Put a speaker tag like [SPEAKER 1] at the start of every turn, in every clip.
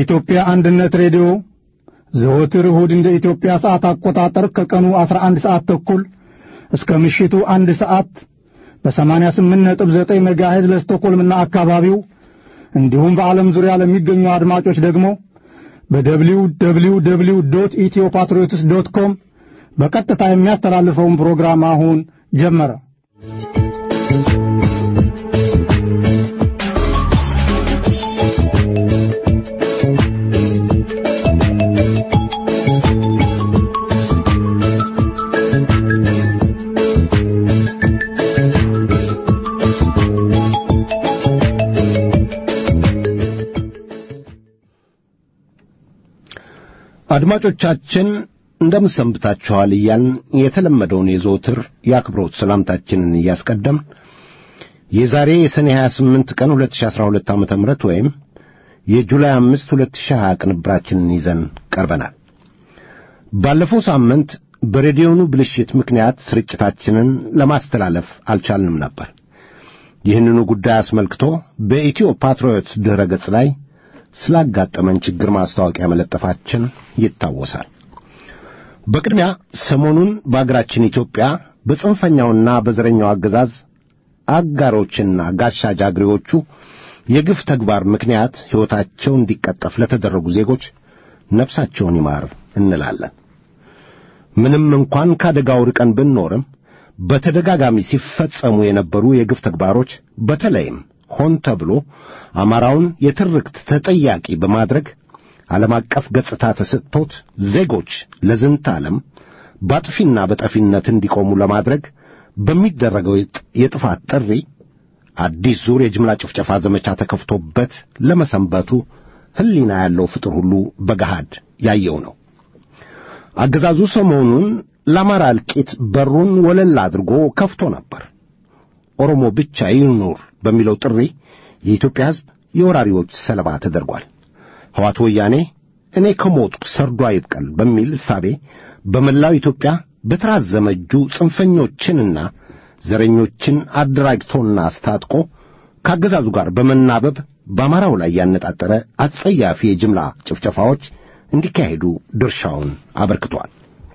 [SPEAKER 1] የኢትዮጵያ አንድነት ሬዲዮ ዘወትር እሁድ እንደ ኢትዮጵያ ሰዓት አቆጣጠር ከቀኑ 11 ሰዓት ተኩል እስከ ምሽቱ አንድ ሰዓት በ88.9 ሜጋሄዝ ለስቶኮልምና አካባቢው እንዲሁም በዓለም ዙሪያ ለሚገኙ አድማጮች ደግሞ በደብሊው ደብሊው ደብሊው ዶት ኢትዮ ፓትሪዮትስ ዶት ኮም በቀጥታ የሚያስተላልፈውን ፕሮግራም አሁን ጀመረ።
[SPEAKER 2] አድማጮቻችን እንደምን ሰንብታችኋል እያልን የተለመደውን የዘወትር የአክብሮት ሰላምታችንን እያስቀደም የዛሬ የሰኔ 28 ቀን 2012 ዓ ም ወይም የጁላይ 5 2020 ቅንብራችንን ይዘን ቀርበናል። ባለፈው ሳምንት በሬዲዮኑ ብልሽት ምክንያት ስርጭታችንን ለማስተላለፍ አልቻልንም ነበር። ይህንኑ ጉዳይ አስመልክቶ በኢትዮ ፓትሪዮት ድረ ገጽ ላይ ስላጋጠመን ችግር ማስታወቂያ መለጠፋችን ይታወሳል። በቅድሚያ ሰሞኑን በአገራችን ኢትዮጵያ በጽንፈኛውና በዘረኛው አገዛዝ አጋሮችና ጋሻ ጃግሬዎቹ የግፍ ተግባር ምክንያት ሕይወታቸው እንዲቀጠፍ ለተደረጉ ዜጎች ነፍሳቸውን ይማር እንላለን። ምንም እንኳን ከአደጋው ርቀን ብንኖርም በተደጋጋሚ ሲፈጸሙ የነበሩ የግፍ ተግባሮች በተለይም ሆን ተብሎ አማራውን የትርክት ተጠያቂ በማድረግ ዓለም አቀፍ ገጽታ ተሰጥቶት ዜጎች ለዝንተ ዓለም በአጥፊና በጠፊነት እንዲቆሙ ለማድረግ በሚደረገው የጥፋት ጥሪ አዲስ ዙር የጅምላ ጭፍጨፋ ዘመቻ ተከፍቶበት ለመሰንበቱ ሕሊና ያለው ፍጡር ሁሉ በገሃድ ያየው ነው። አገዛዙ ሰሞኑን ለአማራ እልቂት በሩን ወለል አድርጎ ከፍቶ ነበር። ኦሮሞ ብቻ ይኑር በሚለው ጥሪ የኢትዮጵያ ሕዝብ የወራሪዎች ሰለባ ተደርጓል። ሕዋት ወያኔ እኔ ከሞትኩ ሰርዶ አይብቀል በሚል እሳቤ በመላው ኢትዮጵያ በተራዘመ እጁ ጽንፈኞችንና ዘረኞችን አደራጅቶና አስታጥቆ ከአገዛዙ ጋር በመናበብ በአማራው ላይ ያነጣጠረ አጸያፊ የጅምላ ጭፍጨፋዎች እንዲካሄዱ ድርሻውን አበርክቷል።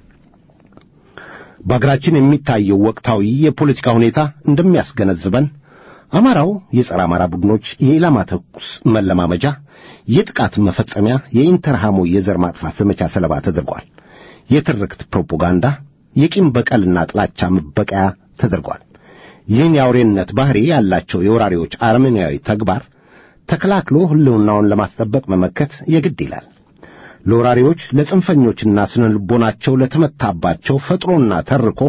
[SPEAKER 2] በአገራችን የሚታየው ወቅታዊ የፖለቲካ ሁኔታ እንደሚያስገነዝበን አማራው የጸረ አማራ ቡድኖች የኢላማ ተኩስ መለማመጃ፣ የጥቃት መፈጸሚያ፣ የኢንተርሃሞ የዘር ማጥፋት ዘመቻ ሰለባ ተደርጓል። የትርክት ፕሮፓጋንዳ፣ የቂም በቀልና ጥላቻ መበቀያ ተደርጓል። ይህን የአውሬነት ባሕሪ ያላቸው የወራሪዎች አረመኔያዊ ተግባር ተከላክሎ ሕልውናውን ለማስጠበቅ መመከት የግድ ይላል። ለወራሪዎች ለጽንፈኞችና ስነ ልቦናቸው ለተመታባቸው ፈጥሮና ተርኮ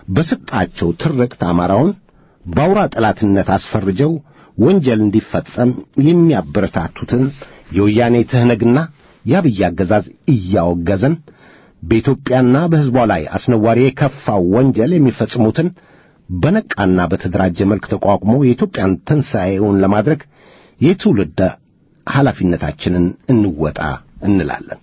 [SPEAKER 2] በሰጣቸው ትርክት አማራውን በአውራ ጠላትነት አስፈርጀው ወንጀል እንዲፈጸም የሚያበረታቱትን የወያኔ ትህነግና የአብይ አገዛዝ እያወገዘን በኢትዮጵያና በሕዝቧ ላይ አስነዋሪ የከፋው ወንጀል የሚፈጽሙትን በነቃና በተደራጀ መልክ ተቋቁሞ የኢትዮጵያን ትንሣኤውን ለማድረግ የትውልድ ኃላፊነታችንን እንወጣ እንላለን።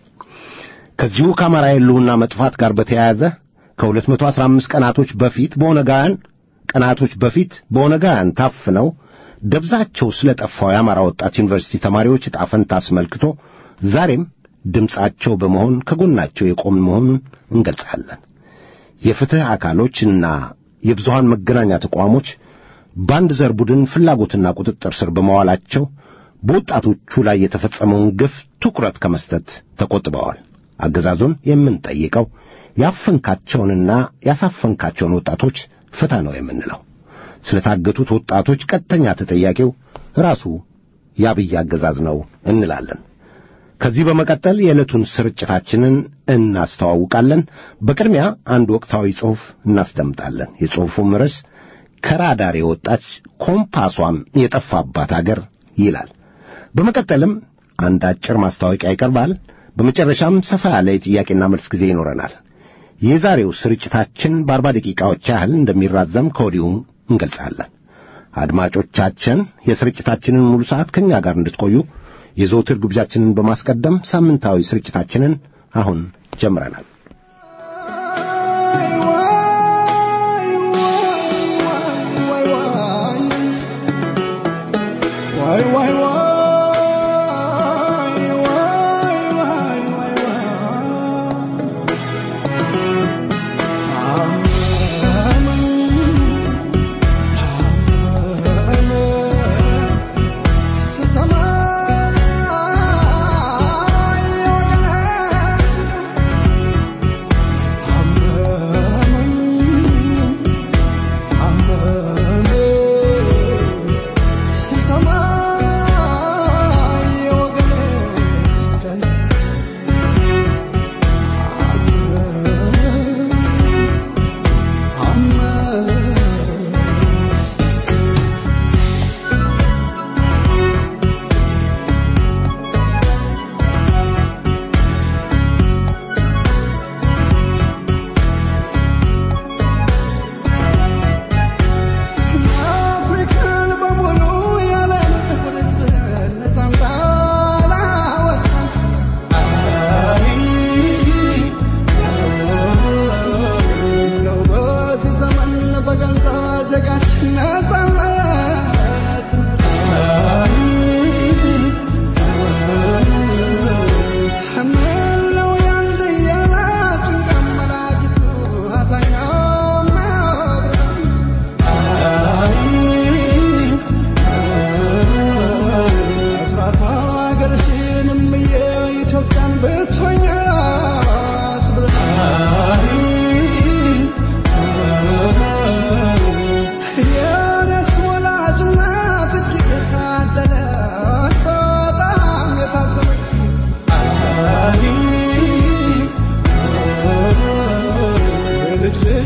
[SPEAKER 2] ከዚሁ ከአማራ የሕልውና መጥፋት ጋር በተያያዘ ከሁለት መቶ አሥራ አምስት ቀናቶች በፊት በኦነጋውያን ቀናቶች በፊት በኦነጋውያን ታፍነው ደብዛቸው ስለ ጠፋው የአማራ ወጣት ዩኒቨርሲቲ ተማሪዎች ዕጣ ፈንታ አስመልክቶ ዛሬም ድምፃቸው በመሆን ከጎናቸው የቆምን መሆኑን እንገልጻለን። የፍትሕ አካሎችና የብዙሃን መገናኛ ተቋሞች በአንድ ዘር ቡድን ፍላጎትና ቁጥጥር ስር በመዋላቸው በወጣቶቹ ላይ የተፈጸመውን ግፍ ትኩረት ከመስጠት ተቆጥበዋል። አገዛዙን የምንጠይቀው ያፈንካቸውንና ያሳፈንካቸውን ወጣቶች ፍታ ነው የምንለው። ስለታገቱት ወጣቶች ቀጥተኛ ተጠያቂው ራሱ የአብይ አገዛዝ ነው እንላለን። ከዚህ በመቀጠል የዕለቱን ስርጭታችንን እናስተዋውቃለን። በቅድሚያ አንድ ወቅታዊ ጽሑፍ እናስደምጣለን። የጽሑፉም ርዕስ ከራዳር የወጣች ኮምፓሷም የጠፋባት አገር ይላል። በመቀጠልም አንድ አጭር ማስታወቂያ ይቀርባል። በመጨረሻም ሰፋ ያለ የጥያቄና መልስ ጊዜ ይኖረናል። የዛሬው ስርጭታችን በአርባ ደቂቃዎች ያህል እንደሚራዘም ከወዲሁ እንገልጻለን። አድማጮቻችን የስርጭታችንን ሙሉ ሰዓት ከእኛ ጋር እንድትቆዩ የዘውትር ግብዣችንን በማስቀደም ሳምንታዊ ስርጭታችንን አሁን ጀምረናል።
[SPEAKER 3] Why, why, why, why,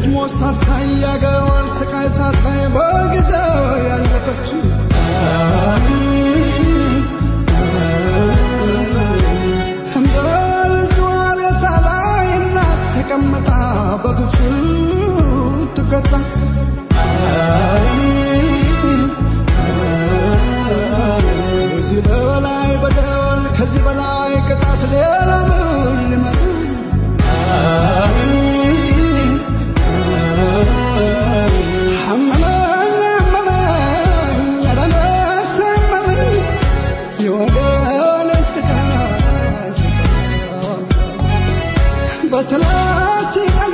[SPEAKER 3] ስትሞት ሳታይ ያገሯን ስቃይ ሳታይ በጊዜው ያለፈችው በልጇ ሬሳ ላይ እናት ተቀምጣ በግፍ ትቀጣ ከዚህ በላይ በደል ከዚህ በላይ ቅጣት ሌላ ምን ሊመጣ አመመኝ አመመኝ ኧረ ነፍሴ አመመኝ የወገኔ ሥጋ በሰላት ሲቀሉ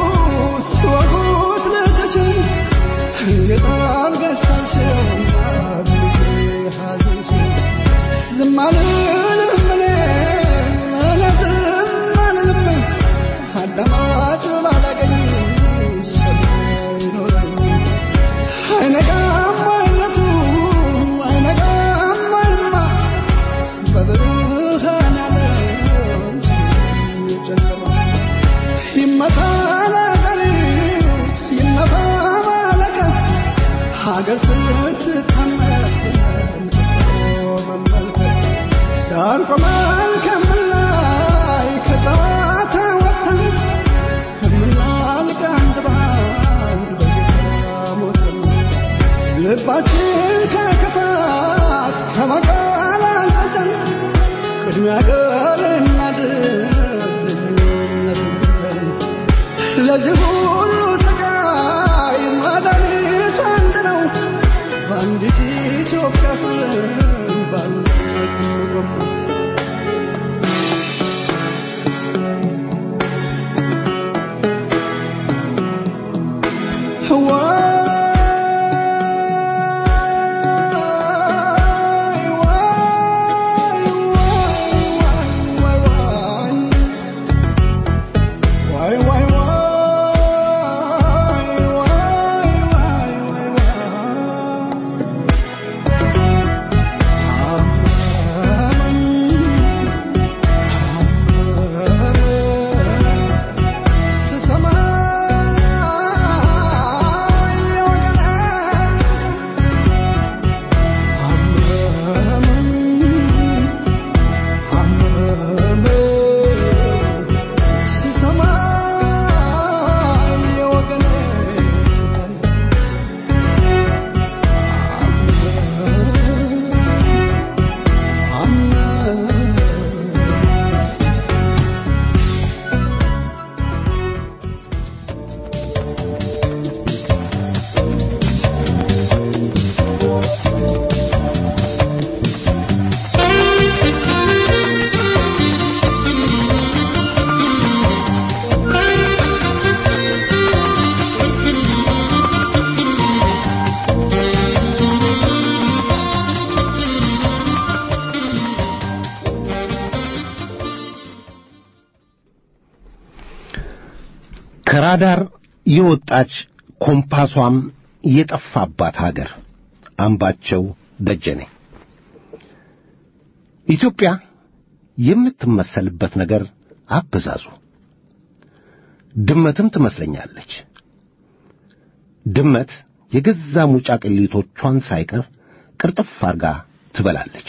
[SPEAKER 3] ሲወጉት ልጅሽን እንዴት አድርገሽ ሳልሽውና ብልሽ ሐዘንሽን ዝም አልልም እኔ እኔ ዝም አልልም አዳማጭ ባላገኝ ሰሚ አይኖረኝ አይነጋም አይነቱ አይነጋም አይማ በብርሃን ዓለም ጨለማ ይመታ ነገሪት ይነፋ መለከት ሀገር ስትታመስ መመልከት ዳር ቆመን ከምላይ ከጨዋታ ወጥተን ከምናልቅ አንድ በአንድ በጌታ ሞተን ልባችን ከክፋት ከመቃል አንጸን ቅድሚያ ገር እናድን ለዚህ ሁሉ ስቃይ መድኃኒቱ አንድ ነው። በአንዲት ኢትዮጵያ ስም በአንድነት እንቆም። ዋይ ዋይ ዋይ ዋይ ዋይ ዋይ
[SPEAKER 2] ከራዳር የወጣች ኮምፓሷም የጠፋባት ሀገር አምባቸው ደጀኔ ኢትዮጵያ የምትመሰልበት ነገር አበዛዙ ድመትም ትመስለኛለች ድመት የገዛ ሙጫ ቅሊቶቿን ሳይቀር ቅርጥፍ አርጋ ትበላለች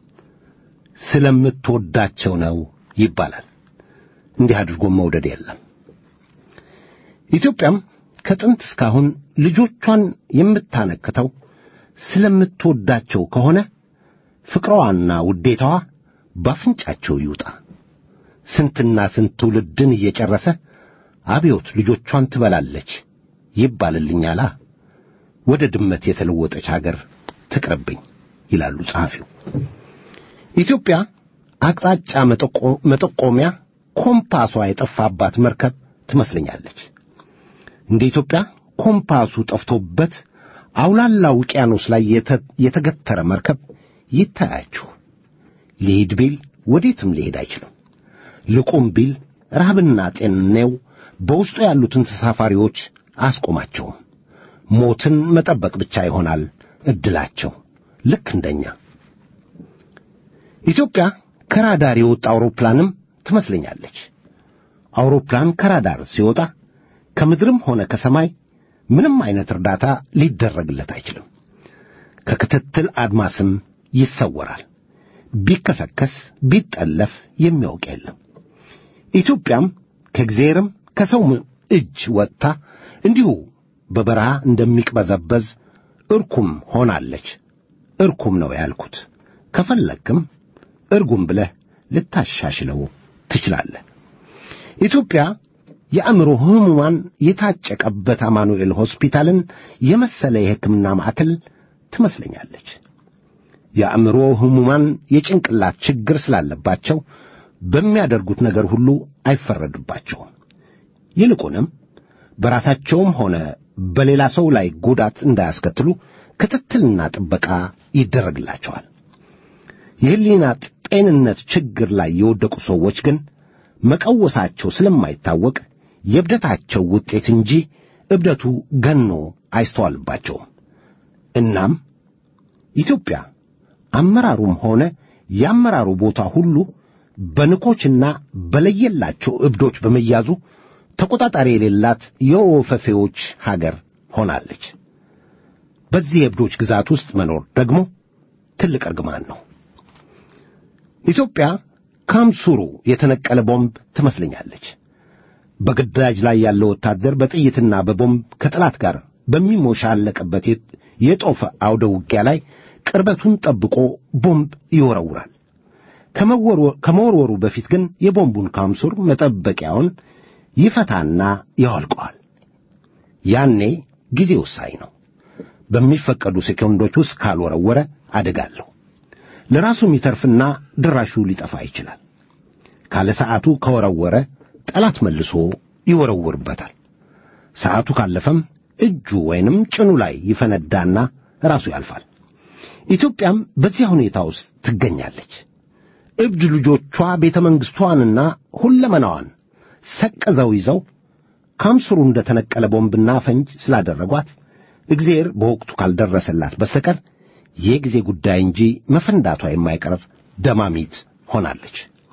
[SPEAKER 2] ስለምትወዳቸው ነው ይባላል እንዲህ አድርጎ መውደድ የለም ኢትዮጵያም ከጥንት እስካሁን ልጆቿን የምታነክተው ስለምትወዳቸው ከሆነ ፍቅሯና ውዴታዋ ባፍንጫቸው ይውጣ ስንትና ስንት ትውልድን እየጨረሰ አብዮት ልጆቿን ትበላለች ይባልልኛላ ወደ ድመት የተለወጠች አገር ትቅርብኝ ይላሉ ጸሐፊው ኢትዮጵያ አቅጣጫ መጠቆሚያ ኮምፓሷ የጠፋባት መርከብ ትመስለኛለች እንደ ኢትዮጵያ ኮምፓሱ ጠፍቶበት አውላላ ውቅያኖስ ላይ የተገተረ መርከብ ይታያችሁ ሊሄድ ቢል ወዴትም ሊሄድ አይችልም ልቁም ቢል ረሃብና ጤንኔው በውስጡ ያሉትን ተሳፋሪዎች አስቆማቸውም ሞትን መጠበቅ ብቻ ይሆናል እድላቸው ልክ እንደኛ ኢትዮጵያ ከራዳር የወጣ አውሮፕላንም ትመስለኛለች አውሮፕላን ከራዳር ሲወጣ ከምድርም ሆነ ከሰማይ ምንም አይነት እርዳታ ሊደረግለት አይችልም። ከክትትል አድማስም ይሰወራል። ቢከሰከስ ቢጠለፍ የሚያውቅ የለም። ኢትዮጵያም ከእግዚአብሔርም ከሰው እጅ ወጥታ እንዲሁ በበረሃ እንደሚቅበዘበዝ እርኩም ሆናለች። እርኩም ነው ያልኩት። ከፈለግክም እርጉም ብለህ ልታሻሽለው ትችላለህ። ኢትዮጵያ የአእምሮ ሕሙማን የታጨቀበት አማኑኤል ሆስፒታልን የመሰለ የሕክምና ማዕከል ትመስለኛለች። የአእምሮ ሕሙማን የጭንቅላት ችግር ስላለባቸው በሚያደርጉት ነገር ሁሉ አይፈረድባቸውም። ይልቁንም በራሳቸውም ሆነ በሌላ ሰው ላይ ጉዳት እንዳያስከትሉ ክትትልና ጥበቃ ይደረግላቸዋል። የሕሊና ጤንነት ችግር ላይ የወደቁ ሰዎች ግን መቀወሳቸው ስለማይታወቅ የእብደታቸው ውጤት እንጂ እብደቱ ገኖ አይስተዋልባቸውም። እናም ኢትዮጵያ አመራሩም ሆነ የአመራሩ ቦታ ሁሉ በንኮችና በለየላቸው እብዶች በመያዙ ተቆጣጣሪ የሌላት የወፈፌዎች ሀገር ሆናለች። በዚህ የእብዶች ግዛት ውስጥ መኖር ደግሞ ትልቅ እርግማን ነው። ኢትዮጵያ ካምሱሩ የተነቀለ ቦምብ ትመስለኛለች። በግዳጅ ላይ ያለው ወታደር በጥይትና በቦምብ ከጠላት ጋር በሚሞሻለቅበት የጦፈ አውደ ውጊያ ላይ ቅርበቱን ጠብቆ ቦምብ ይወረውራል። ከመወርወሩ በፊት ግን የቦምቡን ካምሱር መጠበቂያውን ይፈታና ያወልቀዋል። ያኔ ጊዜ ወሳኝ ነው። በሚፈቀዱ ሴኮንዶች ውስጥ ካልወረወረ አደጋለሁ። ለራሱ የሚተርፍና ድራሹ ሊጠፋ ይችላል። ካለ ሰዓቱ ከወረወረ ጠላት መልሶ ይወረውርበታል። ሰዓቱ ካለፈም እጁ ወይንም ጭኑ ላይ ይፈነዳና ራሱ ያልፋል። ኢትዮጵያም በዚያ ሁኔታ ውስጥ ትገኛለች። እብድ ልጆቿ ቤተ መንግሥቷንና ሁለመናዋን ሰቅዘው ይዘው ካምስሩ እንደ ተነቀለ ቦምብና ፈንጅ ስላደረጓት እግዚአብሔር በወቅቱ ካልደረሰላት በስተቀር የጊዜ ጉዳይ እንጂ መፈንዳቷ የማይቀር ደማሚት ሆናለች።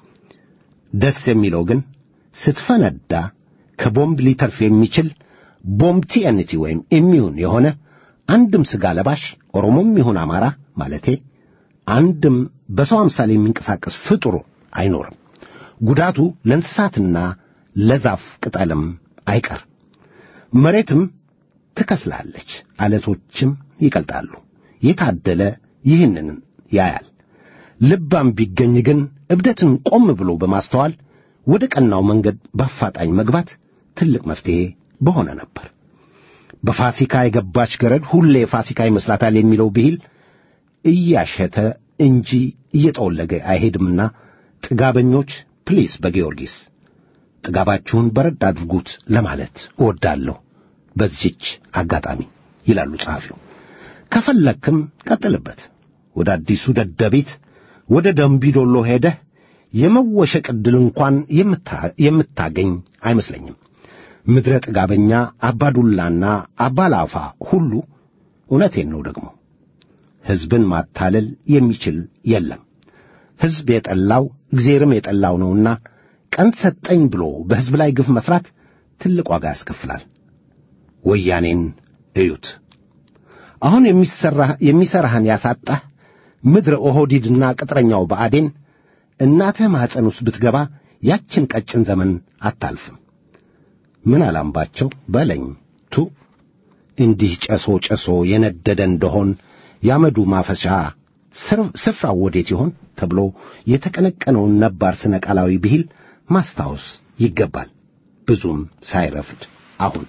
[SPEAKER 2] ደስ የሚለው ግን ስትፈነዳ ከቦምብ ሊተርፍ የሚችል ቦምብ ቲኤንቲ ወይም ኢሚዩን የሆነ አንድም ሥጋ ለባሽ ኦሮሞም ይሁን አማራ ማለቴ አንድም በሰው አምሳል የሚንቀሳቀስ ፍጡር አይኖርም። ጉዳቱ ለእንስሳትና ለዛፍ ቅጠልም አይቀር። መሬትም ትከስላለች፣ አለቶችም ይቀልጣሉ። የታደለ ይህንን ያያል። ልባም ቢገኝ ግን እብደትን ቆም ብሎ በማስተዋል ወደ ቀናው መንገድ በአፋጣኝ መግባት ትልቅ መፍትሔ በሆነ ነበር። በፋሲካ የገባች ገረድ ሁሌ ፋሲካ ይመስላታል የሚለው ብሂል እያሸተ እንጂ እየጠወለገ አይሄድምና ጥጋበኞች ፕሊስ በጊዮርጊስ ጥጋባችሁን በረድ አድርጉት ለማለት እወዳለሁ በዚች አጋጣሚ ይላሉ ጸሐፊው። ከፈለክም ቀጥልበት። ወደ አዲሱ ደደቢት ወደ ደምቢዶሎ ሄደህ የመወሸቅ ዕድል እንኳን የምታገኝ አይመስለኝም። ምድረ ጥጋበኛ አባዱላና አባላፋ ሁሉ እውነቴን ነው ደግሞ ሕዝብን ማታለል የሚችል የለም። ሕዝብ የጠላው እግዚአብሔርም የጠላው ነውና ቀን ሰጠኝ ብሎ በሕዝብ ላይ ግፍ መሥራት ትልቅ ዋጋ ያስከፍላል። ወያኔን እዩት። አሁን የሚሠራህን ያሳጣህ ምድረ ኦሆዲድና ቅጥረኛው ብአዴን እናትህ ማኅፀን ውስጥ ብትገባ ያችን ቀጭን ዘመን አታልፍም። ምን አላምባቸው በለኝ ቱ እንዲህ ጨሶ ጨሶ የነደደ እንደሆን ያመዱ ማፈሻ ስፍራው ወዴት ይሆን ተብሎ የተቀነቀነውን ነባር ስነ ቃላዊ ብሂል ማስታወስ ይገባል። ብዙም ሳይረፍድ አሁን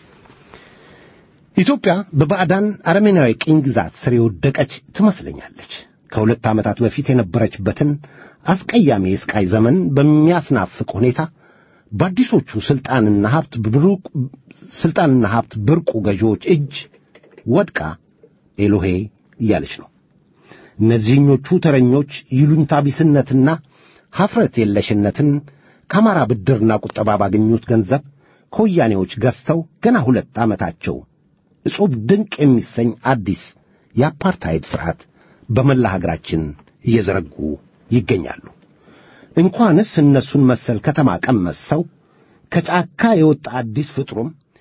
[SPEAKER 2] ኢትዮጵያ በባዕዳን አረሜናዊ ቅኝ ግዛት ስር የወደቀች ትመስለኛለች። ከሁለት ዓመታት በፊት የነበረችበትን አስቀያሚ የስቃይ ዘመን በሚያስናፍቅ ሁኔታ በአዲሶቹ ስልጣንና ሀብት ብሩቅ ስልጣንና ሀብት ብርቁ ገዢዎች እጅ ወድቃ ኤሎሄ እያለች ነው። እነዚህኞቹ ተረኞች ይሉኝታ ቢስነትና ሐፍረት የለሽነትን ከአማራ ብድርና ቁጠባ ባገኙት ገንዘብ ከወያኔዎች ገዝተው ገና ሁለት ዓመታቸው እጹብ ድንቅ የሚሰኝ አዲስ የአፓርታይድ ሥርዓት በመላ ሀገራችን እየዘረጉ ይገኛሉ። እንኳንስ እነሱን መሰል ከተማ ቀመስ ሰው ከጫካ የወጣ አዲስ ፍጥሩም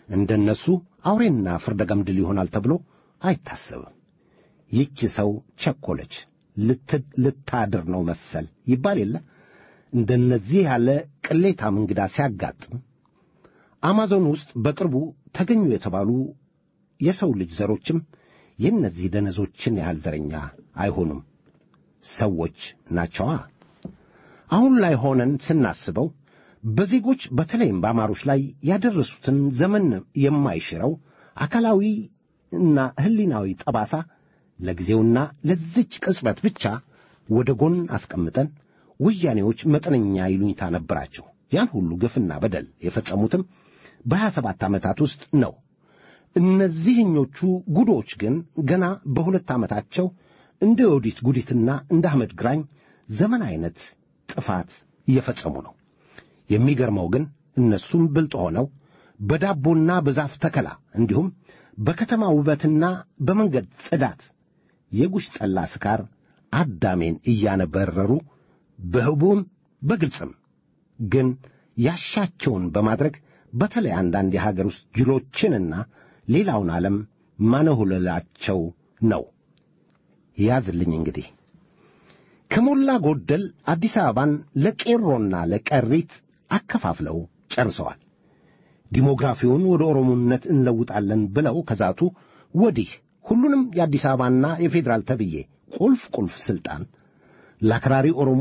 [SPEAKER 2] እንደነሱ አውሬና ፍርደ ገምድል ይሆናል ተብሎ አይታሰብም። ይህች ሰው ቸኮለች፣ ልታድር ነው መሰል ይባል የለ እንደነዚህ ያለ ቅሌታም እንግዳ ሲያጋጥም አማዞን ውስጥ በቅርቡ ተገኙ የተባሉ የሰው ልጅ ዘሮችም የእነዚህ ደነዞችን ያህል ዘረኛ አይሆኑም። ሰዎች ናቸዋ። አሁን ላይ ሆነን ስናስበው በዜጎች በተለይም በአማሮች ላይ ያደረሱትን ዘመን የማይሽረው አካላዊ እና ሕሊናዊ ጠባሳ ለጊዜውና ለዚች ቅጽበት ብቻ ወደ ጎን አስቀምጠን ወያኔዎች መጠነኛ ይሉኝታ ነበራቸው። ያን ሁሉ ግፍና በደል የፈጸሙትም በሀያ ሰባት ዓመታት ውስጥ ነው። እነዚህኞቹ ጉዶች ግን ገና በሁለት ዓመታቸው እንደ ዮዲት ጉዲትና እንደ አህመድ ግራኝ ዘመን አይነት ጥፋት እየፈጸሙ ነው። የሚገርመው ግን እነሱም ብልጥ ሆነው በዳቦና በዛፍ ተከላ እንዲሁም በከተማ ውበትና በመንገድ ጽዳት የጉሽ ጠላ ስካር አዳሜን እያነበረሩ በህቡም በግልጽም ግን ያሻቸውን በማድረግ በተለይ አንዳንድ የሀገር ውስጥ ጅሎችንና ሌላውን ዓለም ማነሁለላቸው ነው። ያዝልኝ እንግዲህ ከሞላ ጎደል አዲስ አበባን ለቄሮና ለቀሪት አከፋፍለው ጨርሰዋል። ዲሞግራፊውን ወደ ኦሮሞነት እንለውጣለን ብለው ከዛቱ ወዲህ ሁሉንም የአዲስ አበባና የፌዴራል ተብዬ ቁልፍ ቁልፍ ሥልጣን ለአክራሪ ኦሮሞ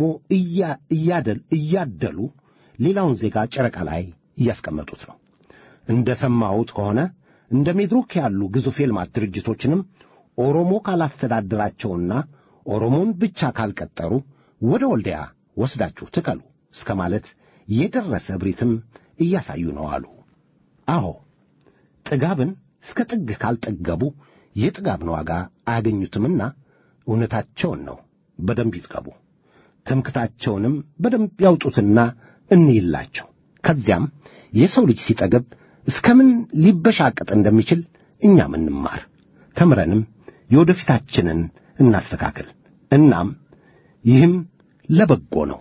[SPEAKER 2] እያደሉ ሌላውን ዜጋ ጨረቃ ላይ እያስቀመጡት ነው። እንደ ሰማሁት ከሆነ እንደ ሜድሮክ ያሉ ግዙፍ የልማት ድርጅቶችንም ኦሮሞ ካላስተዳደራቸውና ኦሮሞን ብቻ ካልቀጠሩ ወደ ወልዲያ ወስዳችሁ ትከሉ እስከ ማለት የደረሰ እብሪትም እያሳዩ ነው አሉ። አዎ ጥጋብን እስከ ጥግ ካልጠገቡ የጥጋብን ዋጋ አያገኙትምና እውነታቸውን ነው። በደንብ ይጥገቡ። ትምክታቸውንም በደንብ ያውጡትና እንይላቸው። ከዚያም የሰው ልጅ ሲጠገብ እስከምን ሊበሻቀጥ እንደሚችል እኛም እንማር፣ ተምረንም የወደፊታችንን እናስተካክል። እናም ይህም ለበጎ ነው።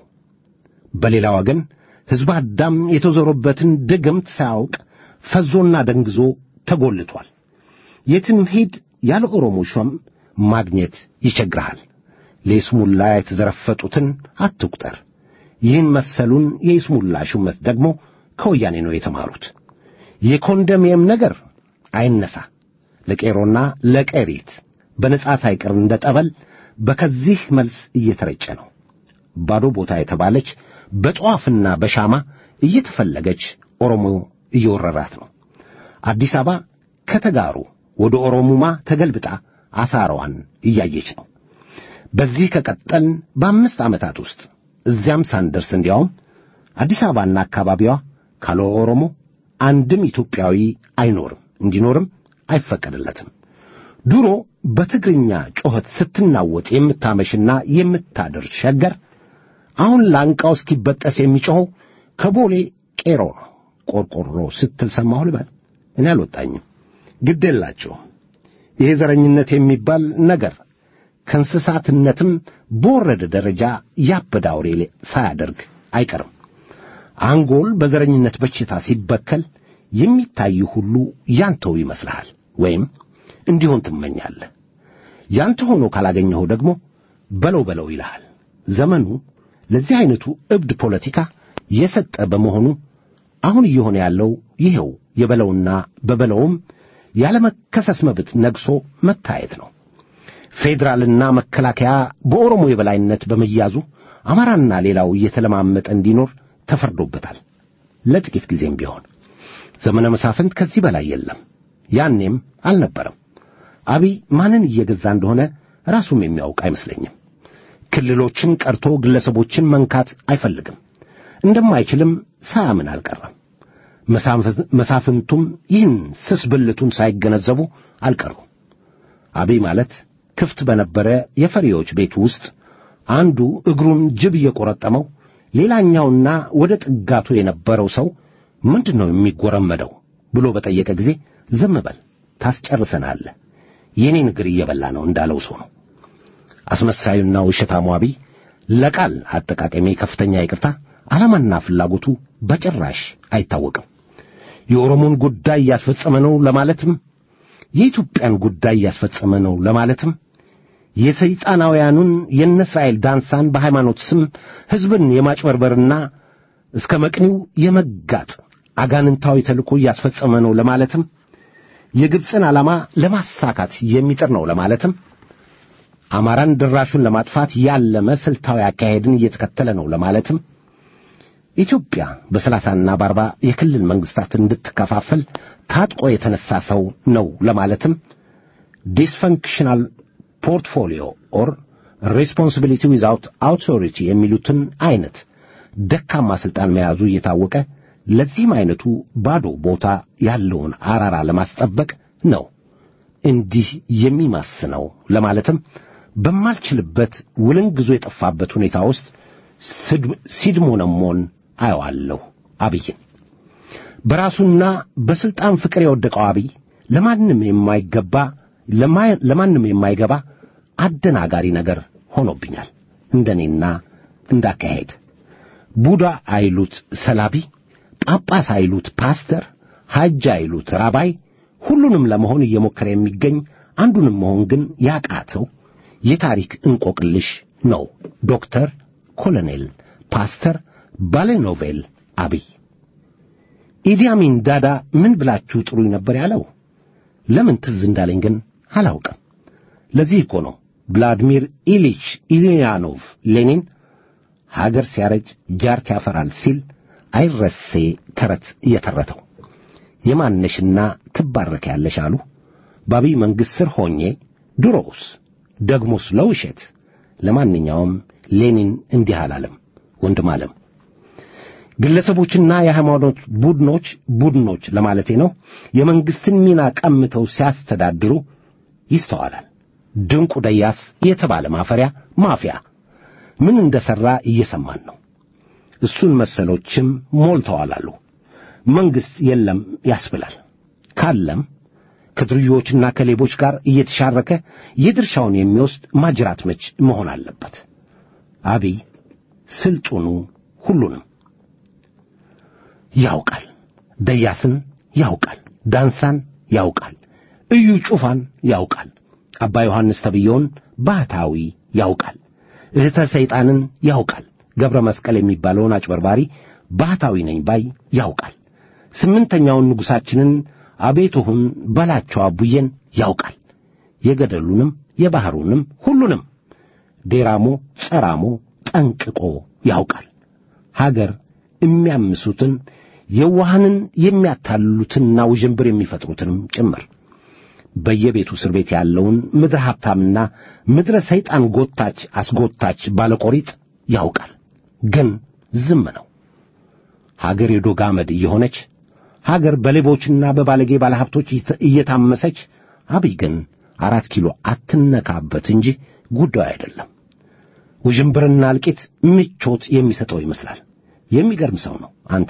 [SPEAKER 2] በሌላ ወገን ሕዝብ አዳም የተዞረበትን ድግምት ሳያውቅ ፈዞና ደንግዞ ተጎልቷል። የትም ሂድ ያለ ኦሮሞ ሹም ማግኘት ይቸግርሃል። ለይስሙላ የተዘረፈጡትን አትቁጠር። ይህን መሰሉን የይስሙላ ሹመት ደግሞ ከወያኔ ነው የተማሩት። የኮንዶሚኒየም ነገር አይነሳ። ለቄሮና ለቀሪት በነጻ ሳይቀር እንደ ጠበል በከዚህ መልስ እየተረጨ ነው። ባዶ ቦታ የተባለች በጠዋፍና በሻማ እየተፈለገች ኦሮሞ እየወረራት ነው። አዲስ አበባ ከተጋሩ ወደ ኦሮሙማ ተገልብጣ አሳራዋን እያየች ነው። በዚህ ከቀጠልን በአምስት ዓመታት ውስጥ እዚያም ሳንደርስ እንዲያውም አዲስ አበባና አካባቢዋ ካለ ኦሮሞ አንድም ኢትዮጵያዊ አይኖርም፣ እንዲኖርም አይፈቀድለትም። ድሮ በትግርኛ ጮኸት ስትናወጥ የምታመሽና የምታድር ሸገር አሁን ላንቃው እስኪበጠስ የሚጮኸው ከቦሌ ቄሮ ነው። ቆርቆሮ ስትል ሰማሁ ልበል። እኔ አልወጣኝም። ግድ የላቸውም። ይሄ ዘረኝነት የሚባል ነገር ከእንስሳትነትም በወረደ ደረጃ ያበደ አውሬ ሳያደርግ አይቀርም። አንጎል በዘረኝነት በሽታ ሲበከል የሚታይ ሁሉ ያንተው ይመስልሃል ወይም እንዲሆን ትመኛለህ። ያንተ ሆኖ ካላገኘኸው ደግሞ በለው በለው ይልሃል። ዘመኑ ለዚህ አይነቱ እብድ ፖለቲካ የሰጠ በመሆኑ አሁን እየሆነ ያለው ይኸው የበለውና በበለውም ያለመከሰስ መብት ነግሶ መታየት ነው። ፌዴራልና መከላከያ በኦሮሞ የበላይነት በመያዙ አማራና ሌላው እየተለማመጠ እንዲኖር ተፈርዶበታል። ለጥቂት ጊዜም ቢሆን ዘመነ መሳፍንት ከዚህ በላይ የለም፣ ያኔም አልነበረም። አብይ ማንን እየገዛ እንደሆነ ራሱም የሚያውቅ አይመስለኝም። ክልሎችን ቀርቶ ግለሰቦችን መንካት አይፈልግም። እንደማይችልም ሳያምን አልቀረም። መሳፍንቱም ይህን ስስ ብልቱን ሳይገነዘቡ አልቀሩም። አብይ ማለት ክፍት በነበረ የፈሪዎች ቤት ውስጥ አንዱ እግሩን ጅብ እየቆረጠመው ሌላኛውና ወደ ጥጋቱ የነበረው ሰው ምንድን ነው የሚጎረመደው ብሎ በጠየቀ ጊዜ ዝም በል ታስጨርሰናለህ፣ የኔን እግር እየበላ ነው እንዳለው ሰው ነው። አስመሳዩና ውሸታሙ አብይ ለቃል አጠቃቀሜ ከፍተኛ ይቅርታ፣ ዓላማና ፍላጎቱ በጭራሽ አይታወቅም። የኦሮሞን ጉዳይ እያስፈጸመ ነው ለማለትም የኢትዮጵያን ጉዳይ እያስፈጸመ ነው ለማለትም የሰይጣናውያኑን የእነ እስራኤል ዳንሳን በሃይማኖት ስም ሕዝብን የማጭበርበርና እስከ መቅኒው የመጋጥ አጋንንታዊ ተልእኮ እያስፈጸመ ነው ለማለትም የግብፅን ዓላማ ለማሳካት የሚጥር ነው ለማለትም አማራን ድራሹን ለማጥፋት ያለመ ስልታዊ አካሄድን እየተከተለ ነው ለማለትም ኢትዮጵያ በሰላሳና በአርባ የክልል መንግስታት እንድትከፋፈል ታጥቆ የተነሳ ሰው ነው ለማለትም ዲስፈንክሽናል ፖርትፎሊዮ ኦር ሬስፖንሲቢሊቲ ዊዛውት አውቶሪቲ የሚሉትን አይነት ደካማ ሥልጣን መያዙ እየታወቀ ለዚህም አይነቱ ባዶ ቦታ ያለውን አራራ ለማስጠበቅ ነው እንዲህ የሚማስነው ለማለትም በማልችልበት ውልንግዞ የጠፋበት ሁኔታ ውስጥ ሲድሞነሞን አየዋለሁ አብይን። በራሱና በሥልጣን ፍቅር የወደቀው አብይ ለማንም የማይገባ ለማንም የማይገባ አደናጋሪ ነገር ሆኖብኛል። እንደኔና እንዳካሄድ ቡዳ አይሉት ሰላቢ፣ ጳጳስ አይሉት ፓስተር፣ ሐጅ አይሉት ራባይ፣ ሁሉንም ለመሆን እየሞከረ የሚገኝ አንዱንም መሆን ግን ያቃተው የታሪክ እንቆቅልሽ ነው። ዶክተር ኮሎኔል ፓስተር ባለኖቬል አብይ ኢዲ አሚን ዳዳ ምን ብላችሁ ጥሩኝ ነበር ያለው? ለምን ትዝ እንዳለኝ ግን አላውቅም። ለዚህ እኮ ነው ቭላድሚር ኢሊች ኢሊያኖቭ ሌኒን ሀገር ሲያረጅ ጃርት ያፈራል ሲል አይረሴ ተረት እየተረተው። የማነሽና ትባረክ ያለሽ አሉ በአብይ መንግሥት ስር ሆኜ ድሮውስ ደግሞስ ለውሸት። ለማንኛውም ሌኒን እንዲህ አላለም ወንድም አለም ግለሰቦችና የሃይማኖት ቡድኖች ቡድኖች ለማለቴ ነው የመንግስትን ሚና ቀምተው ሲያስተዳድሩ ይስተዋላል። ድንቁ ደያስ የተባለ ማፈሪያ ማፊያ ምን እንደሠራ እየሰማን ነው። እሱን መሰሎችም ሞልተዋል አሉ። መንግሥት የለም ያስብላል። ካለም ከድርዮችና ከሌቦች ጋር እየተሻረከ የድርሻውን የሚወስድ ማጅራት መች መሆን አለበት። አብይ ስልጡኑ ሁሉንም ያውቃል። ደያስን ያውቃል። ዳንሳን ያውቃል። እዩ ጩፋን ያውቃል። አባ ዮሐንስ ተብየውን ባህታዊ ያውቃል። እህተ ሰይጣንን ያውቃል። ገብረ መስቀል የሚባለውን አጭበርባሪ ባህታዊ ነኝ ባይ ያውቃል። ስምንተኛውን ንጉሣችንን አቤቱሁን በላቸው አቡዬን ያውቃል። የገደሉንም የባሕሩንም ሁሉንም ዴራሞ ጸራሞ ጠንቅቆ ያውቃል። ሀገር የሚያምሱትን የዋሃንን የሚያታልሉትንና ውዥንብር የሚፈጥሩትንም ጭምር በየቤቱ እስር ቤት ያለውን ምድረ ሀብታምና ምድረ ሰይጣን ጎታች አስጎታች ባለቆሪጥ ያውቃል። ግን ዝም ነው። ሀገር የዶግ አመድ እየሆነች ሀገር በሌቦችና በባለጌ ባለሀብቶች እየታመሰች አብይ ግን አራት ኪሎ አትነካበት እንጂ ጉዳዩ አይደለም። ውዥንብርና እልቂት ምቾት የሚሰጠው ይመስላል። የሚገርም ሰው ነው አንተ።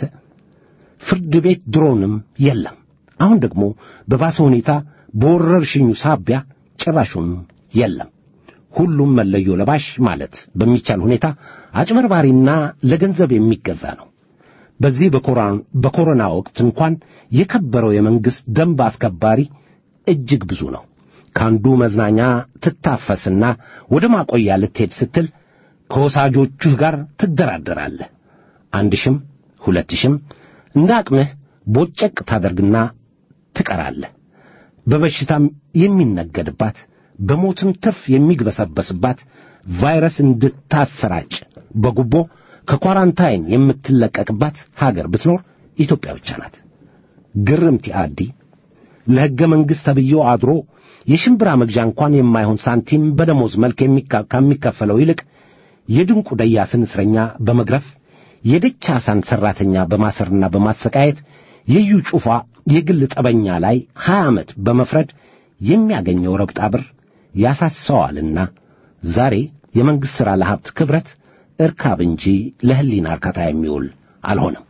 [SPEAKER 2] ፍርድ ቤት ድሮንም የለም። አሁን ደግሞ በባሰ ሁኔታ በወረርሽኙ ሳቢያ ጭራሹን የለም። ሁሉም መለዮ ለባሽ ማለት በሚቻል ሁኔታ አጭበርባሪና ለገንዘብ የሚገዛ ነው። በዚህ በኮሮና ወቅት እንኳን የከበረው የመንግሥት ደንብ አስከባሪ እጅግ ብዙ ነው። ከአንዱ መዝናኛ ትታፈስና ወደ ማቆያ ልትሄድ ስትል ከወሳጆቹህ ጋር ትደራደራለህ። አንድ ሽም ሁለት ሽም እንደ አቅምህ ቦጨቅ ታደርግና ትቀራለህ። በበሽታም የሚነገድባት በሞትም ትርፍ የሚግበሰበስባት ቫይረስ እንድታሰራጭ በጉቦ ከኳራንታይን የምትለቀቅባት ሀገር ብትኖር ኢትዮጵያ ብቻ ናት። ግርምቲ አዲ ለሕገ መንግሥት ተብዮ አድሮ የሽምብራ መግዣ እንኳን የማይሆን ሳንቲም በደሞዝ መልክ ከሚከፈለው ይልቅ የድንቁ ደያስን እስረኛ በመግረፍ የደቻሳን ሠራተኛ በማሰርና በማሰቃየት የዩ ጩፋ የግል ጠበኛ ላይ ሀያ ዓመት በመፍረድ የሚያገኘው ረብጣ ብር ያሳሰዋልና ዛሬ የመንግሥት ሥራ ለሀብት ክብረት እርካብ እንጂ ለሕሊና እርካታ የሚውል አልሆነም።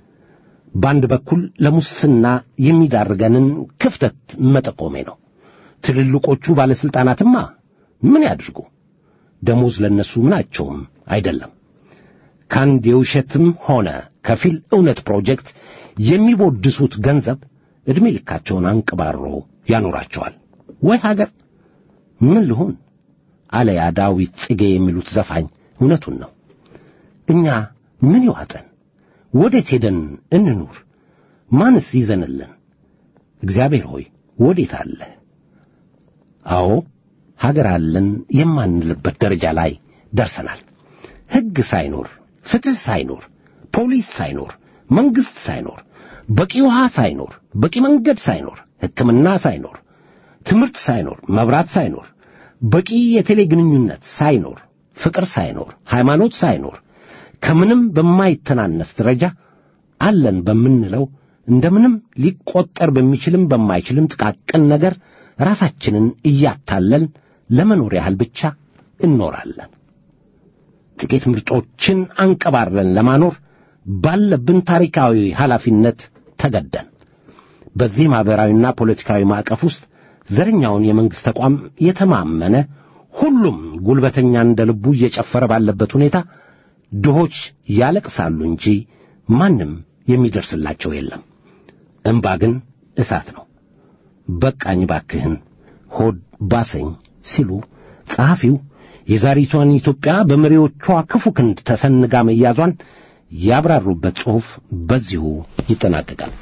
[SPEAKER 2] በአንድ በኩል ለሙስና የሚዳርገንን ክፍተት መጠቆሜ ነው። ትልልቆቹ ባለሥልጣናትማ ምን ያድርጉ? ደሞዝ ለነሱ ምናቸውም አይደለም። ከአንድ የውሸትም ሆነ ከፊል እውነት ፕሮጀክት የሚቦድሱት ገንዘብ ዕድሜ ልካቸውን አንቅባሮ ያኖራቸዋል። ወይ ሀገር ምን ልሁን አለ ያ ዳዊት ጽጌ የሚሉት ዘፋኝ እውነቱን ነው። እኛ ምን ይዋጠን? ወዴት ሄደን እንኑር? ማንስ ይዘንልን? እግዚአብሔር ሆይ ወዴት አለ? አዎ ሀገር አለን የማንልበት ደረጃ ላይ ደርሰናል። ሕግ ሳይኖር፣ ፍትሕ ሳይኖር፣ ፖሊስ ሳይኖር፣ መንግሥት ሳይኖር፣ በቂ ውሃ ሳይኖር፣ በቂ መንገድ ሳይኖር፣ ሕክምና ሳይኖር፣ ትምህርት ሳይኖር፣ መብራት ሳይኖር፣ በቂ የቴሌ ግንኙነት ሳይኖር፣ ፍቅር ሳይኖር፣ ሃይማኖት ሳይኖር፣ ከምንም በማይተናነስ ደረጃ አለን በምንለው እንደምንም ሊቆጠር በሚችልም በማይችልም ጥቃቅን ነገር ራሳችንን እያታለልን ለመኖር ያህል ብቻ እንኖራለን። ጥቂት ምርጦችን አንቀባረን ለማኖር ባለብን ታሪካዊ ኃላፊነት ተገደን በዚህ ማኅበራዊና ፖለቲካዊ ማዕቀፍ ውስጥ ዘረኛውን የመንግሥት ተቋም የተማመነ ሁሉም ጉልበተኛ እንደ ልቡ እየጨፈረ ባለበት ሁኔታ ድሆች ያለቅሳሉ እንጂ ማንም የሚደርስላቸው የለም። እምባ ግን እሳት ነው። በቃኝ ባክህን ሆድ ባሰኝ ሲሉ ጸሐፊው የዛሬቷን ኢትዮጵያ በመሪዎቿ ክፉ ክንድ ተሰንጋ መያዟን ያብራሩበት ጽሑፍ በዚሁ ይጠናቀቃል።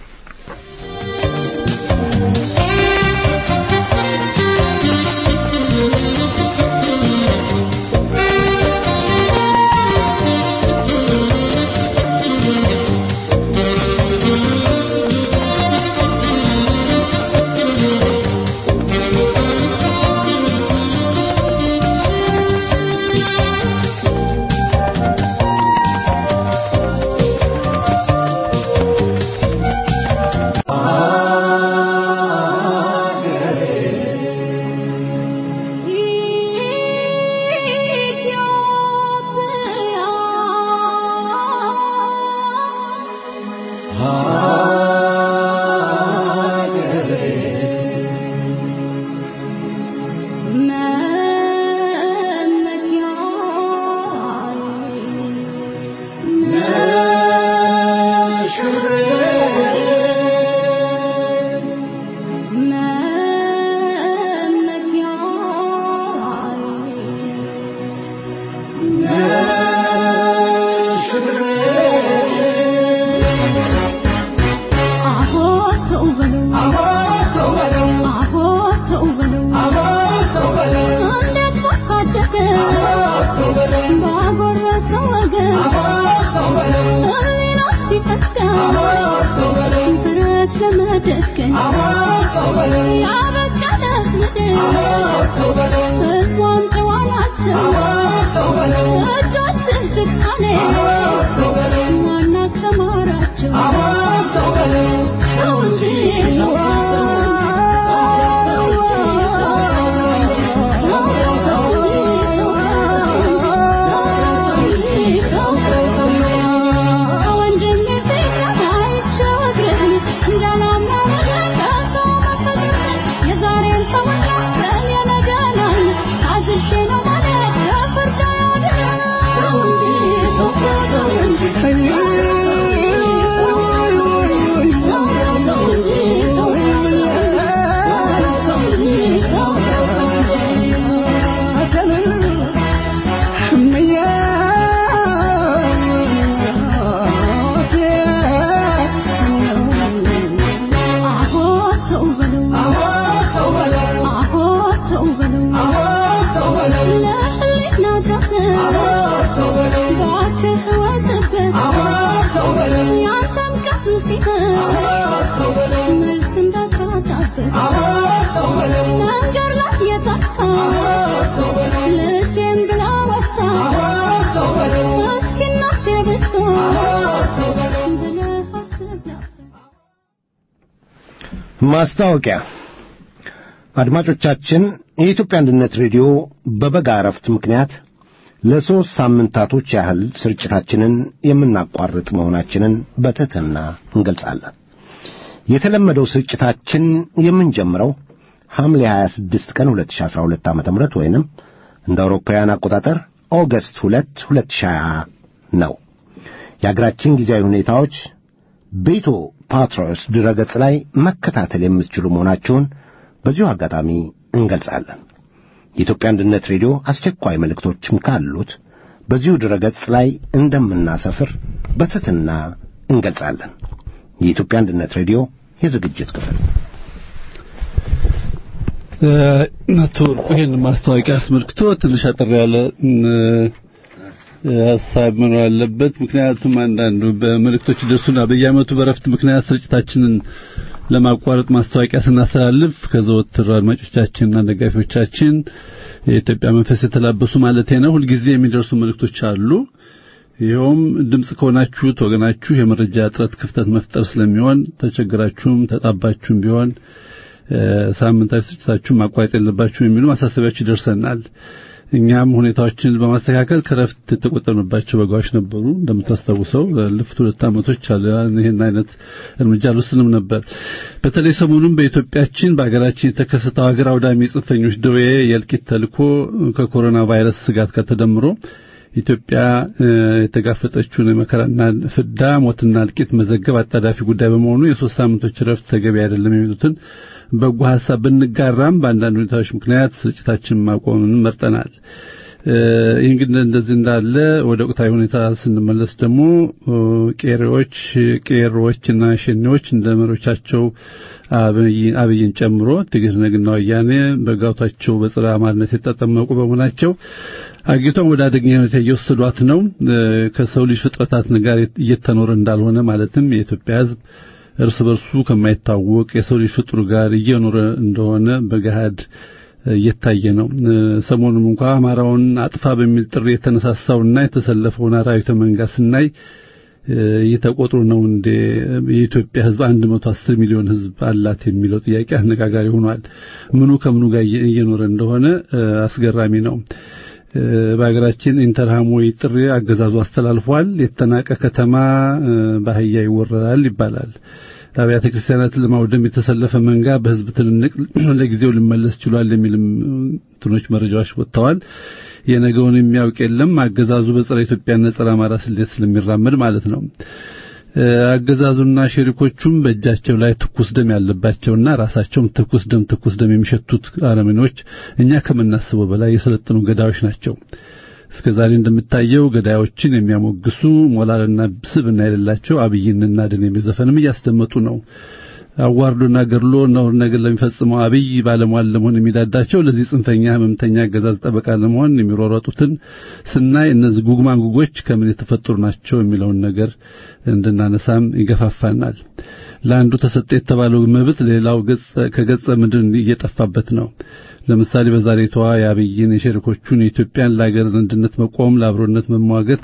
[SPEAKER 2] ማስታወቂያ አድማጮቻችን የኢትዮጵያ አንድነት ሬዲዮ በበጋ እረፍት ምክንያት ለሦስት ሳምንታቶች ያህል ስርጭታችንን የምናቋርጥ መሆናችንን በትሕትና እንገልጻለን። የተለመደው ስርጭታችን የምንጀምረው ሐምሌ 26 ቀን 2012 ዓ ም ወይንም እንደ አውሮፓውያን አቆጣጠር ኦገስት 2 2020 ነው። የአገራችን ጊዜያዊ ሁኔታዎች በኢትዮ ፓትሮስ ድረገጽ ላይ መከታተል የምትችሉ መሆናቸውን በዚሁ አጋጣሚ እንገልጻለን። የኢትዮጵያ አንድነት ሬዲዮ አስቸኳይ መልእክቶችም ካሉት በዚሁ ድረገጽ ላይ እንደምናሰፍር በትሕትና እንገልጻለን። የኢትዮጵያ አንድነት ሬዲዮ የዝግጅት ክፍል
[SPEAKER 4] አቶ ወርቁ ይህን ማስታወቂያ አስመልክቶ ትንሽ አጠር ያለ ሀሳብ መኖር አለበት። ምክንያቱም አንዳንዱ በመልእክቶች ደርሱና በየዓመቱ በረፍት ምክንያት ስርጭታችንን ለማቋረጥ ማስታወቂያ ስናስተላልፍ ከዘወትር አድማጮቻችንና ደጋፊዎቻችን የኢትዮጵያ መንፈስ የተላበሱ ማለት ነው ሁልጊዜ የሚደርሱ መልእክቶች አሉ። ይኸውም ድምፅ ከሆናችሁት ወገናችሁ የመረጃ እጥረት ክፍተት መፍጠር ስለሚሆን ተቸግራችሁም ተጣባችሁም ቢሆን ሳምንታዊ ስርጭታችሁን ማቋረጥ የለባችሁም የሚሉ ማሳሰቢያዎች ይደርሰናል። እኛም ሁኔታዎችን በማስተካከል ከረፍት የተቆጠብንባቸው በጋዎች ነበሩ። እንደምታስታውሰው ላለፉት ሁለት ዓመቶች አለ ይህን አይነት እርምጃ አልወስንም ነበር። በተለይ ሰሞኑን በኢትዮጵያችን በሀገራችን የተከሰተው ሀገር አውዳሚ የጽንፈኞች ደዌ የእልቂት ተልኮ ከኮሮና ቫይረስ ስጋት ጋር ተደምሮ ኢትዮጵያ የተጋፈጠችውን መከራና ፍዳ፣ ሞትና እልቂት መዘገብ አጣዳፊ ጉዳይ በመሆኑ የሶስት ሳምንቶች ረፍት ተገቢ አይደለም የሚሉትን በጎ ሀሳብ ብንጋራም በአንዳንድ ሁኔታዎች ምክንያት ስርጭታችን ማቆምን መርጠናል። ይህ እንግዲህ እንደዚህ እንዳለ ወደ ወቅታዊ ሁኔታ ስንመለስ ደግሞ ቄሮዎች ቄሮዎችና ሸኔዎች እንደ መሪዎቻቸው አብይን ጨምሮ ትግርነግና ወያኔ በጋውታቸው በጽረ አማርነት የተጠመቁ በመሆናቸው አጊቷን ወደ አደገኛ ሁኔታ እየወሰዷት ነው። ከሰው ልጅ ፍጥረታት ጋር እየተኖረ እንዳልሆነ ማለትም የኢትዮጵያ ሕዝብ እርስ በርሱ ከማይታወቅ የሰው ልጅ ፍጡር ጋር እየኖረ እንደሆነ በገሃድ እየታየ ነው። ሰሞኑን እንኳ አማራውን አጥፋ በሚል ጥሪ የተነሳሳውና የተሰለፈውን አራዊተ መንጋ ስናይ እየተቆጥሩ ነው እንዴ የኢትዮጵያ ሕዝብ 110 ሚሊዮን ሕዝብ አላት የሚለው ጥያቄ አነጋጋሪ ሆኗል። ምኑ ከምኑ ጋር እየኖረ እንደሆነ አስገራሚ ነው። በሀገራችን ኢንተርሃሞዊ ጥሪ አገዛዙ አስተላልፏል። የተናቀ ከተማ በአህያ ይወረራል ይባላል። አብያተ ክርስቲያናትን ለማውደም የተሰለፈ መንጋ በህዝብ ትንንቅ ለጊዜው ሊመለስ ችሏል የሚልም እንትኖች መረጃዎች ወጥተዋል። የነገውን የሚያውቅ የለም። አገዛዙ በጸረ ኢትዮጵያና ጸረ አማራ ስሌት ስለሚራመድ ማለት ነው። አገዛዙና ሸሪኮቹም በእጃቸው ላይ ትኩስ ደም ያለባቸውና ራሳቸውም ትኩስ ደም ትኩስ ደም የሚሸቱት አረመኔዎች እኛ ከምናስበው በላይ የሰለጠኑ ገዳዮች ናቸው። እስከ ዛሬ እንደሚታየው ገዳዮችን የሚያሞግሱ ሞራልና ስብዕና የሌላቸው አብይንና ደን የሚዘፈንም እያስደመጡ ነው። አዋርዶና ገድሎ ነውር ነገር ለሚፈጽመው አብይ ባለሟል ለመሆን የሚዳዳቸው ለዚህ ጽንፈኛ ህመምተኛ አገዛዝ ጠበቃ ለመሆን የሚሯሯጡትን ስናይ እነዚህ ጉግማንጉጎች ከምን የተፈጠሩ ናቸው የሚለውን ነገር እንድናነሳም ይገፋፋናል። ለአንዱ ተሰጠ የተባለው መብት ሌላው ከገጸ ምድር እየጠፋበት ነው። ለምሳሌ በዛሬቷ የአብይን የሸሪኮቹን የኢትዮጵያን ለሀገር አንድነት መቆም ለአብሮነት መሟገት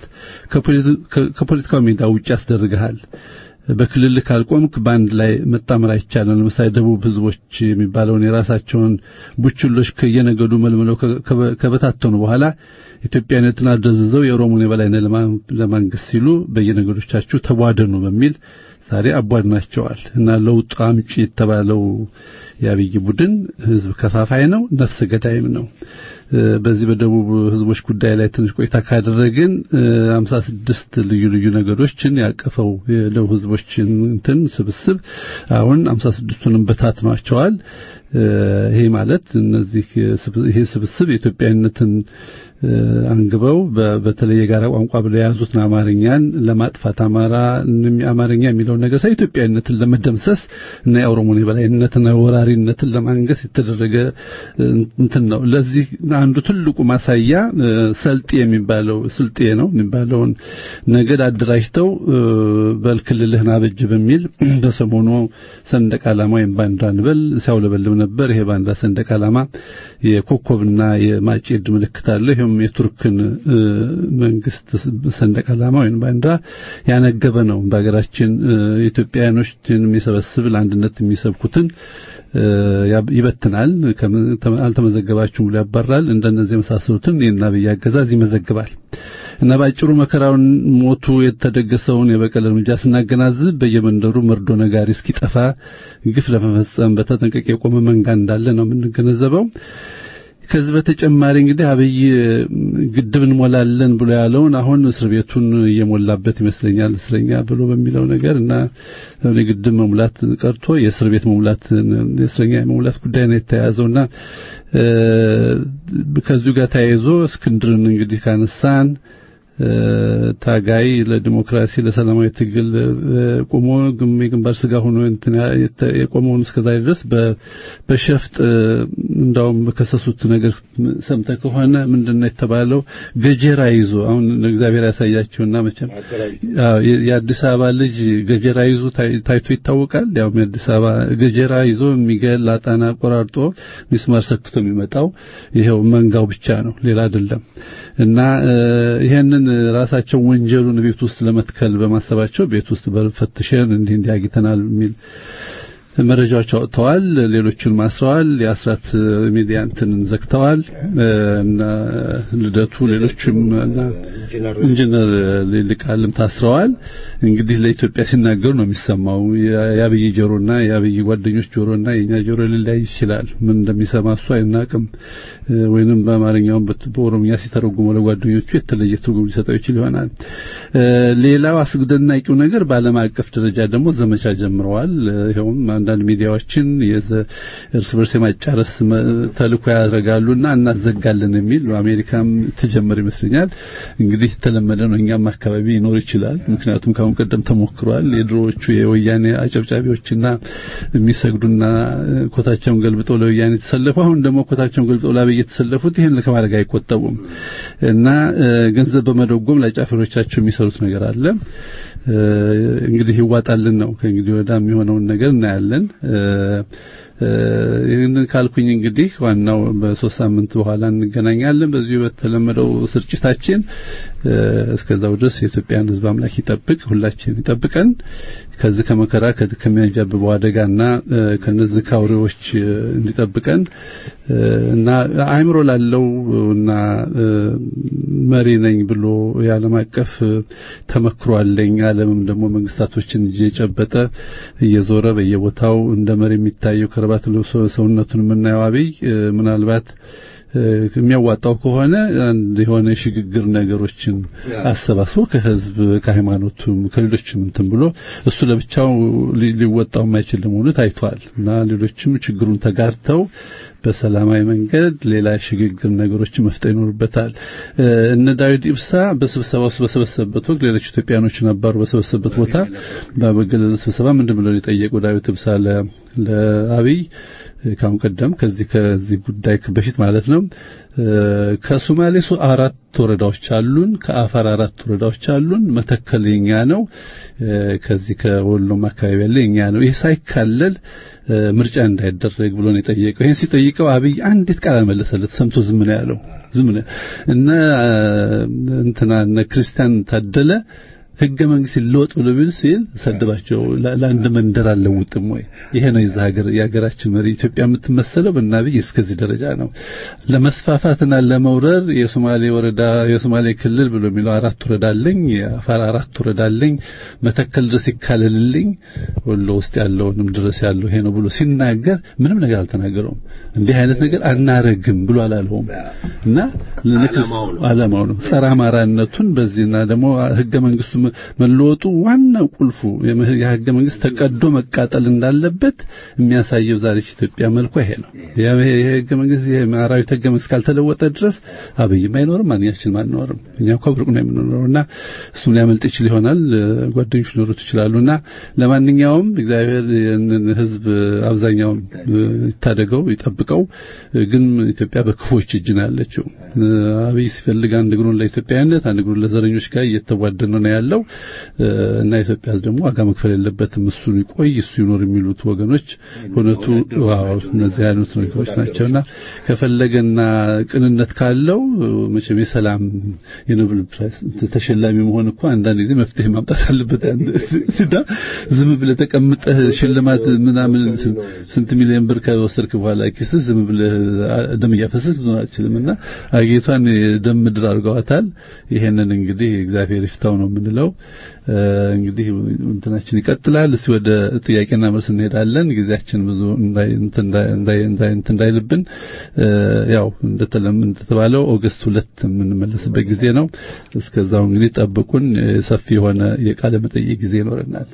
[SPEAKER 4] ከፖለቲካው ሜዳ ውጭ ያስደርግሃል። በክልል ካልቆምክ በአንድ ላይ መጣመር አይቻልም። ለምሳሌ ደቡብ ህዝቦች የሚባለውን የራሳቸውን ቡችሎች ከየነገዱ መልምለው ከበታተኑ በኋላ ኢትዮጵያነትን አደዝዘው የኦሮሞን የበላይነት ለማንገስ ሲሉ በየነገዶቻችሁ ተቧደኑ በሚል ዛሬ አቧድናቸዋል እና ለውጥ አምጪ የተባለው የአብይ ቡድን ህዝብ ከፋፋይ ነው፣ ነፍሰ ገዳይም ነው። በዚህ በደቡብ ህዝቦች ጉዳይ ላይ ትንሽ ቆይታ ካደረግን 56 ልዩ ልዩ ነገዶችን ያቀፈው የደቡብ ህዝቦችን እንትን ስብስብ አሁን 56ቱንም በታትኗቸዋል። ይሄ ማለት እነዚህ ይሄ ስብስብ የኢትዮጵያዊነትን አንግበው በተለይ የጋራ ቋንቋ ብለው የያዙትን አማርኛን ለማጥፋት አማራ አማርኛ የሚለውን ነገር ሳይ ኢትዮጵያዊነትን ለመደምሰስ እና የኦሮሞን የበላይነትና ወራሪነትን ለማንገስ የተደረገ እንትን ነው። ለዚህ አንዱ ትልቁ ማሳያ ሰልጤ የሚባለው ስልጤ ነው የሚባለውን ነገድ አደራጅተው በልክልልህን አበጅ በሚል በሰሞኑ ሰንደቅ ዓላማ ወይም ባንዲራ እንበል ሲያውለበልብ ነበር። ይሄ ባንዲራ ሰንደቅ ዓላማ የኮከብና የማጭድ ምልክት አለ። ይሄም የቱርክን መንግስት ሰንደቅ ዓላማ ወይም ባንዲራ ያነገበ ነው። በሀገራችን ኢትዮጵያውያኖችን የሚሰበስብ ለአንድነት የሚሰብኩትን ይበትናል። አልተመዘገባችሁም ብሎ ያባራል። እንደነዚህ የመሳሰሉትን የና አብይ አገዛዝ ይመዘግባል። እና ባጭሩ መከራውን ሞቱ የተደገሰውን የበቀል እርምጃ ስናገናዝብ በየመንደሩ መርዶ ነጋሪ እስኪጠፋ ግፍ ለመፈጸም በተጠንቀቅ የቆመ መንጋ እንዳለ ነው የምንገነዘበው። ከዚህ በተጨማሪ እንግዲህ አብይ ግድብ እንሞላለን ብሎ ያለውን አሁን እስር ቤቱን እየሞላበት ይመስለኛል እስረኛ ብሎ በሚለው ነገር እና ግድብ መሙላት ቀርቶ የእስር ቤት መሙላት የእስረኛ የመሙላት ጉዳይ ነው የተያያዘውና ከዚሁ ጋር ተያይዞ እስክንድርን እንግዲህ ካነሳን ታጋይ ለዲሞክራሲ ለሰላማዊ ትግል ቆሞ የግንባር ስጋ ሆኖ የቆመውን እስከዛሬ ድረስ በሸፍጥ እንዳውም በከሰሱት ነገር ሰምተ ከሆነ ምንድነው የተባለው ገጀራ ይዞ አሁን እግዚአብሔር ያሳያቸውና መቼም የአዲስ አበባ ልጅ ገጀራ ይዞ ታይቶ ይታወቃል ያው የአዲስ አበባ ገጀራ ይዞ የሚገል አጣና ቆራርጦ ሚስማር ሰክቶ የሚመጣው ይሄው መንጋው ብቻ ነው ሌላ አይደለም እና ይሄንን ራሳቸው ወንጀሉን ቤት ውስጥ ለመትከል በማሰባቸው ቤት ውስጥ በፈትሸን እንዲህ እንዲህ አግኝተናል የሚል መረጃዎች አውጥተዋል። ሌሎቹን ማስረዋል። የአስራት ሚዲያ እንትንን ዘግተዋል እና ልደቱ ሌሎችም ኢንጂነር ሊልቃልም ታስረዋል። እንግዲህ ለኢትዮጵያ ሲናገሩ ነው የሚሰማው። የአብይ ጆሮና የአብይ ጓደኞች ጆሮና የኛ ጆሮ ሊለያይ ይችላል። ምን እንደሚሰማ እሱ አይናቅም። ወይንም በአማርኛውም በኦሮምኛ ሲተረጉመው ለጓደኞቹ የተለየ ትርጉም ሊሰጠው ይችል ይሆናል። ሌላው አስደናቂው ነገር በዓለም አቀፍ ደረጃ ደግሞ ዘመቻ ጀምረዋል። ይኸውም አንዳንድ ሚዲያዎችን እርስ በርስ የማጫረስ ተልእኮ ያደርጋሉና እናዘጋለን የሚል በአሜሪካም ተጀመረ ይመስለኛል። እንግዲህ የተለመደ ነው። እኛም አካባቢ ይኖር ይችላል። ምክንያቱም ከአሁን ቀደም ተሞክሯል። የድሮዎቹ የወያኔ አጨብጫቢዎችና የሚሰግዱና ኮታቸውን ገልብጠው ለወያኔ የተሰለፉ አሁን ደግሞ ኮታቸውን ገልብጠው ለአብይ የተሰለፉት ይህን ከማድረግ አይቆጠቡም እና ገንዘብ በመደጎም ለጫፈሮቻቸው የሚሰሩት ነገር አለ። እንግዲህ ይዋጣልን ነው ከእንግዲህ ወዳ የሚሆነውን ነገር እናያለን። ይህንን ካልኩኝ እንግዲህ ዋናው በሶስት ሳምንት በኋላ እንገናኛለን በዚሁ በተለመደው ስርጭታችን። እስከዛው ድረስ የኢትዮጵያን ሕዝብ አምላክ ይጠብቅ፣ ሁላችን ይጠብቀን ከዚህ ከመከራ ከዚህ ከሚያንዣብበው አደጋና ከነዚህ ካውሬዎች እንዲጠብቀን እና አእምሮ ላለው እና መሪ ነኝ ብሎ የዓለም አቀፍ ተመክሮ አለኝ ዓለምም ደግሞ መንግስታቶችን እጅ የጨበጠ እየዞረ በየቦታው እንደ መሪ የሚታየው ከረባት ለብሶ ሰውነቱን የምናየው አብይ ምናልባት የሚያዋጣው ከሆነ አንድ የሆነ የሽግግር ነገሮችን አሰባስቦ ከህዝብ ከሃይማኖቱም ከሌሎችም እንትን ብሎ እሱ ለብቻው ሊወጣው የማይችል ለመሆኑ ታይቷል እና ሌሎችም ችግሩን ተጋርተው በሰላማዊ መንገድ ሌላ ሽግግር ነገሮችን መፍጠር ይኖርበታል። እነ ዳዊት ኢብሳ በስብሰባ ውስጥ በሰበሰበበት ወቅት ሌሎች ኢትዮጵያኖች ነበሩ። በሰበሰበበት ቦታ በገለል ስብሰባ ምንድን ብለው የጠየቁ ዳዊት ኢብሳ ለአብይ ካሁን ቀደም ከዚህ ከዚህ ጉዳይ በፊት ማለት ነው ከሶማሌ አራት ወረዳዎች አሉን፣ ከአፋር አራት ወረዳዎች አሉን፣ መተከል የኛ ነው፣ ከዚህ ከወሎም አካባቢ ያለ የኛ ነው። ይህ ሳይካለል ምርጫ እንዳይደረግ ብሎ ነው የጠየቀው። ይሄን ሲጠይቀው አብይ አንዲት ቃል አልመለሰለት፣ ሰምቶ ዝም ነው ያለው። ዝም ነው እና እንትና እነ ክርስቲያን ታደለ ህገ መንግስት ይለወጥ ብሎ ቢል ሲል ሰደባቸው። ለአንድ መንደር አልለውጥም ወይ? ይሄ ነው የዛ ሀገር የሀገራችን መሪ ኢትዮጵያ የምትመሰለው በአብይ እስከዚህ ደረጃ ነው። ለመስፋፋትና ለመውረር የሶማሌ ወረዳ የሶማሌ ክልል ብሎ የሚለው አራት ወረዳ አለኝ፣ የአፋር አራት ወረዳ አለኝ፣ መተከል ድረስ ይካለልልኝ፣ ወሎ ውስጥ ያለውንም ድረስ ያለው ይሄ ነው ብሎ ሲናገር ምንም ነገር አልተናገረውም። እንዲህ አይነት ነገር አናረግም ብሎ አላለውም እና ዓላማው ነው ጸረ አማራነቱን በዚህና ደግሞ ህገ መንግስቱ መለወጡ ዋናው ቁልፉ የህገ መንግስት ተቀዶ መቃጠል እንዳለበት የሚያሳየው ዛሬች ኢትዮጵያ መልኳ ይሄ ነው። የህገ መንግስት የማራዊት ህገ መንግስት ካልተለወጠ ድረስ አብይም አይኖርም፣ ማንኛችንም አንኖርም። እኛ እኮ ብርቅ ነው የምንኖረውና እሱም ሊያመልጥ ይችል ይሆናል፣ ጓደኞች ሊኖሩት ይችላሉና ለማንኛውም እግዚአብሔር ይህንን ህዝብ አብዛኛውን ይታደገው ይጠብቀው። ግን ኢትዮጵያ በክፎች እጅ ነው ያለችው። አብይ ሲፈልግ አንድ እግሩን ለኢትዮጵያዊነት አንድ እግሩን ለዘረኞች ጋር እየተዋደነ ነው ያለው እና ኢትዮጵያ ደግሞ ዋጋ መክፈል የለበትም። እሱ ይቆይ እሱ ይኖር የሚሉት ወገኖች እውነቱ ዋው እነዚህ አይነት ነገሮች ናቸውና ከፈለገና ቅንነት ካለው መቼም የሰላም የኖቤል ፕራይስ ተሸላሚ መሆን እኮ አንዳንድ ጊዜ መፍትሄ ማምጣት አለበት። እና ዝም ብለህ ተቀምጠህ ሽልማት ምናምን ስንት ሚሊዮን ብር ከወሰድክ በኋላ ኪስህ ዝም ብለህ ደም እያፈሰስክ ልትኖር አትችልምና አጌቷን ደም ምድር አድርገዋታል። ይሄንን እንግዲህ እግዚአብሔር ይፍታው ነው የምንለው። ነው። እንግዲህ እንትናችን ይቀጥላል። እስቲ ወደ ጥያቄና መልስ እንሄዳለን። ጊዜያችን ብዙ እንዳይልብን ያው እንደተለም እንደተባለው ኦገስት ሁለት የምንመለስበት ጊዜ ነው። እስከዛው እንግዲህ ጠብቁን። ሰፊ የሆነ የቃለ መጠይቅ ጊዜ ይኖረናል።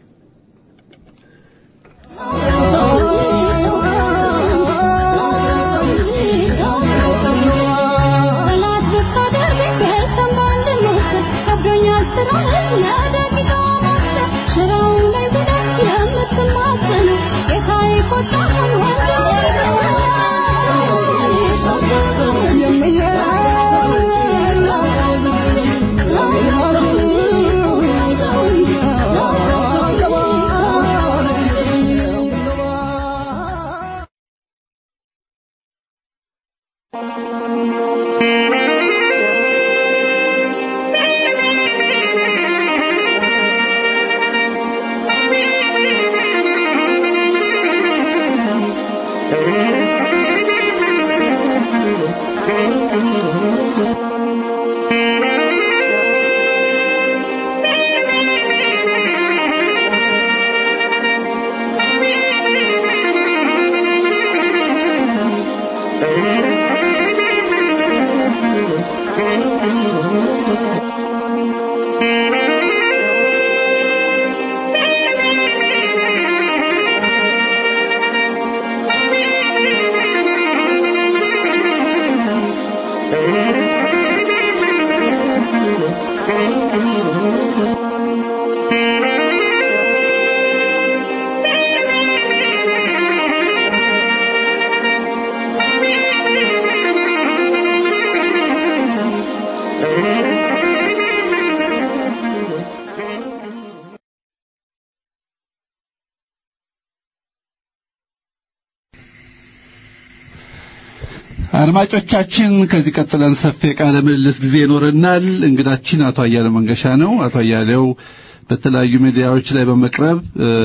[SPEAKER 4] አድማጮቻችን ከዚህ ቀጥለን ሰፊ የቃለ ምልልስ ጊዜ ይኖረናል። እንግዳችን አቶ አያሌው መንገሻ ነው። አቶ አያሌው በተለያዩ ሚዲያዎች ላይ በመቅረብ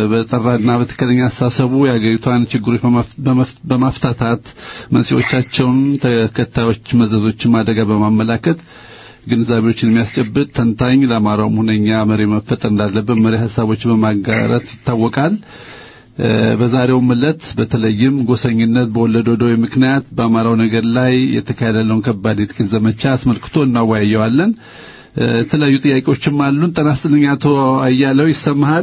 [SPEAKER 4] በጠራና በትክክለኛ አስተሳሰቡ የአገሪቷን ችግሮች በማፍታታት መንስኤዎቻቸውን፣ ተከታዮች መዘዞችን አደጋ በማመላከት ግንዛቤዎችን የሚያስጨብጥ ተንታኝ፣ ለአማራውም ሁነኛ መሪ መፈጠር እንዳለበት መሪ ሀሳቦች በማጋራት ይታወቃል። በዛሬውም ዕለት በተለይም ጎሰኝነት በወለደው ደዌ ምክንያት በአማራው ነገር ላይ የተካሄደ ያለውን ከባድ የትግል ዘመቻ አስመልክቶ እናወያየዋለን። የተለያዩ ጥያቄዎችም አሉን። ጤና ይስጥልኝ አቶ አያሌው ይሰማሃል?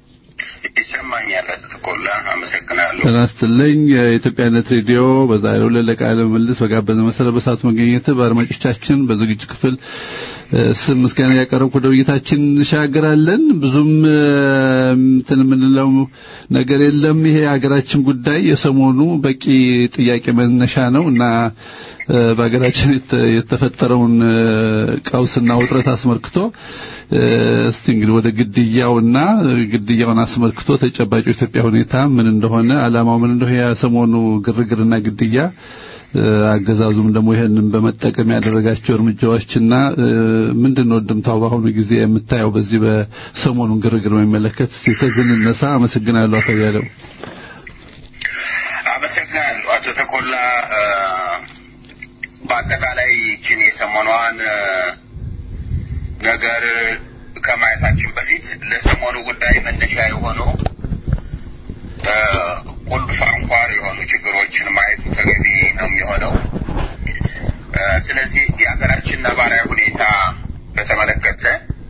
[SPEAKER 5] ይሰማኛል። ተቆላ አመሰግናለሁ።
[SPEAKER 4] ጤና ይስጥልኝ። የኢትዮጵያነት ሬዲዮ በዛሬው ዕለት ለቃለ ምልልስ በጋበዘ መሰረት በሰዓቱ መገኘት በአድማጮቻችን በዝግጅት ክፍል ስም ምስጋና ያቀረብኩ ወደ ውይይታችን እንሻገራለን። ብዙም እንትን የምንለው ነገር የለም። ይሄ የሀገራችን ጉዳይ የሰሞኑ በቂ ጥያቄ መነሻ ነው እና በሀገራችን የተፈጠረውን ቀውስና ውጥረት አስመልክቶ እስቲ እንግዲህ ወደ ግድያውና ግድያውን አስመልክቶ ተጨባጭ የኢትዮጵያ ሁኔታ ምን እንደሆነ ዓላማው ምን እንደሆነ የሰሞኑ ግርግርና ግድያ አገዛዙም ደግሞ ይሄንን በመጠቀም ያደረጋቸው እርምጃዎችና ምንድነው ድምታው በአሁኑ ጊዜ የምታየው በዚህ በሰሞኑን ግርግር በሚመለከት እስቲ ከዚህ እንነሳ። አመሰግናለሁ አቶ ያለው።
[SPEAKER 5] አመሰግናለሁ አቶ ተኮላ። በአጠቃላይ ይችን የሰሞኗን ነገር ከማየታችን በፊት ለሰሞኑ ጉዳይ መነሻ የሆነው ቁልፍ አንኳር የሆኑ ችግሮችን ማየቱ ተገቢ ነው የሚሆነው። ስለዚህ የሀገራችን ነባራዊ ሁኔታ በተመለከተ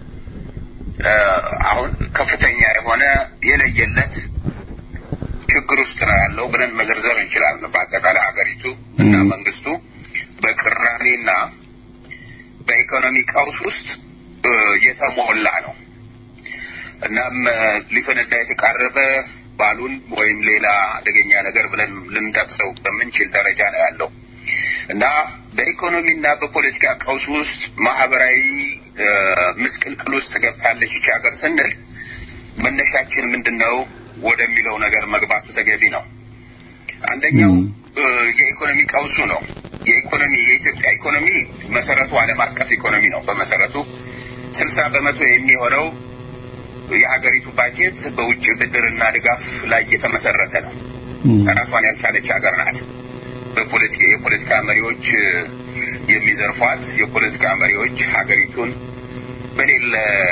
[SPEAKER 5] አሁን ከፍተኛ የሆነ የለየለት ችግር ውስጥ ነው ያለው ብለን መዘርዘር እንችላለን። በአጠቃላይ ሀገሪቱ እና መንግስቱ በቅራኔና በኢኮኖሚ ቀውስ ውስጥ የተሞላ ነው። እናም ሊፈነዳ የተቃረበ ባሉን ወይም ሌላ አደገኛ ነገር ብለን ልንጠቅሰው በምንችል ደረጃ ነው ያለው እና በኢኮኖሚና በፖለቲካ ቀውስ ውስጥ ማህበራዊ ምስቅልቅል ውስጥ ገብታለች ይቺ ሀገር ስንል መነሻችን ምንድን ነው ወደሚለው ነገር መግባቱ ተገቢ ነው። አንደኛው የኢኮኖሚ ቀውሱ ነው። የኢኮኖሚ የኢትዮጵያ ኢኮኖሚ መሰረቱ ዓለም አቀፍ ኢኮኖሚ ነው። በመሰረቱ ስልሳ በመቶ የሚሆነው የሀገሪቱ ባጀት በውጭ ብድርና ድጋፍ ላይ የተመሰረተ ነው። ራሷን ያልቻለች ሀገር ናት። በፖለቲካ የፖለቲካ መሪዎች የሚዘርፏት የፖለቲካ መሪዎች ሀገሪቱን በሌለ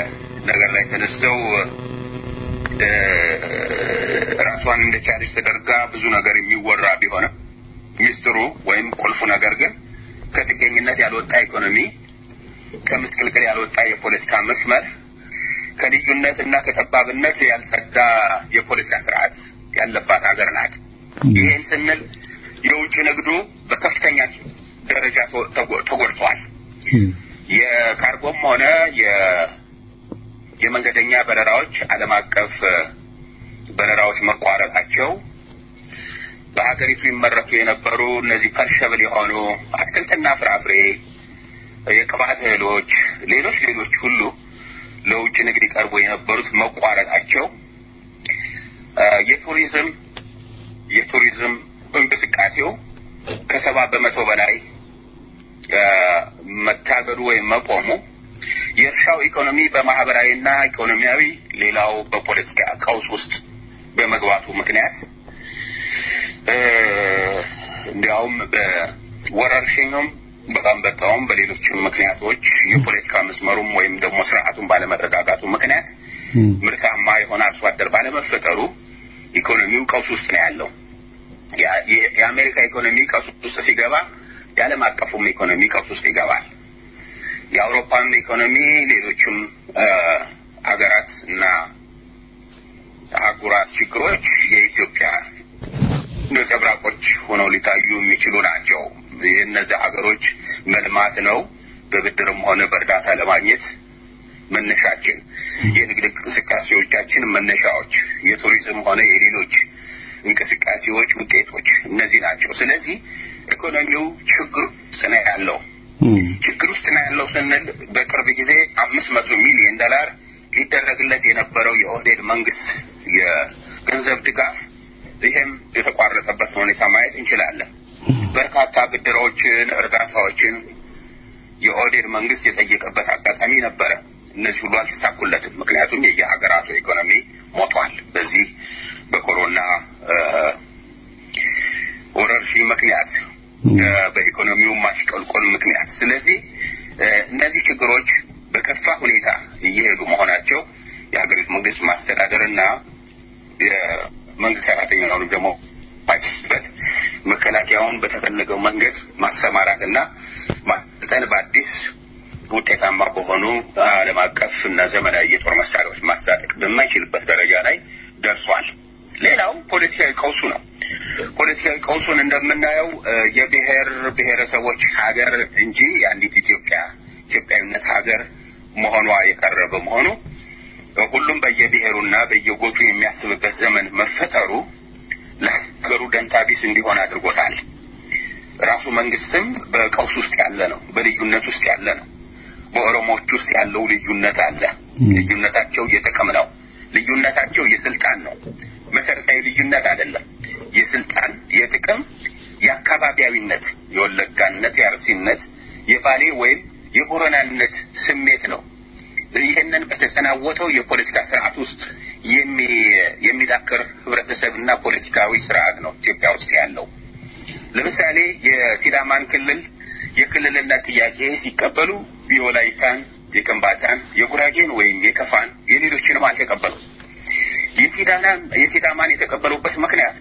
[SPEAKER 5] ነገር ላይ ተነስተው እ፣ ራሷን እንደቻለች ተደርጋ ብዙ ነገር የሚወራ ቢሆንም ሚስጥሩ ወይም ቁልፉ ነገር ግን ከጥገኝነት ያልወጣ ኢኮኖሚ፣ ከምስቅልቅል ያልወጣ የፖለቲካ መስመር፣ ከልዩነት እና ከጠባብነት ያልጸዳ የፖለቲካ ስርዓት ያለባት ሀገር ናት። ይህን ስንል የውጭ ንግዱ በከፍተኛ ደረጃ ተጎ- ተጎ- ተጎድቷል። የካርጎም ሆነ የ- የመንገደኛ በረራዎች ዓለም አቀፍ እ፣ በረራዎች መቋረጣቸው በሀገሪቱ ይመረቱ የነበሩ እነዚህ ፐርሸብል የሆኑ አትክልትና ፍራፍሬ፣ የቅባት እህሎች፣ ሌሎች ሌሎች ሁሉ ለውጭ ንግድ ይቀርቡ የነበሩት መቋረጣቸው እ፣ የቱሪዝም የቱሪዝም እንቅስቃሴው ከሰባ በመቶ በላይ እ፣ መታገዱ ወይም መቆሙ የእርሻው ኢኮኖሚ በማህበራዊና ኢኮኖሚያዊ ሌላው በፖለቲካ ቀውስ ውስጥ በመግባቱ ምክንያት እ፣ እንዲያውም በወረርሽኙም በአንበጣውም በሌሎችም ምክንያቶች የፖለቲካ መስመሩም ወይም ደግሞ ስርዓቱን ባለመረጋጋቱ ምክንያት ምርታማ የሆነ አርሶ አደር ባለመፈጠሩ ኢኮኖሚው ቀውስ ውስጥ ነው ያለው። ያ- የ- የአሜሪካ ኢኮኖሚ ቀውስ ውስጥ ሲገባ የዓለም አቀፉም ኢኮኖሚ ቀውስ ውስጥ ይገባል። የአውሮፓም ኢኮኖሚ ሌሎችም እ፣ አገራት እና አህጉራት ችግሮች የኢትዮጵያ ነጸብራቆች ሆነው ሊታዩ የሚችሉ ናቸው። የእነዚህ ሀገሮች መልማት ነው በብድርም ሆነ በእርዳታ ለማግኘት መነሻችን፣ የንግድ እንቅስቃሴዎቻችን መነሻዎች፣ የቱሪዝም ሆነ የሌሎች እንቅስቃሴዎች ውጤቶች እነዚህ ናቸው። ስለዚህ ኢኮኖሚው ችግር ውስጥ ነው ያለው። ችግር ውስጥ ነው ያለው ስንል በቅርብ ጊዜ አምስት መቶ ሚሊዮን ዶላር ሊደረግለት የነበረው የኦህዴድ መንግስት የገንዘብ ድጋፍ ይህም የተቋረጠበት ሁኔታ ማየት እንችላለን። በርካታ ብድሮችን፣ እርዳታዎችን የኦህዴድ መንግስት የጠየቀበት አጋጣሚ ነበረ። እነዚህ ሁሉ አልተሳኩለትም። ምክንያቱም የየሀገራቱ ኢኮኖሚ ሞቷል። በዚህ በኮሮና እ፣ ወረርሽኝ ምክንያት እ፣ በኢኮኖሚው ማሽቆልቆል ምክንያት ስለዚህ እ፣ እነዚህ ችግሮች በከፋ ሁኔታ እየሄዱ መሆናቸው የሀገሪቱ መንግስት ማስተዳደርና የመንግስት ሰራተኛውን ደግሞ ማይበት መከላከያውን በተፈለገው መንገድ ማሰማራትና ማሰልጠን በአዲስ ውጤታማ በሆኑ ዓለም አቀፍ እና ዘመናዊ የጦር መሳሪያዎች ማስታጠቅ በማይችልበት ደረጃ ላይ ደርሷል። ሌላው ፖለቲካዊ ቀውሱ ነው። ፖለቲካዊ ቀውሱን እንደምናየው እ፣ የብሔር ብሔረሰቦች ሀገር እንጂ የአንዲት ኢትዮጵያ ኢትዮጵያዊነት ሀገር መሆኗ የቀረ በመሆኑ እ፣ ሁሉም በየብሔሩና በየጎጡ የሚያስብበት ዘመን መፈጠሩ ለሀገሩ ደንታቢስ እንዲሆን አድርጎታል። ራሱ መንግስትም በቀውስ ውስጥ ያለ ነው። በልዩነት ውስጥ ያለ ነው። በኦሮሞዎች ውስጥ ያለው ልዩነት አለ። ልዩነታቸው የጥቅም ነው። ልዩነታቸው የስልጣን ነው። መሰረታዊ ልዩነት አይደለም። የስልጣን፣ የጥቅም፣ የአካባቢያዊነት፣ የወለጋነት፣ የአርሲነት፣ የባሌ ወይም የቦረናነት ስሜት ነው። ይህንን በተሰናወተው የፖለቲካ ስርዓት ውስጥ የሚ- የሚዳክር ህብረተሰብና ፖለቲካዊ ስርዓት ነው ኢትዮጵያ ውስጥ ያለው። ለምሳሌ የሲዳማን ክልል የክልልነት ጥያቄ ሲቀበሉ የወላይታን፣ የከምባታን፣ የጉራጌን ወይም የከፋን የሌሎችንም አልተቀበሉም። የሲዳናን የሲዳማን የተቀበሉበት ምክንያት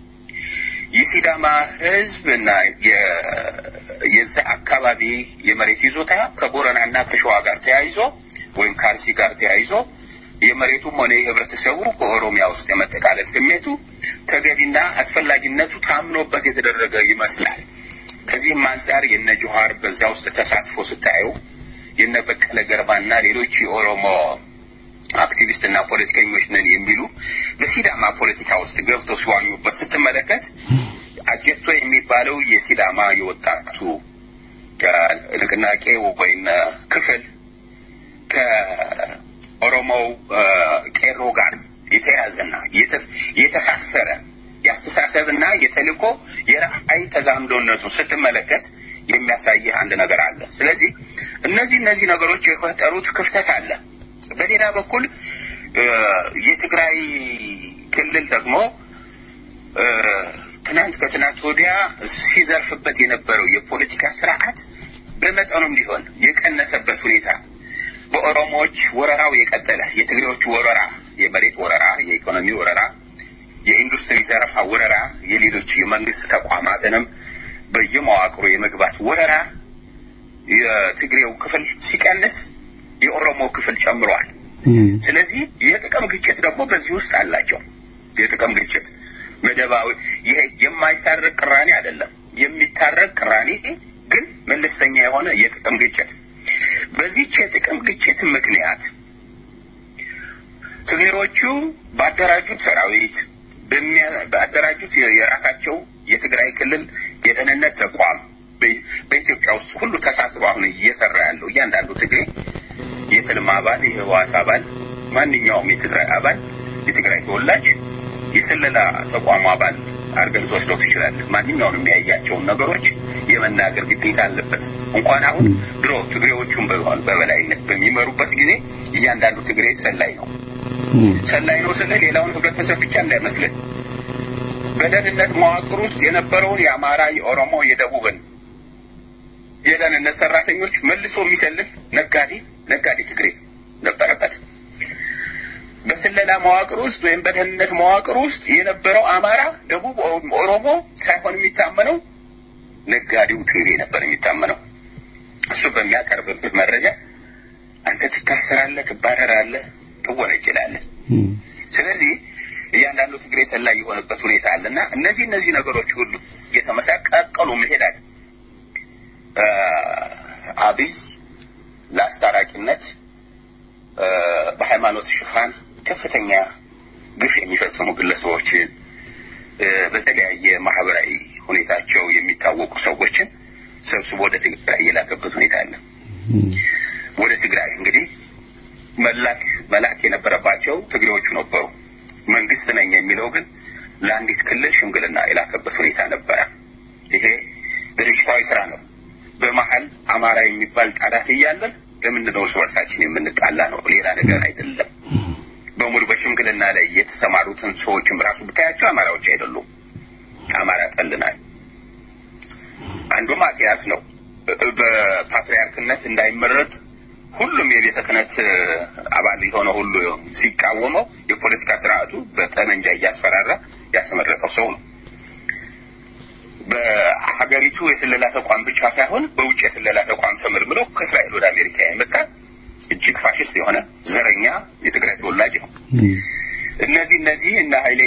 [SPEAKER 5] የሲዳማ ህዝብ እና የ- የዛ አካባቢ የመሬት ይዞታ ከቦረናና ከሸዋ ጋር ተያይዞ ወይም ከአርሲ ጋር ተያይዞ የመሬቱም ሆነ የህብረተሰቡ በኦሮሚያ ውስጥ የመጠቃለል ስሜቱ ተገቢና አስፈላጊነቱ ታምኖበት የተደረገ ይመስላል። ከዚህም አንጻር የነ ጆሀር በዛ ውስጥ ተሳትፎ ስታዩ የነ በቀለ ገርባና ሌሎች የኦሮሞ አክቲቪስት እና ፖለቲከኞች ነን የሚሉ በሲዳማ ፖለቲካ ውስጥ ገብተው ሲዋኙበት ስትመለከት አጀቶ የሚባለው የሲዳማ የወጣቱ እ፣ ንቅናቄ ወይም እ፣ ክፍል ከኦሮሞው እ፣ ቄሮ ጋር የተያዘና የተ- የተሳሰረ የአስተሳሰብና የተልእኮ የራዕይ ተዛምዶነቱን ስትመለከት የሚያሳይህ አንድ ነገር አለ። ስለዚህ እነዚህ እነዚህ ነገሮች የፈጠሩት ክፍተት አለ። በሌላ በኩል እ፣ የትግራይ ክልል ደግሞ እ፣ ትናንት ከትናንት ወዲያ ሲዘርፍበት የነበረው የፖለቲካ ስርዓት በመጠኑም ሊሆን የቀነሰበት ሁኔታ በኦሮሞዎች ወረራው የቀጠለ የትግሬዎቹ ወረራ፣ የመሬት ወረራ፣ የኢኮኖሚ ወረራ፣ የኢንዱስትሪ ዘረፋ ወረራ፣ የሌሎች የመንግስት ተቋማትንም በየመዋቅሩ የመግባት ወረራ የትግሬው ክፍል ሲቀንስ የኦሮሞ ክፍል ጨምሯል። ስለዚህ የጥቅም ግጭት ደግሞ በዚህ ውስጥ አላቸው። የጥቅም ግጭት መደባዊ ይሄ የማይታረቅ ቅራኔ አይደለም። የሚታረቅ ቅራኔ ግን መለስተኛ የሆነ የጥቅም ግጭት። በዚች የጥቅም ግጭት ምክንያት ትግሬዎቹ ባደራጁት ሰራዊት ባደራጁት የራሳቸው የትግራይ ክልል የደህንነት ተቋም በኢትዮጵያ ውስጥ ሁሉ ተሳስሮ አሁን እየሰራ ያለው እያንዳንዱ ትግሬ የትልም አባል የህወሓት አባል ማንኛውም የትግራይ አባል የትግራይ ተወላጅ የስለላ ተቋሙ አባል አድርገን ትወስደው ትችላለህ። ማንኛውንም የሚያያቸውን ነገሮች የመናገር ግዴታ አለበት። እንኳን አሁን ድሮ ትግሬዎቹን በበላይነት በሚመሩበት ጊዜ እያንዳንዱ ትግሬ ሰላይ ነው። ሰላይ ነው ስለ ሌላውን ህብረተሰብ ብቻ እንዳይመስልን በደህንነት መዋቅር ውስጥ የነበረውን የአማራ፣ የኦሮሞ፣ የደቡብን የደህንነት ሰራተኞች መልሶ የሚሰልል ነጋዴ ነጋዴ ትግሬ ነበረበት። በስለላ መዋቅር ውስጥ ወይም በደህንነት መዋቅር ውስጥ የነበረው አማራ፣ ደቡብ ኦሮሞ ሳይሆን የሚታመነው ነጋዴው ትግሬ ነበር የሚታመነው። እሱ በሚያቀርብብህ መረጃ አንተ ትታሰራለህ፣ ትባረራለህ፣ ትወነጀላለህ። ስለዚህ እያንዳንዱ ትግሬ ሰላይ የሆነበት ሁኔታ አለ እና እነዚህ እነዚህ ነገሮች ሁሉ እየተመሳቀቀሉ መሄዳል አብይ ለአስታራቂነት በሃይማኖት ሽፋን ከፍተኛ ግፍ የሚፈጽሙ ግለሰቦችን በተለያየ ማህበራዊ ሁኔታቸው የሚታወቁ ሰዎችን ሰብስቦ ወደ ትግራይ የላከበት ሁኔታ አለ። ወደ ትግራይ እንግዲህ መላክ መላክ የነበረባቸው ትግሬዎቹ ነበሩ። መንግስት ነኝ የሚለው ግን ለአንዲት ክልል ሽምግልና የላከበት ሁኔታ ነበረ። ይሄ ድርጅታዊ ስራ ነው። በመሀል አማራ የሚባል ጣላት እያለን ለምንድን ነው እርስ በርሳችን የምንጣላ ነው? ሌላ ነገር አይደለም። በሙሉ በሽምግልና ላይ የተሰማሩትን ሰዎችም ራሱ ብታያቸው አማራዎች አይደሉም። አማራ ጠልናል። አንዱ ማቲያስ ነው። በፓትሪያርክነት እንዳይመረጥ ሁሉም የቤተ ክህነት አባል የሆነ ሁሉ ሲቃወመው የፖለቲካ ስርዓቱ በጠመንጃ እያስፈራራ ያስመረጠው ሰው ነው። በሀገሪቱ የስለላ ተቋም ብቻ ሳይሆን በውጭ የስለላ ተቋም ተመልምሎ ከእስራኤል ወደ አሜሪካ የመጣ እጅግ ፋሽስት የሆነ ዘረኛ የትግራይ ተወላጅ ነው። እነዚህ እነዚህ እና ኃይሌ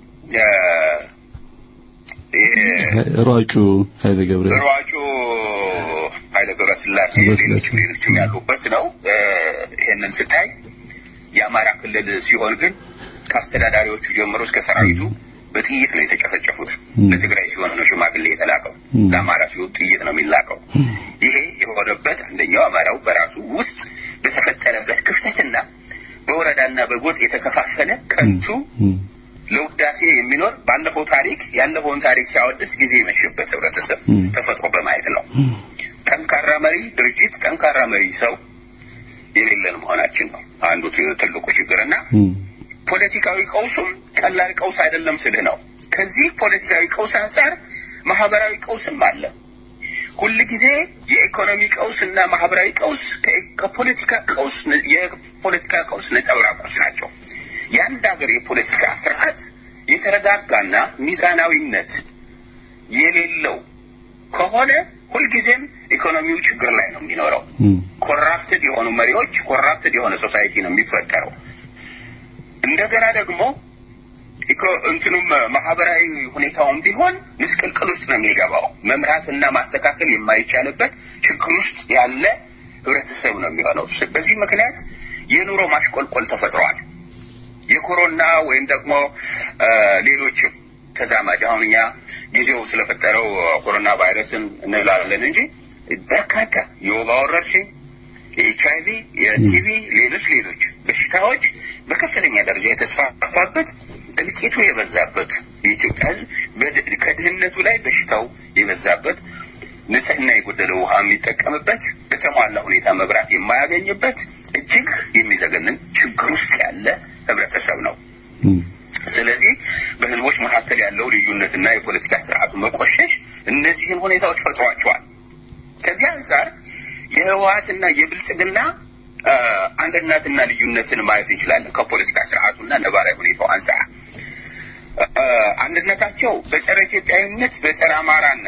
[SPEAKER 4] ሯጩ ኃይለ ገብረ
[SPEAKER 5] ሯጩ ኃይለ ገብረ ስላሴ ሌሎችም ሌሎችም ያሉበት ነው። ይሄንን ስታይ የአማራ ክልል ሲሆን ግን ከአስተዳዳሪዎቹ ጀምሮ እስከ ሰራዊቱ በጥይት ነው የተጨፈጨፉት። ለትግራይ ሲሆን ነው ሽማግሌ የተላከው፣ ለአማራ ሲሆን ጥይት ነው የሚላከው። ይሄ የሆነበት አንደኛው አማራው በራሱ ውስጥ በተፈጠረበት ክፍተትና በወረዳና በጎጥ የተከፋፈለ ከንቱ ለውዳሴ የሚኖር ባለፈው ታሪክ ያለፈውን ታሪክ ሲያወድስ ጊዜ የመሸበት ህብረተሰብ ተፈጥሮ በማየት ነው። ጠንካራ መሪ ድርጅት፣ ጠንካራ መሪ ሰው የሌለን መሆናችን ነው አንዱ ትልቁ ችግርና ፖለቲካዊ ቀውሱም ቀላል ቀውስ አይደለም ስልህ ነው። ከዚህ ፖለቲካዊ ቀውስ አንጻር ማህበራዊ ቀውስም አለ። ሁል ጊዜ የኢኮኖሚ ቀውስ እና ማህበራዊ ቀውስ ከፖለቲካ ቀውስ የፖለቲካ ቀውስ ነጸብራቆች ናቸው። የአንድ ሀገር የፖለቲካ ስርዓት የተረጋጋና ሚዛናዊነት የሌለው ከሆነ ሁልጊዜም ኢኮኖሚው ችግር ላይ ነው የሚኖረው። ኮራፕትድ የሆኑ መሪዎች፣ ኮራፕትድ የሆነ ሶሳይቲ ነው የሚፈጠረው። እንደገና ደግሞ እንትኑም ማህበራዊ ሁኔታውም ቢሆን ምስቅልቅል ውስጥ ነው የሚገባው። መምራትና ማስተካከል የማይቻልበት ችግር ውስጥ ያለ ህብረተሰብ ነው የሚሆነው። በዚህ ምክንያት የኑሮ ማሽቆልቆል ተፈጥሯል። የኮሮና ወይም ደግሞ ሌሎችም ተዛማጅ አሁን እኛ ጊዜው ስለፈጠረው ኮሮና ቫይረስን እንላለን እንጂ በርካታ የወባ ወረርሽኝ፣ የኤች አይቪ፣ የቲቪ፣ ሌሎች ሌሎች በሽታዎች በከፍተኛ ደረጃ የተስፋፋበት እልቂቱ የበዛበት የኢትዮጵያ ህዝብ ከድህነቱ ላይ በሽታው የበዛበት ንጽህና የጎደለው ውሃ የሚጠቀምበት በተሟላ ሁኔታ መብራት የማያገኝበት እጅግ የሚዘገንን ችግር ውስጥ ያለ ህብረተሰብ ነው። ስለዚህ በህዝቦች መካከል ያለው ልዩነትና የፖለቲካ ስርዓቱ መቆሸሽ እነዚህን ሁኔታዎች ፈጥሯቸዋል። ከዚህ አንጻር የህወሀትና የብልጽግና አንድነትና ልዩነትን ማየት እንችላለን። ከፖለቲካ ስርዓቱና ነባራዊ ሁኔታው አንጻር አንድነታቸው በጸረ ኢትዮጵያዊነት በጸረ አማራና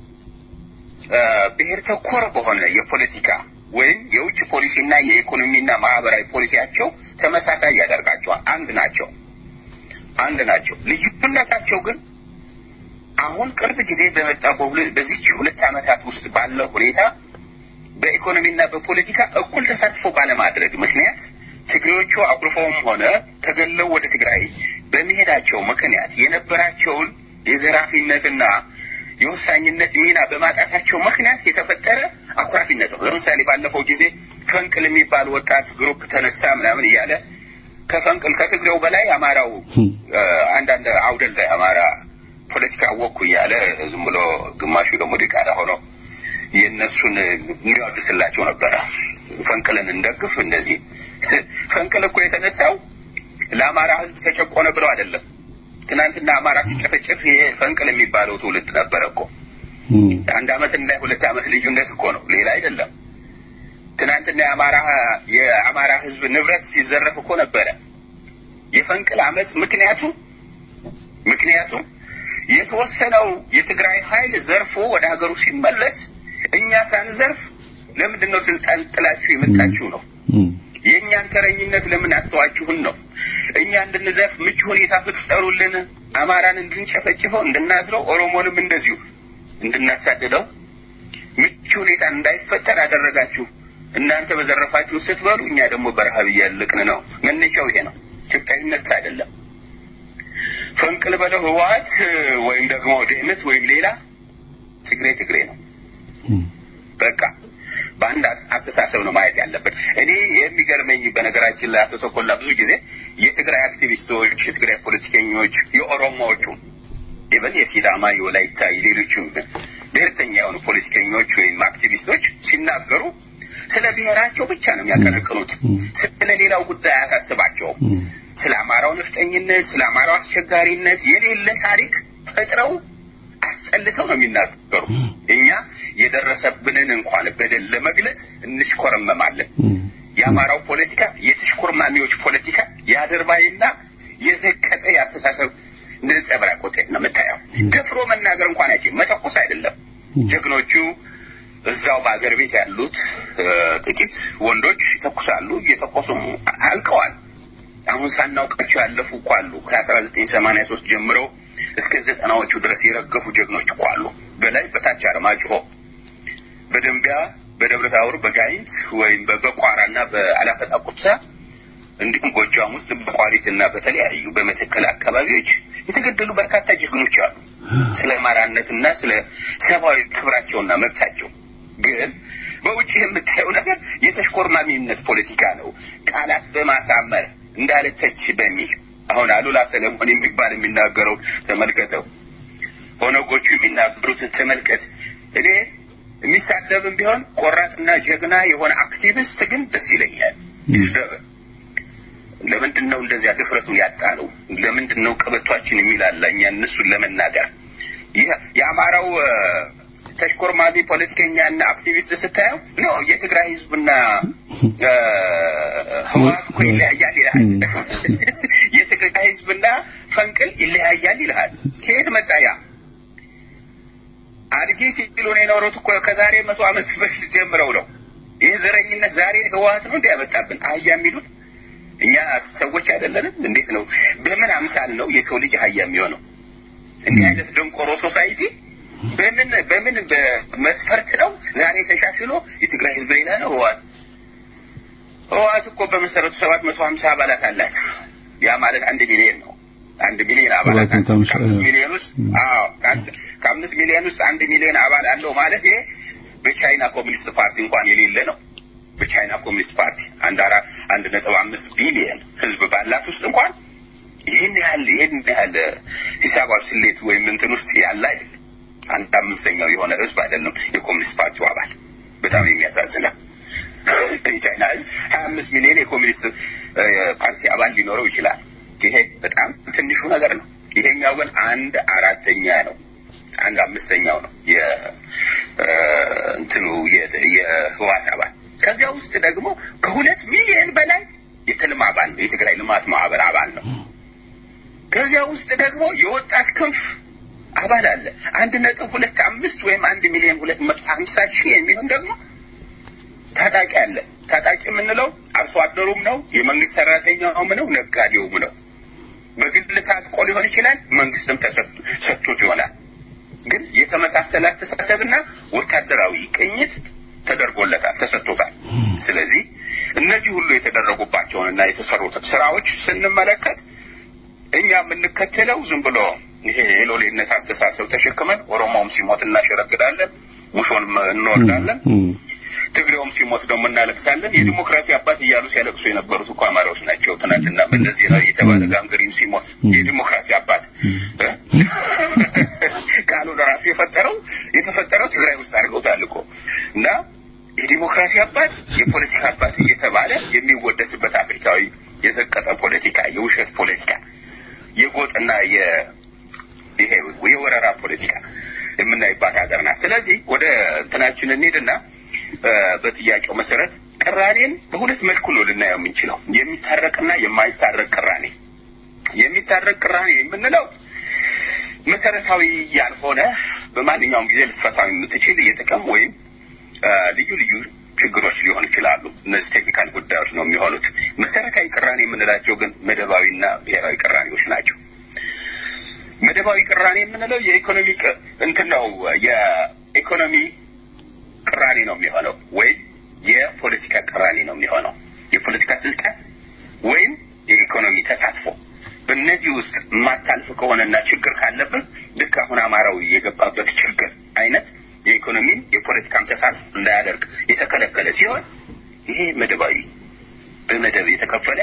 [SPEAKER 5] ብሔር ተኮር በሆነ የፖለቲካ ወይም የውጭ ፖሊሲና የኢኮኖሚና ማህበራዊ ፖሊሲያቸው ተመሳሳይ ያደርጋቸዋል። አንድ ናቸው፣ አንድ ናቸው። ልዩነታቸው ግን አሁን ቅርብ ጊዜ በመጣ በዚች ሁለት ዓመታት ውስጥ ባለው ሁኔታ በኢኮኖሚና በፖለቲካ እኩል ተሳትፎ ባለማድረግ ምክንያት ትግሬዎቹ አኩርፈውም ሆነ ተገለው ወደ ትግራይ በመሄዳቸው ምክንያት የነበራቸውን የዘራፊነትና የወሳኝነት ሚና በማጣታቸው ምክንያት የተፈጠረ አኩራፊነት ነው። ለምሳሌ ባለፈው ጊዜ ፈንቅል የሚባል ወጣት ግሩፕ ተነሳ ምናምን እያለ ከፈንቅል ከትግሬው በላይ አማራው አንዳንድ አውደል ላይ አማራ ፖለቲካ ወኩ እያለ ዝም ብሎ ግማሹ ደግሞ ዲቃላ ሆኖ የእነሱን የሚያወድስላቸው ነበረ። ፈንቅልን እንደግፍ እንደዚህ ፈንቅል እኮ የተነሳው ለአማራ ሕዝብ ተጨቆነ ብለው አይደለም። ትናንትና አማራ ሲጨፈጨፍ ይሄ ፈንቅል የሚባለው ትውልድ ነበረ እኮ አንድ አመት እና ሁለት አመት ልዩነት እኮ ነው፣ ሌላ አይደለም። ትናንትና የአማራ የአማራ ሕዝብ ንብረት ሲዘረፍ እኮ ነበረ። የፈንቅል አመት ምክንያቱ ምክንያቱ የተወሰነው የትግራይ ኃይል ዘርፎ ወደ ሀገሩ ሲመለስ እኛ ሳንዘርፍ ለምንድን ነው ስልጣን ጥላችሁ የመጣችሁ ነው። የእኛን ተረኝነት ለምን አስተዋችሁን ነው። እኛ እንድንዘርፍ ምቹ ሁኔታ ፍጠሩልን፣ አማራን እንድንጨፈጭፈው እንድናስረው፣ ኦሮሞንም እንደዚሁ እንድናሳድደው ምቹ ሁኔታ እንዳይፈጠር አደረጋችሁ። እናንተ በዘረፋችሁ ስትበሉ፣ እኛ ደግሞ በረሀብ እያለቅን ነው። መነሻው ይሄ ነው። ኢትዮጵያዊነት አይደለም። ፈንቅል በለው ህወሓት ወይም ደግሞ ደህነት ወይም ሌላ ትግሬ ትግሬ ነው። በቃ በአንድ አስተሳሰብ ነው ማየት ያለብን። እኔ የሚገርመኝ በነገራችን ላይ አቶ ተኮላ ብዙ ጊዜ የትግራይ አክቲቪስቶች፣ የትግራይ ፖለቲከኞች፣ የኦሮሞዎቹ ኢቨን የሲዳማ፣ የወላይታ፣ የሌሎቹ ብሔርተኛ የሆኑ ፖለቲከኞች ወይም አክቲቪስቶች ሲናገሩ ስለ ብሔራቸው ብቻ ነው የሚያቀነቅኑት። ስለ ሌላው ጉዳይ አያሳስባቸውም። ስለ አማራው ነፍጠኝነት፣ ስለ አማራው አስቸጋሪነት የሌለ ታሪክ ፈጥረው አስጠልተው ነው የሚናገሩ። እኛ የደረሰብንን እንኳን በደል ለመግለጽ እንሽኮረመማለን። የአማራው ፖለቲካ የተሽኮርማሚዎች ፖለቲካ የአድርባይና የዘቀጠ የአስተሳሰብ ነጸብራቅ ውጤት ነው የምታየው። ደፍሮ መናገር እንኳን አይችልም። መተኮስ አይደለም። ጀግኖቹ እዛው በአገር ቤት ያሉት ጥቂት ወንዶች ይተኩሳሉ። እየተኮሱም አልቀዋል። አሁን ሳናውቃቸው ያለፉ እኮ አሉ። ከአስራ ዘጠኝ ሰማንያ ሶስት ጀምረው እስከ ዘጠናዎቹ ድረስ የረገፉ ጀግኖች እኮ አሉ። በላይ በታች አርማጭሆ፣ በደንቢያ፣ በደብረ ታቦር፣ በጋይንት ወይም በቋራና በአላፈጣ ቁብሳ እንዲሁም ጎጃም ውስጥ በቋሪትና በተለያዩ በመተከል አካባቢዎች የተገደሉ በርካታ ጀግኖች አሉ። ስለ አማራነትና ስለ ሰብአዊ ክብራቸውና መብታቸው ግን በውጭ የምታየው ነገር የተሽኮርማሚነት ፖለቲካ ነው። ቃላት በማሳመር እንዳለተች በሚል አሁን አሉላ ሰለሞን የሚባል የሚናገረው ተመልከተው፣ ኦነጎቹ የሚናገሩትን ተመልከት። እኔ የሚሳደብም ቢሆን ቆራጥና ጀግና የሆነ አክቲቪስት ግን ደስ ይለኛል። ይስደብ። ለምንድን ነው እንደዚያ ድፍረቱን ያጣነው? ለምንድን ነው ቀበቷችን የሚላላ እኛ እነሱን ለመናገር የአማራው ተሽኮርማሚ ፖለቲከኛና አክቲቪስት ስታየው ኖ የትግራይ ህዝብና ህወሓት እኮ ይለያያል ይልሃል። የትግራይ ህዝብና ፈንቅል ይለያያል ይልሃል። ከየት መጣ ያ? አድጌ ሲሉን የኖሩት እኮ ከዛሬ መቶ ዓመት በፊት ጀምረው ነው። ይህ ዘረኝነት ዛሬ ህወሓት ነው እንዲያመጣብን አህያ የሚሉን እኛ ሰዎች አይደለንም? እንዴት ነው? በምን አምሳል ነው የሰው ልጅ አህያ የሚሆነው? እንዲህ አይነት ደንቆሮ ሶሳይቲ በምን በምን በመስፈርት ነው ዛሬ ተሻሽሎ የትግራይ ህዝብ ሌላ ነው? ህወሓት ህወሓት እኮ በመሰረቱ ሰባት መቶ ሀምሳ አባላት አላት። ያ ማለት አንድ ሚሊዮን ነው። አንድ ሚሊዮን አባላት ከአምስት ሚሊዮን ውስጥ አዎ ከአምስት ሚሊዮን ውስጥ አንድ ሚሊዮን አባል አለው ማለት ይሄ በቻይና ኮሚኒስት ፓርቲ እንኳን የሌለ ነው። በቻይና ኮሚኒስት ፓርቲ አንድ አራ አንድ ነጥብ አምስት ቢሊዮን ህዝብ ባላት ውስጥ እንኳን ይህን ያህል ይህን ያህል ሂሳባዊ ስሌት ወይም እንትን ውስጥ ያለ አይደለም። አንድ አምስተኛው የሆነ ህዝብ አይደለም የኮሚኒስት ፓርቲው አባል። በጣም የሚያሳዝነው የቻይና ህዝብ ሀያ አምስት ሚሊዮን የኮሚኒስት ፓርቲ አባል ሊኖረው ይችላል። ይሄ በጣም ትንሹ ነገር ነው። ይሄኛው ግን አንድ አራተኛ ነው። አንድ አምስተኛው ነው የእንትኑ የህወሓት አባል። ከዚያ ውስጥ ደግሞ ከሁለት ሚሊዮን በላይ የትልም አባል ነው። የትግራይ ልማት ማህበር አባል ነው። ከዚያ ውስጥ ደግሞ የወጣት ክንፍ አባል አለ። አንድ ነጥብ ሁለት አምስት ወይም አንድ ሚሊዮን ሁለት መቶ ሀምሳ ሺህ የሚሆን ደግሞ ታጣቂ አለ። ታጣቂ የምንለው አርሶ አደሩም ነው፣ የመንግስት ሰራተኛውም ነው፣ ነጋዴውም ነው። በግል ታጥቆ ሊሆን ይችላል፣ መንግስትም ሰጥቶት ይሆናል። ግን የተመሳሰለ አስተሳሰብና ወታደራዊ ቅኝት ተደርጎለታል፣ ተሰጥቶታል። ስለዚህ እነዚህ ሁሉ የተደረጉባቸውንና የተሰሩትን ስራዎች ስንመለከት እኛ የምንከተለው ዝም ብሎ ይሄ የሎሌነት አስተሳሰብ ተሸክመን ኦሮሞውም ሲሞት እናሸረግዳለን፣ ሙሾን እንወርዳለን፣ ትግሬውም ሲሞት ደግሞ እናለቅሳለን። የዲሞክራሲ አባት እያሉ ሲያለቅሱ የነበሩት እኮ አማራዎች ናቸው። ትናንትና መለስ ዜናዊ የተባለ ጋንግሪን ሲሞት የዲሞክራሲ አባት ቃሉን ራሱ የፈጠረው የተፈጠረው ትግራይ ውስጥ አድርገውታል እኮ እና የዲሞክራሲ አባት የፖለቲካ አባት እየተባለ የሚወደስበት አፍሪካዊ የዘቀጠ ፖለቲካ፣ የውሸት ፖለቲካ፣ የጎጥና ይሄ የወረራ ፖለቲካ የምናይባት ሀገር ናት። ስለዚህ ወደ እንትናችን እንሄድና በጥያቄው መሰረት ቅራኔን በሁለት መልኩ ነው ልናየው የምንችለው፣ የሚታረቅና የማይታረቅ ቅራኔ። የሚታረቅ ቅራኔ የምንለው መሰረታዊ ያልሆነ በማንኛውም ጊዜ ልትፈታው የምትችል የጥቅም ወይም ልዩ ልዩ ችግሮች ሊሆኑ ይችላሉ። እነዚህ ቴክኒካል ጉዳዮች ነው የሚሆኑት። መሰረታዊ ቅራኔ የምንላቸው ግን መደባዊና ብሔራዊ ቅራኔዎች ናቸው። መደባዊ ቅራኔ የምንለው የኢኮኖሚ እንትን ነው የኢኮኖሚ ቅራኔ ነው የሚሆነው ወይም የፖለቲካ ቅራኔ ነው የሚሆነው። የፖለቲካ ስልጣን ወይም የኢኮኖሚ ተሳትፎ በእነዚህ ውስጥ የማታልፍ ከሆነና ችግር ካለብህ ልክ አሁን አማራዊ የገባበት ችግር አይነት የኢኮኖሚን የፖለቲካን ተሳትፎ እንዳያደርግ የተከለከለ ሲሆን ይሄ መደባዊ በመደብ የተከፈለ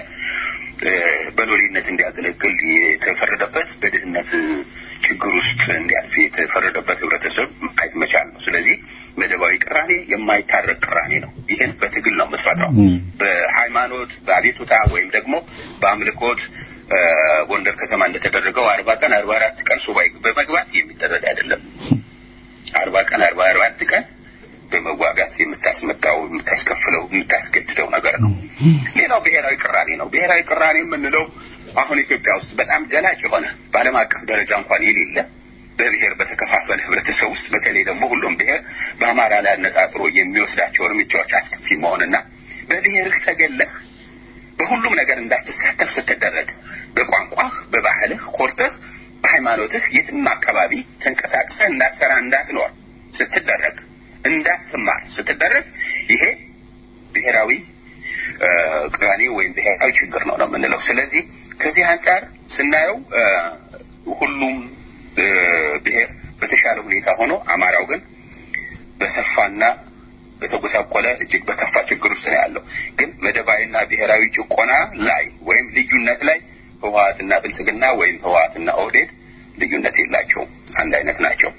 [SPEAKER 5] በሎሌነት እንዲያገለግል የተፈረደበት በድህነት ችግር ውስጥ እንዲያልፍ የተፈረደበት ህብረተሰብ ማየት መቻል ነው። ስለዚህ መደባዊ ቅራኔ የማይታረቅ ቅራኔ ነው። ይህን በትግል ነው የምትፈታው። በሃይማኖት በአቤቱታ ወይም ደግሞ በአምልኮት ጎንደር ከተማ እንደተደረገው አርባ ቀን አርባ አራት ቀን ሱባኤ በመግባት የሚደረግ አይደለም። አርባ ቀን አርባ አራት ቀን በመዋጋት የምታስመጣው የምታስከፍለው የምታስገድደው ነገር ነው። ሌላው ብሔራዊ ቅራኔ ነው። ብሔራዊ ቅራኔ የምንለው አሁን ኢትዮጵያ ውስጥ በጣም ገላጭ የሆነ በዓለም አቀፍ ደረጃ እንኳን የሌለ በብሔር በተከፋፈለ ህብረተሰብ ውስጥ በተለይ ደግሞ ሁሉም ብሔር በአማራ ላይ አነጣጥሮ የሚወስዳቸው እርምጃዎች አስከፊ መሆንና በብሔርህ ተገለህ በሁሉም ነገር እንዳትሳተፍ ስትደረግ በቋንቋህ፣ በባህልህ ኮርተህ፣ በሃይማኖትህ የትም አካባቢ ተንቀሳቅሰህ እንዳትሰራ እንዳትኖር ስትደረግ እንዳትማር ስትደረግ ይሄ ብሔራዊ ቅራኔ ወይም ብሔራዊ ችግር ነው ነው የምንለው። ስለዚህ ከዚህ አንጻር ስናየው ሁሉም ብሔር በተሻለ ሁኔታ ሆኖ አማራው ግን በሰፋና በተጎሳቆለ እጅግ በከፋ ችግር ውስጥ ነው ያለው። ግን መደባዊና ብሔራዊ ጭቆና ላይ ወይም ልዩነት ላይ ህወሀትና ብልጽግና ወይም ህወሀትና ኦህዴድ ልዩነት የላቸውም፣ አንድ አይነት ናቸው።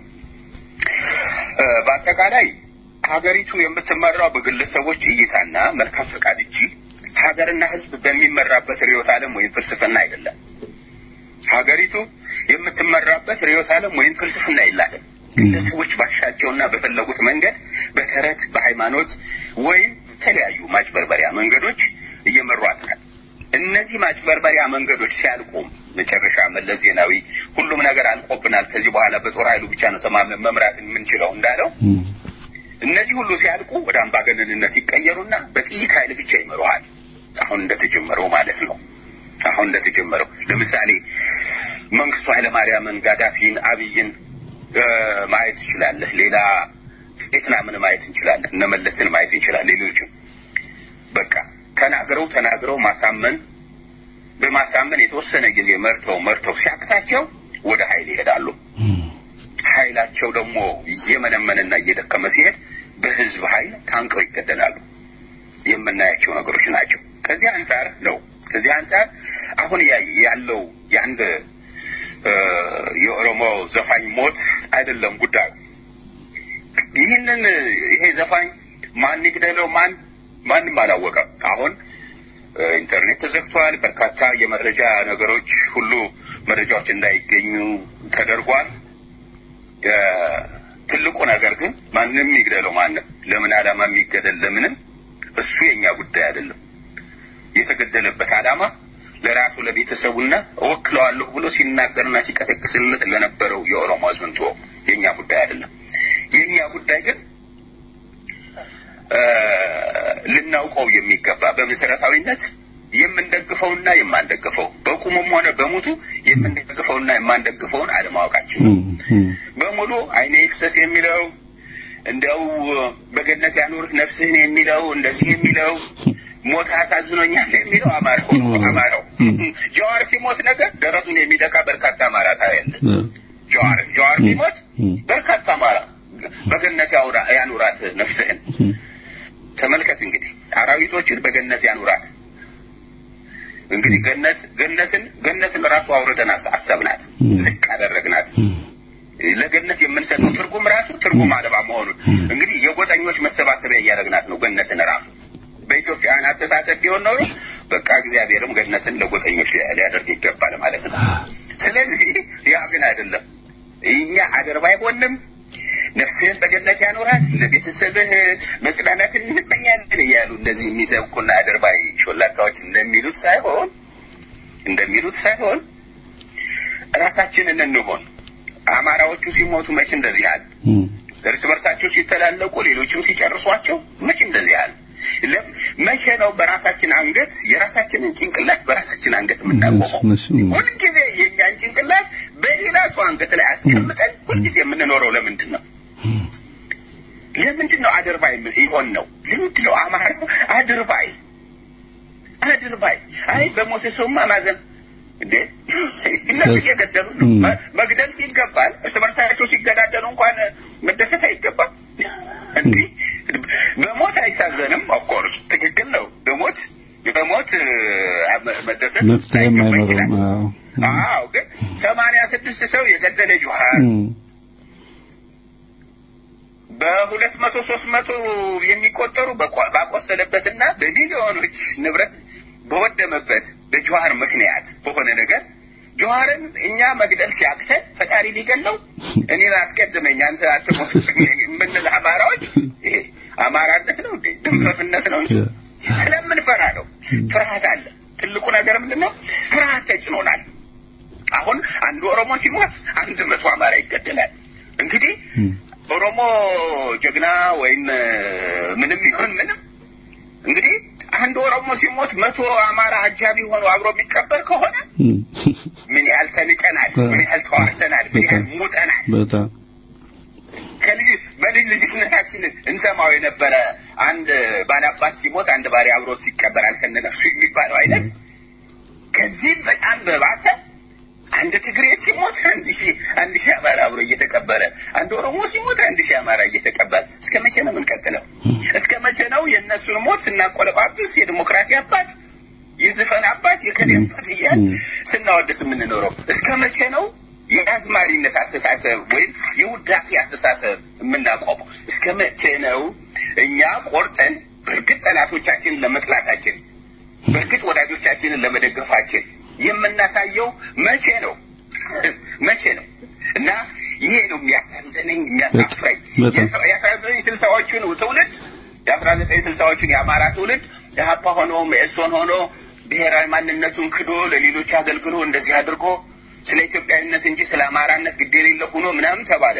[SPEAKER 5] በአጠቃላይ ሀገሪቱ የምትመራው በግለሰቦች እይታና መልካም ፈቃድ እንጂ ሀገርና ህዝብ በሚመራበት ርዕዮተ ዓለም ወይም ፍልስፍና አይደለም። ሀገሪቱ የምትመራበት ርዕዮተ ዓለም ወይም ፍልስፍና የላትም። ግለሰቦች ባሻቸውና በፈለጉት መንገድ በተረት፣ በሃይማኖት ወይም የተለያዩ ማጭበርበሪያ መንገዶች እየመሯት ናት። እነዚህ ማጭበርበሪያ መንገዶች ሲያልቁም መጨረሻ መለስ ዜናዊ ሁሉም ነገር አልቆብናል፣ ከዚህ በኋላ በጦር ኃይሉ ብቻ ነው ተማምነን መምራት የምንችለው እንዳለው እነዚህ ሁሉ ሲያልቁ ወደ አምባገነንነት ይቀየሩና በጥይት ኃይል ብቻ ይመሩሃል። አሁን እንደተጀመረው ማለት ነው። አሁን እንደተጀመረው ለምሳሌ መንግስቱ ኃይለማርያምን፣ ጋዳፊን፣ አብይን ማየት ትችላለህ። ሌላ ቬትናምን ማየት እንችላለን። እነ መለስን ማየት እንችላለን። ሌሎችም በቃ ተናግረው ተናግረው ማሳመን በማሳመን የተወሰነ ጊዜ መርተው መርተው ሲያቅታቸው ወደ ኃይል ይሄዳሉ። ኃይላቸው ደግሞ እየመነመንና እየደከመ ሲሄድ በህዝብ ኃይል ታንቀው ይገደላሉ። የምናያቸው ነገሮች ናቸው። ከዚህ አንጻር ነው ከዚህ አንጻር አሁን ያለው የአንድ የኦሮሞ ዘፋኝ ሞት አይደለም ጉዳዩ። ይህንን ይሄ ዘፋኝ ማን ይግደለው ማን ማንም አላወቀም። አሁን ኢንተርኔት ተዘግቷል። በርካታ የመረጃ ነገሮች ሁሉ መረጃዎች እንዳይገኙ ተደርጓል። ትልቁ ነገር ግን ማንም ይግደለው ማንም ለምን ዓላማ የሚገደል ለምንም እሱ የኛ ጉዳይ አይደለም። የተገደለበት ዓላማ ለራሱ ለቤተሰቡና እወክለዋለሁ ብሎ ሲናገርና ሲቀሰቅስለት ለነበረው የኦሮሞ ሕዝብ እንቶ የኛ ጉዳይ አይደለም። የኛ ጉዳይ ግን ልናውቀው የሚገባ በመሰረታዊነት የምንደግፈውና የማንደግፈው በቁሙም ሆነ በሙቱ የምንደግፈውና የማንደግፈውን አለማወቃችን ነው። በሙሉ አይኔ ይፍሰስ የሚለው እንዲያው በገነት ያኑርህ ነፍስህን የሚለው እንደዚህ የሚለው ሞት አሳዝኖኛል የሚለው አማራው አማራው ጀዋር ሲሞት ነገር ደረቱን የሚደካ በርካታ አማራ ታያለ። ጀዋር ጀዋር ሲሞት በርካታ አማራ በገነት ያኑራት ነፍስህን ተመልከት። እንግዲህ አራዊቶችን በገነት ያኑራት። እንግዲህ ገነት ገነትን ገነትን ራሱ አውርደን አሰብናት፣ ዝቅ አደረግናት። ለገነት የምንሰጠው ትርጉም ራሱ ትርጉም አልባ መሆኑን እንግዲህ የጎጠኞች መሰባሰቢያ እያደረግናት ነው ገነትን ራሱ በኢትዮጵያውያን አስተሳሰብ ቢሆን ኖሮ በቃ እግዚአብሔርም ገነትን ለጎጠኞች ሊያደርግ ይገባል ማለት ነው። ስለዚህ ያ ግን አይደለም። እኛ አደርባይ ሆንም ነፍስህን በገነት ያኖራት ለቤተሰብህ መጽናናትን እንመኛለን እያሉ እንደዚህ የሚሰብኩና አደርባይ ሾላካዎች እንደሚሉት ሳይሆን እንደሚሉት ሳይሆን ራሳችንን እንሆን። አማራዎቹ ሲሞቱ መቼ እንደዚህ አለ? እርስ በርሳቸው ሲተላለቁ ሌሎችም ሲጨርሷቸው መቼ እንደዚህ አለ? መቼ ነው በራሳችን አንገት የራሳችንን ጭንቅላት በራሳችን አንገት የምናቆመው? ሁልጊዜ የእኛን ጭንቅላት በሌላ ሰው አንገት ላይ አስቀምጠን ሁልጊዜ የምንኖረው ለምንድን ነው? ለምንድን ነው አድርባይ ይሆን ነው? ለምንድን ነው አማራ አድርባይ አድርባይ? አይ በሞተ ሰውማ ማዘን እንዴ እነሱ እየገደሉ ነው። መግደል ሲገባል እርስ በርሳቸው ሲገዳደሉ እንኳን መደሰት አይገባም እንዲህ በሞት አይታዘንም። ኦፍኮርስ ትክክል ነው። በሞት በሞት መደሰት ላይገባ ይችላል። አዎ፣ ግን ሰማንያ ስድስት ሰው የገደለ ጆሀር በሁለት መቶ ሶስት መቶ የሚቆጠሩ ባቆሰለበትና በሚሊዮኖች ንብረት በወደመበት በጆሀር ምክንያት በሆነ ነገር ጆሀርን እኛ መግደል ሲያቅተን ፈጣሪ ሊገለው እኔ አስቀድመኝ አንተ አትሞት የምንል አማራዎች ይሄ አማራነት ነው እንዴ? ድንፈፍነት ነው እንጂ ስለምንፈራ ነው። ፍርሃት አለ። ትልቁ ነገር ምንድን ነው? ፍርሃት ተጭኖናል። አሁን አንድ ኦሮሞ ሲሞት አንድ መቶ አማራ ይገደላል። እንግዲህ ኦሮሞ ጀግና ወይም ምንም ይሁን ምንም እንግዲህ አንድ ኦሮሞ ሲሞት መቶ አማራ አጃቢ ሆኖ አብሮ የሚቀበር ከሆነ ምን ያህል ተንቀናል፣ ምን ያህል ተዋርተናል፣ ምን ያህል ሙጠናል።
[SPEAKER 4] በጣም
[SPEAKER 5] ከልጅ በልጅ ልጅነታችን እንሰማው የነበረ አንድ ባላባት ሲሞት አንድ ባሪ አብሮት ይቀበራል ከነነፍሱ የሚባለው አይነት ከዚህም በጣም በባሰ አንድ ትግሬ ሲሞት አንድ ሺህ አንድ ሺህ አማራ አብሮ እየተቀበረ አንድ ኦሮሞ ሲሞት አንድ ሺህ አማራ እየተቀበለ እስከ መቼ ነው የምንቀጥለው? እስከ መቼ ነው የእነሱን ሞት ስናቆለጳጵስ የዲሞክራሲ አባት የዝፈን አባት የከሌ አባት እያል ስናወድስ የምንኖረው? እስከ መቼ ነው የአዝማሪነት አስተሳሰብ ወይም የውዳሴ አስተሳሰብ የምናቆመው? እስከ መቼ ነው እኛ ቆርጠን በእርግጥ ጠላቶቻችንን ለመጥላታችን በእርግጥ ወዳጆቻችንን ለመደገፋችን የምናሳየው መቼ ነው? መቼ ነው? እና ይሄ ነው የሚያሳዝነኝ የሚያሳፍረኝ። የአስራ ዘጠኝ ስልሳዎቹን ትውልድ የአስራ ዘጠኝ ስልሳዎቹን የአማራ ትውልድ የሀፓ ሆኖ መኢሶን ሆኖ ብሔራዊ ማንነቱን ክዶ ለሌሎች አገልግሎ እንደዚህ አድርጎ ስለ ኢትዮጵያዊነት እንጂ ስለ አማራነት ግድ የሌለ ሆኖ ምናምን ተባለ።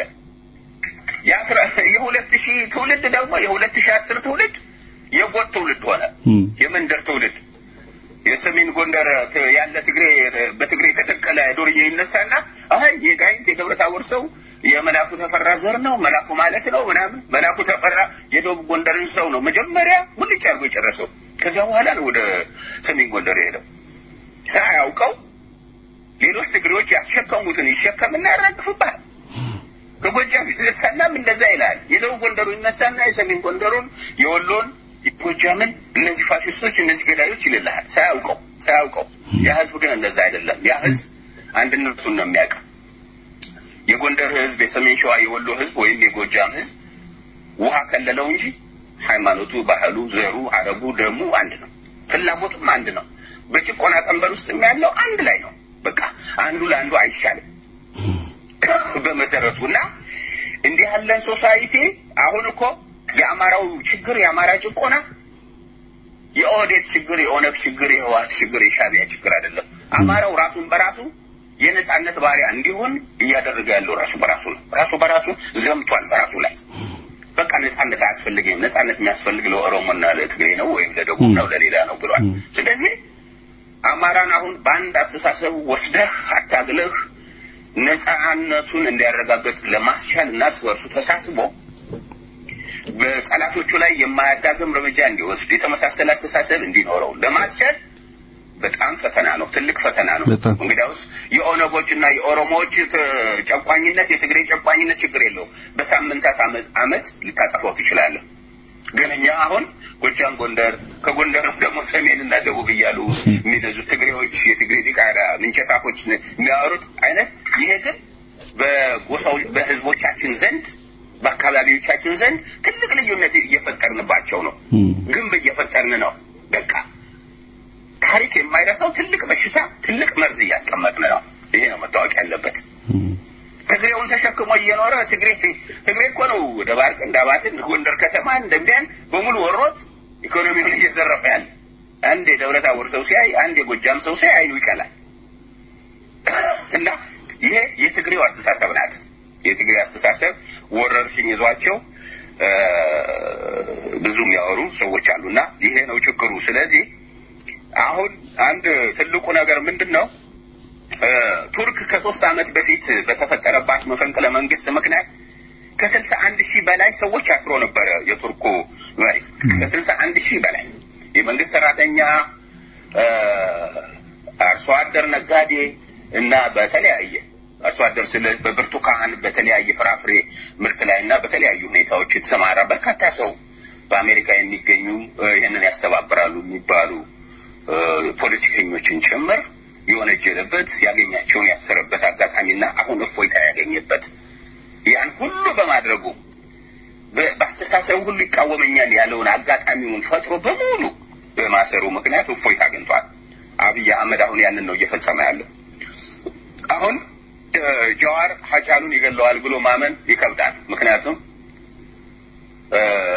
[SPEAKER 5] የሁለት ሺህ ትውልድ ደግሞ የሁለት ሺህ አስር ትውልድ የጎጥ ትውልድ ሆነ፣ የመንደር ትውልድ የሰሜን ጎንደር ያለ ትግሬ በትግሬ የተተከለ ዱርዬ ይነሳና አይ የጋይንት የደብረ ታቦር ሰው የመላኩ ተፈራ ዘር ነው መላኩ ማለት ነው ምናምን መላኩ ተፈራ የደቡብ ጎንደርን ሰው ነው መጀመሪያ ሙልጭ አድርጎ የጨረሰው ከዚያ በኋላ ነው ወደ ሰሜን ጎንደር የሄደው ሳያውቀው ሌሎች ትግሬዎች ያስሸከሙትን ይሸከምና ያራግፍብሃል ከጎጃም ይነሳናም እንደዛ ይላል የደቡብ ጎንደሩ ይነሳና የሰሜን ጎንደሩን የወሎን የጎጃምን እነዚህ ፋሽስቶች እነዚህ ገዳዮች ይልልሃል ሳያውቀው ሳያውቀው ያ ህዝብ ግን እንደዛ አይደለም ያ ህዝብ አንድነቱን ነው የሚያውቅ የጎንደር ህዝብ የሰሜን ሸዋ የወሎ ህዝብ ወይም የጎጃም ህዝብ ውሃ ከለለው እንጂ ሃይማኖቱ ባህሉ ዘሩ አረቡ ደሙ አንድ ነው ፍላጎቱም አንድ ነው በጭቆና ቀንበር ውስጥ ያለው አንድ ላይ ነው በቃ አንዱ ለአንዱ አይሻልም በመሰረቱ እና እንዲህ ያለን ሶሳይቲ አሁን እኮ የአማራው ችግር የአማራ ጭቆና የኦህዴድ ችግር፣ የኦነግ ችግር፣ የህወሓት ችግር፣ የሻዕቢያ ችግር አይደለም። አማራው ራሱን በራሱ የነጻነት ባሪያ እንዲሆን እያደረገ ያለው ራሱ በራሱ ነው። ራሱ በራሱ ዘምቷል በራሱ ላይ በቃ ነጻነት አያስፈልግም። ነጻነት የሚያስፈልግ ለኦሮሞና ለትግሬ ነው ወይም ለደቡብ ነው ለሌላ ነው ብሏል። ስለዚህ አማራን አሁን በአንድ አስተሳሰብ ወስደህ አታግለህ ነጻነቱን እንዲያረጋግጥ ለማስቻል እና እርስ በርሱ ተሳስቦ በጠላቶቹ ላይ የማያዳግም እርምጃ እንዲወስድ የተመሳሰለ አስተሳሰብ እንዲኖረው ለማስቻል በጣም ፈተና ነው፣ ትልቅ ፈተና ነው።
[SPEAKER 4] በጣም።
[SPEAKER 5] እንግዲያውስ የኦነጎች እና የኦሮሞዎች ት- ጨቋኝነት የትግሬ ጨቋኝነት ችግር የለው በሳምንታት አመት አመት ልታጠፋው ትችላለህ። ግን እኛ አሁን ጎጃም፣ ጎንደር ከጎንደርም ደግሞ ሰሜንና ደቡብ እያሉ የሚነዙት ትግሬዎች የትግሬ ዲቃላ ምንቸታፎች የሚያወሩት አይነት ይሄ ግን በጎሳው በህዝቦቻችን ዘንድ በአካባቢዎቻችን ዘንድ ትልቅ ልዩነት እየፈጠርንባቸው ነው። ግንብ እየፈጠርን ነው። በቃ ታሪክ የማይረሳው ትልቅ በሽታ ትልቅ መርዝ እያስቀመጥን ነው። ይሄ ነው መታወቅ ያለበት። ትግሬውን ተሸክሞ እየኖረ ትግሬ ትግሬ እኮ ነው ደባርቅ እንዳባትን ጎንደር ከተማ እንደሚያን በሙሉ ወሮት ኢኮኖሚውን እየዘረፈ ያለ አንድ የደብረ ታቦር ሰው ሲያይ አንድ የጎጃም ሰው ሲያይ አይኑ ይቀላል። እና ይሄ የትግሬው አስተሳሰብ ናት። የትግሬ አስተሳሰብ ወረርሽኝ ይዟቸው እ፣ ብዙ የሚያወሩ ሰዎች አሉና ይሄ ነው ችግሩ። ስለዚህ አሁን አንድ ትልቁ ነገር ምንድን ነው? እ፣ ቱርክ ከሶስት ዓመት በፊት በተፈጠረባት መፈንቅለ መንግስት ምክንያት ከስልሳ አንድ ሺህ በላይ ሰዎች አስሮ ነበረ። የቱርኩ መሪ ከስልሳ አንድ ሺህ በላይ የመንግስት ሰራተኛ፣ እ፣ አርሶ አደር፣ ነጋዴ እና በተለያየ አርሶ አደር ስለ በብርቱካን በተለያየ ፍራፍሬ ምርት ላይ እና በተለያዩ ሁኔታዎች የተሰማራ በርካታ ሰው በአሜሪካ የሚገኙ እ፣ ይህንን ያስተባብራሉ የሚባሉ እ፣ ፖለቲከኞችን ጭምር የወነጀለበት ያገኛቸውን ያሰረበት አጋጣሚና አሁን እፎይታ ያገኘበት ያን ሁሉ በማድረጉ በ- በአስተሳሰቡ ሁሉ ይቃወመኛል ያለውን አጋጣሚውን ፈጥሮ በሙሉ በማሰሩ ምክንያት እፎይታ አግኝቷል። አብይ አህመድ አሁን ያንን ነው እየፈጸመ ያለው። አሁን እ፣ ጀዋር ሀጫሉን ይገለዋል ብሎ ማመን ይከብዳል። ምክንያቱም እ፣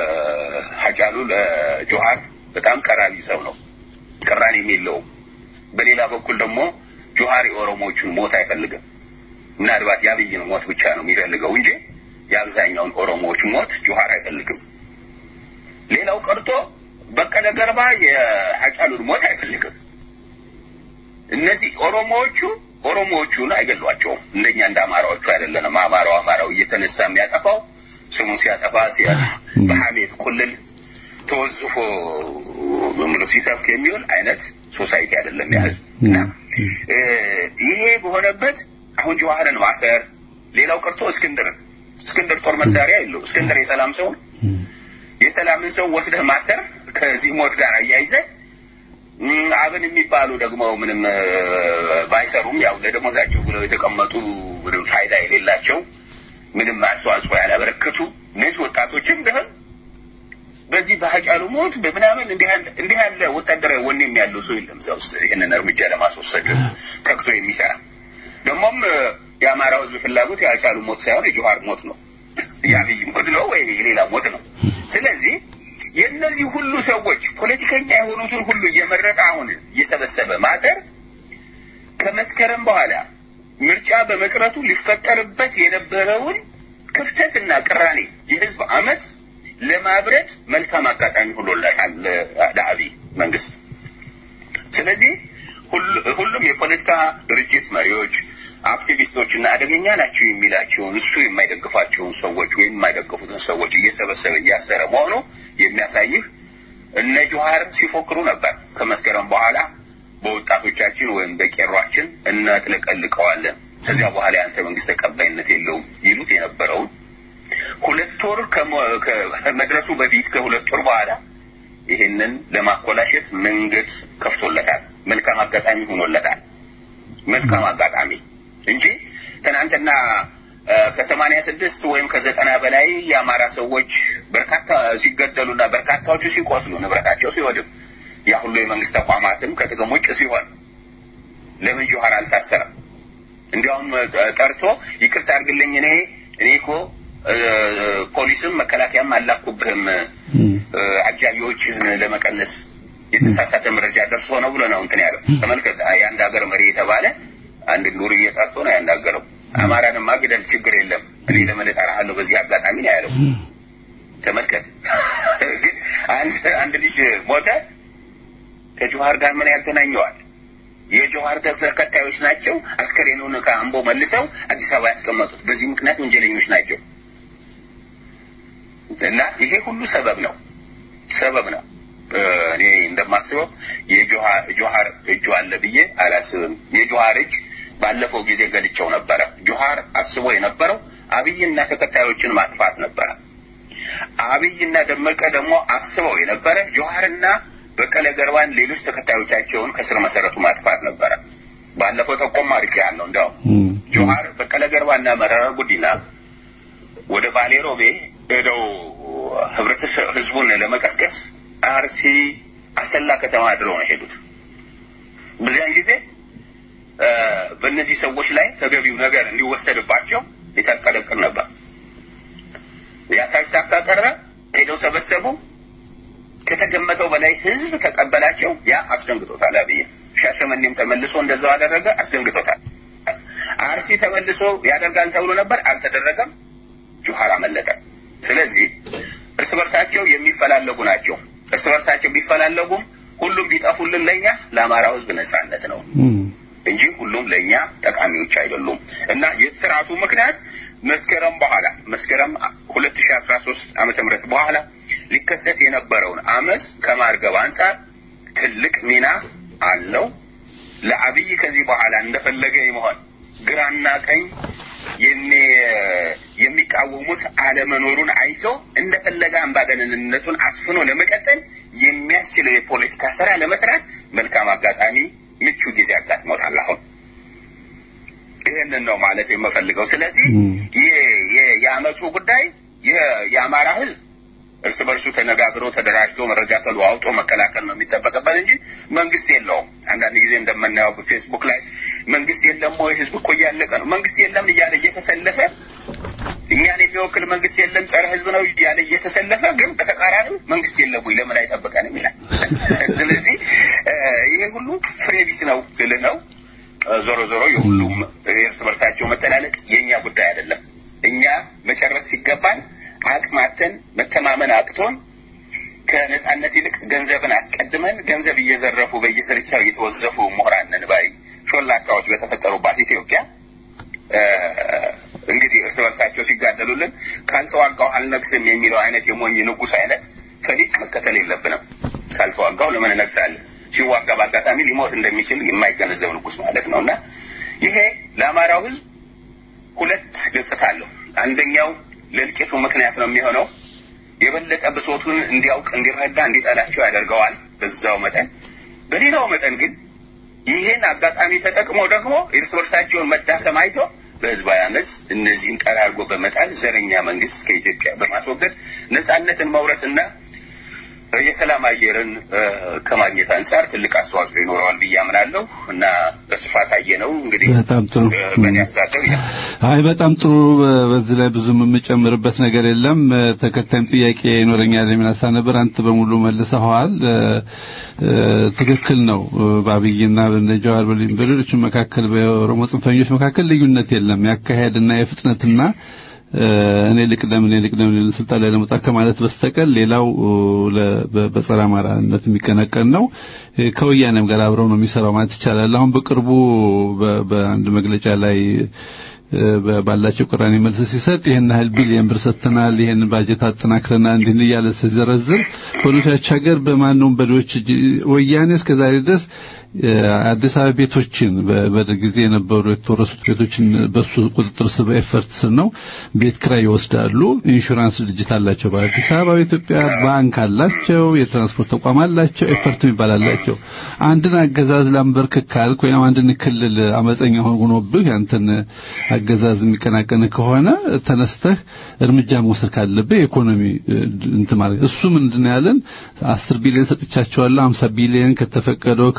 [SPEAKER 5] ሀጫሉ ለጀዋር በጣም ቀራቢ ሰው ነው፣ ቅራኔም የለውም። በሌላ በኩል ደግሞ ጆሀር የኦሮሞዎቹን ሞት አይፈልግም። ምናልባት የአብይን ሞት ብቻ ነው የሚፈልገው እንጂ የአብዛኛውን ኦሮሞዎች ሞት ጆሀር አይፈልግም። ሌላው ቀርቶ በቀለ ገርባ የሀጫሉን ሞት አይፈልግም። እነዚህ ኦሮሞዎቹ ኦሮሞዎቹን አይገሏቸውም። እንደኛ እንደ አማራዎቹ አይደለንም። አማራው አማራው እየተነሳ የሚያጠፋው ስሙን ሲያጠፋ ሲያ በሐሜት ቁልል ተወዝፎ ዝም ብሎ ሲሰብክ የሚውል አይነት ሶሳይቲ አይደለም ያ ህዝብ እና እ፣ ይሄ በሆነበት አሁን ጀዋህርን ማሰር ሌላው ቀርቶ እስክንድርን እስክንድር ጦር መሳሪያ የለው እስክንድር የሰላም ሰው ነው። የሰላምን ሰው ወስደህ ማሰር ከዚህ ሞት ጋር አያይዘህ እም፣ አብን የሚባሉ ደግሞ ምንም እ፣ ባይሰሩም ያው ለደሞዛቸው ብለው የተቀመጡ ምንም ፋይዳ የሌላቸው ምንም አስተዋጽኦ ያላበረከቱ እነዚህ ወጣቶችም ቢሆን በዚህ በሀጫሉ ሞት በምናምን እንዲህ ያለ እንዲህ ያለ ወታደራዊ ወኔም ያለው ሰው የለም እዛ ውስጥ ይህንን እርምጃ ለማስወሰድ ተግቶ የሚሰራ ደግሞም እ፣ የአማራው ህዝብ ፍላጎት የሀጫሉ ሞት ሳይሆን የጆሀር ሞት ነው። የአብይ ሞት ነው ወይም የሌላ ሞት ነው። ስለዚህ የእነዚህ ሁሉ ሰዎች ፖለቲከኛ የሆኑትን ሁሉ እየመረጠ አሁን እየሰበሰበ ማሰር ከመስከረም በኋላ ምርጫ በመቅረቱ ሊፈጠርበት የነበረውን ክፍተትና ቅራኔ የህዝብ አመት ለማብረድ መልካም አጋጣሚ ሆኖለታል ለ- ለአብይ መንግስት። ስለዚህ ሁሉ- ሁሉም የፖለቲካ ድርጅት መሪዎች፣ አክቲቪስቶችና አደገኛ ናቸው የሚላቸውን እሱ የማይደግፋቸውን ሰዎች ወይም የማይደግፉትን ሰዎች እየሰበሰበ እያሰረ መሆኑ የሚያሳይህ እነ ጆሀር ሲፎክሩ ነበር። ከመስከረም በኋላ በወጣቶቻችን ወይም በቄሯችን እናጥለቀልቀዋለን፣ ከዚያ በኋላ የአንተ መንግስት ተቀባይነት የለውም ይሉት የነበረውን ሁለት ወር ከመ- ከመድረሱ በፊት ከሁለት ወር በኋላ ይሄንን ለማኮላሸት መንገድ ከፍቶለታል። መልካም አጋጣሚ ሆኖለታል። መልካም አጋጣሚ እንጂ ትናንትና እ፣ ከሰማንያ ስድስት ወይም ከዘጠና በላይ የአማራ ሰዎች በርካታ ሲገደሉና በርካታዎቹ ሲቆስሉ ንብረታቸው ሲወድም ያ ሁሉ የመንግስት ተቋማትም ከጥቅም ውጭ ሲሆን ለምን ጆሀር አልታሰረም? እንዲያውም እ፣ ጠርቶ ይቅርታ አድርግልኝ እኔ እኔ እኮ እ፣ ፖሊስም መከላከያም አላኩብህም እ፣ አጃቢዎችህን ለመቀነስ የተሳሳተ መረጃ ደርሶ ነው ብሎ ነው እንትን ያለው። ተመልከት፣ የአንድ ሀገር መሪ የተባለ አንድ ኑር እየጠርቶ ነው ያናገረው። አማራንማ ግደል ችግር የለም እኔ ለምን እጠራሃለሁ በዚህ አጋጣሚ ነው ያለው። ተመልከት፣ ግን አንድ አንድ ልጅ ሞተ ከጆሀር ጋር ምን ያገናኘዋል? የጆሀር ተከታዮች ናቸው። አስከሬኑን ከአምቦ መልሰው አዲስ አበባ ያስቀመጡት በዚህ ምክንያት ወንጀለኞች ናቸው። እና ይሄ ሁሉ ሰበብ ነው ሰበብ ነው። እኔ እንደማስበው የጆሀር እጁ አለ ብዬ አላስብም። የጆሀር እጅ ባለፈው ጊዜ ገልጨው ነበረ። ጆሀር አስቦ የነበረው አብይና ተከታዮችን ማጥፋት ነበረ። አብይና ደመቀ ደግሞ አስበው የነበረ ጆሀርና በቀለ ገርባን ሌሎች ተከታዮቻቸውን ከስር መሰረቱ ማጥፋት ነበረ። ባለፈው ተቆም አድርጌ ያለው እንዲያውም ጆሀር በቀለ ገርባና መረራ ጉዲና ወደ ባሌ ሮቤ ሄደው ህብረተሰብ ህዝቡን ለመቀስቀስ አርሲ አሰላ ከተማ አድረው ነው የሄዱት። በዚያን ጊዜ በእነዚህ ሰዎች ላይ ተገቢው ነገር እንዲወሰድባቸው የታቀደ ዕቅድ ነበር። ያ ሳይሳካ ቀረ። ሄደው ሰበሰቡ። ከተገመተው በላይ ህዝብ ተቀበላቸው። ያ አስደንግጦታል አብይ። ሻሸመኔም ተመልሶ እንደዛው አደረገ፣ አስደንግጦታል። አርሲ ተመልሶ ያደርጋል ተብሎ ነበር፣ አልተደረገም። ጆሀር አመለጠ። ስለዚህ እርስ በርሳቸው የሚፈላለጉ ናቸው። እርስ በርሳቸው ቢፈላለጉም ሁሉም ቢጠፉልን ለኛ ለአማራው ህዝብ ነጻነት ነው እንጂ ሁሉም ለኛ ጠቃሚዎች አይደሉም። እና የስርዓቱ ምክንያት መስከረም በኋላ መስከረም ሁለት ሺህ አስራ ሶስት ዓመተ ምህረት በኋላ ሊከሰት የነበረውን አመፅ ከማርገብ አንጻር ትልቅ ሚና አለው። ለአብይ ከዚህ በኋላ እንደፈለገ የመሆን ግራና ቀኝ የሚቃወሙት አለመኖሩን አይቶ እንደፈለገ አምባገነንነቱን አስፍኖ ለመቀጠል የሚያስችለው የፖለቲካ ስራ ለመስራት መልካም አጋጣሚ፣ ምቹ ጊዜ አጋጥሞታል። አሁን ይህንን ነው ማለት የምፈልገው። ስለዚህ የአመፁ ጉዳይ የአማራ ህዝብ እርስ በርሱ ተነጋግሮ ተደራጅቶ መረጃ ተለዋውጦ መከላከል ነው የሚጠበቅበት እንጂ መንግስት የለውም። አንዳንድ ጊዜ እንደምናየው በፌስቡክ ላይ መንግስት የለም ወይ ህዝብ እኮ እያለቀ ነው፣ መንግስት የለም እያለ እየተሰለፈ እኛን የሚወክል መንግስት የለም ጸረ ህዝብ ነው እያለ እየተሰለፈ ግን በተቃራኒው መንግስት የለም ወይ ለምን አይጠብቀንም ይላል። ስለዚህ ይሄ ሁሉ ፍሬ ቢስ ነው ስል ነው። ዞሮ ዞሮ የሁሉም እርስ በርሳቸው መተላለቅ የእኛ ጉዳይ አይደለም። እኛ መጨረስ ሲገባን አቅማተን መተማመን አቅቶን ከነጻነት ይልቅ ገንዘብን አስቀድመን ገንዘብ እየዘረፉ በየስርቻው እየተወዘፉ ምሁራን ነን ባይ ሾላካዎች በተፈጠሩባት ኢትዮጵያ እንግዲህ እርስ በርሳቸው ሲጋደሉልን ካልተዋጋው አልነግስም የሚለው አይነት የሞኝ ንጉስ አይነት ፈሊጥ መከተል የለብንም። ካልተዋጋው ለምን እነግሳለን? ሲዋጋ በአጋጣሚ ሊሞት እንደሚችል የማይገነዘብ ንጉስ ማለት ነው እና ይሄ ለአማራው ህዝብ ሁለት ገጽታ አለው። አንደኛው ለእልቂቱ ምክንያት ነው የሚሆነው። የበለጠ ብሶቱን እንዲያውቅ፣ እንዲረዳ፣ እንዲጠላቸው ያደርገዋል። በዛው መጠን በሌላው መጠን ግን ይህን አጋጣሚ ተጠቅሞ ደግሞ እርስ በርሳቸውን መዳከም አይቶ በህዝባዊ አመፅ እነዚህን ጠራርጎ በመጣል ዘረኛ መንግስት ከኢትዮጵያ በማስወገድ ነጻነትን መውረስና የሰላም አየርን ከማግኘት አንጻር ትልቅ አስተዋጽኦ ይኖረዋል ብዬ አምናለሁ እና በስፋት አየ ነው እንግዲህ
[SPEAKER 4] በጣም ጥሩ
[SPEAKER 5] በእኔ አስተሳሰብ ይላል።
[SPEAKER 4] አይ በጣም ጥሩ። በዚህ ላይ ብዙም የምጨምርበት ነገር የለም። ተከታይም ጥያቄ ይኖረኛል የሚል ሀሳብ ነበር። አንተ በሙሉ መልሰኸዋል። ትክክል ነው። በአብይና በነጃዋር በሌሎች መካከል በኦሮሞ ጽንፈኞች መካከል ልዩነት የለም። ያካሄድና የፍጥነትና እኔ ልቅደም እኔ ልቅደም ስልጣን ላይ ለመውጣት ከማለት በስተቀር ሌላው በጸረ አማራነት የሚቀነቀን ነው። ከወያኔም ጋር አብረው ነው የሚሰራው ማለት ይቻላል። አሁን በቅርቡ በአንድ መግለጫ ላይ ባላቸው ቅራኔ መልስ ሲሰጥ ይሄን ያህል ቢሊየን ብር ሰጥተናል፣ ይሄን ባጀት አጠናክረናል እንዲህ እያለ ሲዘረዝር በሁኔታዎች ሀገር በማንኛውም በዶች ወያኔ እስከዛሬ ድረስ አዲስ አበባ ቤቶችን በደርግ ጊዜ የነበሩ የተወረሱት ቤቶችን በሱ ቁጥጥር ስር በኤፈርት ስር ነው ቤት ክራይ ይወስዳሉ። ኢንሹራንስ ድርጅት አላቸው። በአዲስ አበባ ኢትዮጵያ ባንክ አላቸው። የትራንስፖርት ተቋም አላቸው። ኤፈርት የሚባል አላቸው። አንድን አገዛዝ ላንበርክክ ካልክ ወይም አንድን ክልል አመፀኛ ሆኖብህ ያንተን አገዛዝ የሚቀናቀን ከሆነ ተነስተህ እርምጃ መውሰድ ካለብህ የኢኮኖሚ እንትን ማለት እሱ ምንድነው ያለን አስር ቢሊዮን ሰጥቻቸዋለሁ፣ 50 ቢሊዮን ከተፈቀደው ከእንትናቸው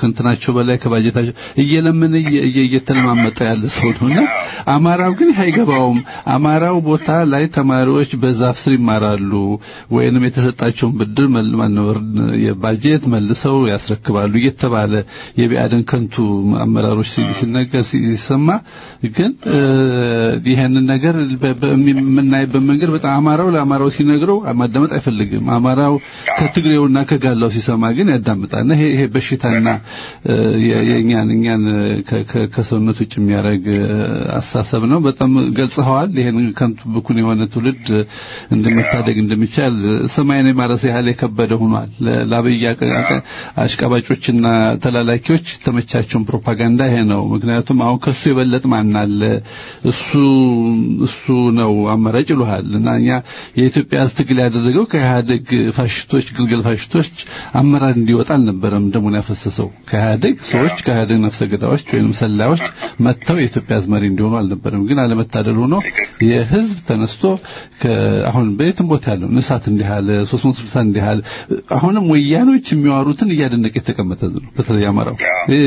[SPEAKER 4] ከአቅማቸው በላይ ከባጀታቸው እየለመነ እየ- እየ- እየተለማመጠ ያለ ሰው ነውና አማራው ግን ይህ አይገባውም። አማራው ቦታ ላይ ተማሪዎች በዛፍ ስር ይማራሉ ወይንም የተሰጣቸውን ብድር መልማነወር የባጀት መልሰው ያስረክባሉ እየተባለ የቢአደን ከንቱ አመራሮች ሲ- ሲነገር ሲሰማ ግን እ፣ ይሄንን ነገር በ- በ- የምናይበት መንገድ በጣም አማራው ለአማራው ሲነግረው ማዳመጥ አይፈልግም። አማራው ከትግሬውና ከጋላው ሲሰማ ግን ያዳምጣልና ይሄ ይሄ በሽታና እ፣ የ- የእኛን እኛን ከ- ከ- ከሰውነት ውጭ የሚያደርግ እ፣ አስተሳሰብ ነው። በጣም ገልጸዋል። ይሄን ከንቱ ብኩን የሆነ ትውልድ እንደሚታደግ እንደሚቻል ሰማይን የማረስ ያህል የከበደ ሆኗል። ለ- ለአብይ አቀ- አቀ- አሽቃባጮችና ተላላኪዎች ተመቻቸውን ፕሮፓጋንዳ ይሄ ነው። ምክንያቱም አሁን ከሱ የበለጥ ማን አለ? እሱ እሱ ነው አማራጭ ይሉሃል እና እኛ የኢትዮጵያ ሕዝብ ትግል ያደረገው ከኢህአደግ ፋሽስቶች ግልገል ፋሽስቶች አመራር እንዲወጣ አልነበረም ደሙን ያፈሰሰው ከኢህአደግ ሰዎች ከኢህአደግ ነፍሰ ገዳዮች ወይም ሰላዮች መጥተው የኢትዮጵያ ሕዝብ መሪ እንዲሆኑ አልነበረም። ግን አለመታደል ሆኖ የህዝብ ተነስቶ ከ- አሁን በየትም ቦታ ያለው ንሳት እንዲህ አለ 360 እንዲህ አለ አሁንም ወያኖች የሚያወሩትን እያደነቀ የተቀመጠ ህዝብ ነው። በተለይ አማራው እ፣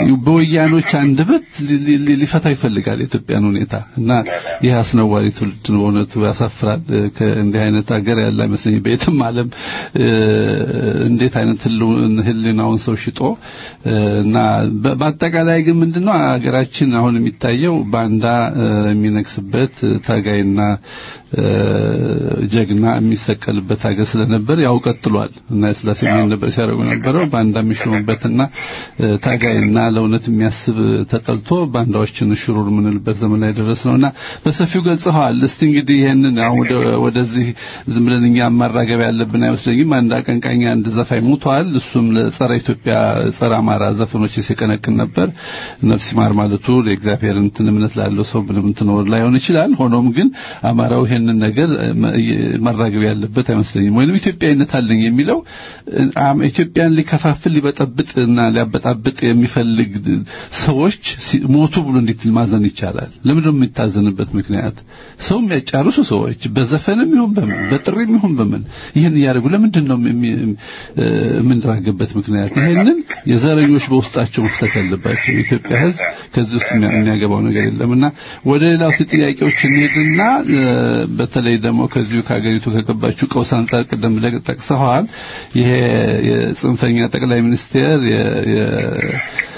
[SPEAKER 4] በወያኖች አንደበት ሊ- ሊ- ሊ- ሊፈታ ይፈልጋል የኢትዮጵያን ሁኔታ እና ይህ አስነዋሪ ትውልድ ነው። በእውነቱ ያሳፍራል። እ፣ ከእንዲህ አይነት ሀገር ያለ አይመስለኝም በየትም ዓለም እ፣ እንዴት አይነት ህልው- ህሊናውን ሰው ሽጦ እ፣ እና በ- በአጠቃላይ ግን ምንድነው ሀገራችን አሁን የሚታየው ባንዳ እ፣ የሚነግስበት እ፣ ታጋይና እ፣ ጀግና የሚሰቀልበት ሀገር ስለነበር ያው ቀጥሏል እና የስላሴ ምን ነበር ሲያደርጉ ነበረው ባንዳ የሚሾምበትና እ፣ ታጋይና ለእውነት የሚያስብ ተጠልቶ ባንዳዎችን ሽሩር የምንልበት ዘመን ላይ ደረስ ነውና በሰፊው ገልጸዋል። እስቲ እንግዲህ ይሄንን አሁን ወደ- ወደዚህ ዝም ብለን እኛ ማራገብ ያለብን አይመስለኝም። አንድ አቀንቃኝ አንድ ዘፋኝ ሞቷል። እሱም ለጸረ ኢትዮጵያ ጸረ አማራ ዘፈኖች ሲቀነቅን ነበር። ነፍስ ይማር ማለቱ ለእግዚአብሔር እንትን እምነት ላለው ሰው ምንም እንትን ወር ላይሆን ይችላል። ሆኖም ግን አማራው ይሄንን ነገር እ፣ መ- እ- ማራገብ ያለበት አይመስለኝም። ወይንም ኢትዮጵያዊነት አለኝ የሚለው እ፣ አም- ኢትዮጵያን ሊከፋፍል ሊበጠብጥ እና ሊያበጣብጥ የሚፈልግ ሰዎች ሲ- ሞቱ ብሎ እንዴት ማዘን ይቻላል? ለምንድን ነው የሚታዘንበት ምክንያት? ሰው የሚያጫርሱ ሰዎች በዘፈንም ይሁን በምን በጥሪም ይሁን በምን ይህን እያደረጉ ለምንድን ነው የሚ- እ፣ የምንራገበት ምክንያት? ይሄንን የዘረኞች በውስጣቸው መፍታት ያለባቸው የኢትዮጵያ ሕዝብ ከዚህ ውስጥ የሚያ- የሚያገባው ነገር የለምና ወደ ሌላው ሲ ጥያቄዎች እንሄድና እ፣ በተለይ ደግሞ ከዚሁ ከሀገሪቱ ከገባችው ቀውስ አንጻር ቅደም ብለህ ጠቅሰዋል። ይሄ የጽንፈኛ ጠቅላይ ሚኒስቴር የ- የ-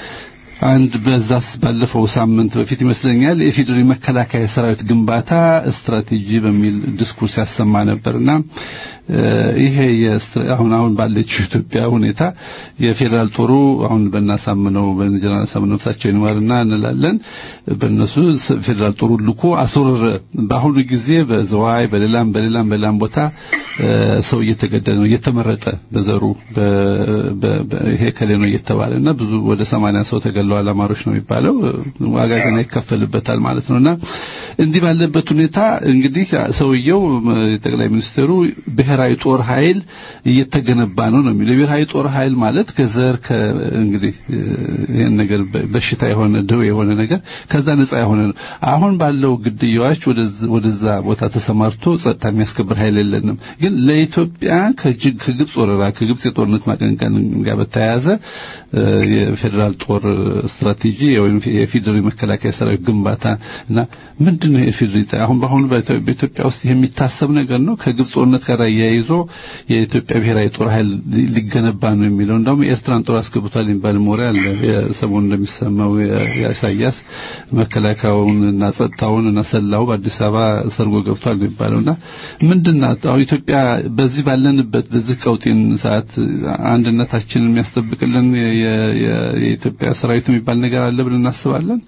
[SPEAKER 4] አንድ በዛስ ባለፈው ሳምንት በፊት ይመስለኛል የኢፌዴሪ መከላከያ ሰራዊት ግንባታ ስትራቴጂ በሚል ዲስኩርስ ያሰማ ነበርና እ፣ ይሄ የስትራ- አሁን አሁን ባለችው ኢትዮጵያ ሁኔታ የፌዴራል ጦሩ አሁን በእናሳምነው በጀነራል ሳምነው ነፍሳቸው ይማርና እንላለን በእነሱ ስ- ፌዴራል ጦሩ ልኮ አስወረረ። በአሁኑ ጊዜ በዘዋይ በሌላም በሌላም በሌላም ቦታ እ፣ ሰው እየተገደለ ነው እየተመረጠ በዘሩ በ- በ- በ- ይሄ ከሌ ነው እየተባለ እና ብዙ ወደ ሰማንያ ሰው ተገለዋል አማሮች ነው የሚባለው እ፣ ዋጋ ገና ይከፈልበታል ማለት ነውና እንዲህ ባለበት ሁኔታ እንግዲህ ሰውየው እ፣ ጠቅላይ ሚኒስትሩ ብሔራዊ ጦር ኃይል እየተገነባ ነው ነው የሚለው የብሔራዊ ጦር ኃይል ማለት ከዘር ከ እንግዲህ እ፣ ይሄን ነገር በ- በሽታ የሆነ ደዌ የሆነ ነገር ከዛ ነፃ የሆነ ነው። አሁን ባለው ግድያዎች ወደዛ- ወደዛ ቦታ ተሰማርቶ ጸጥታ የሚያስከብር ኃይል የለንም። ግን ለኢትዮጵያ ከጅግ ከግብጽ ወረራ ከግብጽ የጦርነት ማቀንቀን ጋር በተያያዘ እ፣ የፌዴራል ጦር ስትራቴጂ ወይም የፌዴራል መከላከያ ሰራዊት ግንባታ እና ምንድን ነው የፌዴራል ጣ- አሁን በአሁኑ በኢትዮ- በኢትዮጵያ ውስጥ የሚታሰብ ነገር ነው። ከግብጽ ጦርነት ጋር አያይዞ የኢትዮጵያ ብሔራዊ ጦር ኃይል ሊ- ሊገነባ ነው የሚለው እንደውም የኤርትራን ጦር አስገብቷል የሚባል ሞሪ አለ። የሰሞኑ እንደሚሰማው የ- የኢሳያስ መከላከያውን እና ጸጥታውን እና ሰላው በአዲስ አበባ ሰርጎ ገብቷል ነው የሚባለውና ምንድናት አሁን ኢትዮጵያ በዚህ ባለንበት በዚህ ቀውጢን ሰዓት አንድነታችንን የሚያስጠብቅልን የ- የ- የ- የኢትዮጵያ ሰራዊት የሚባል ነገር አለ ብለን እናስባለን።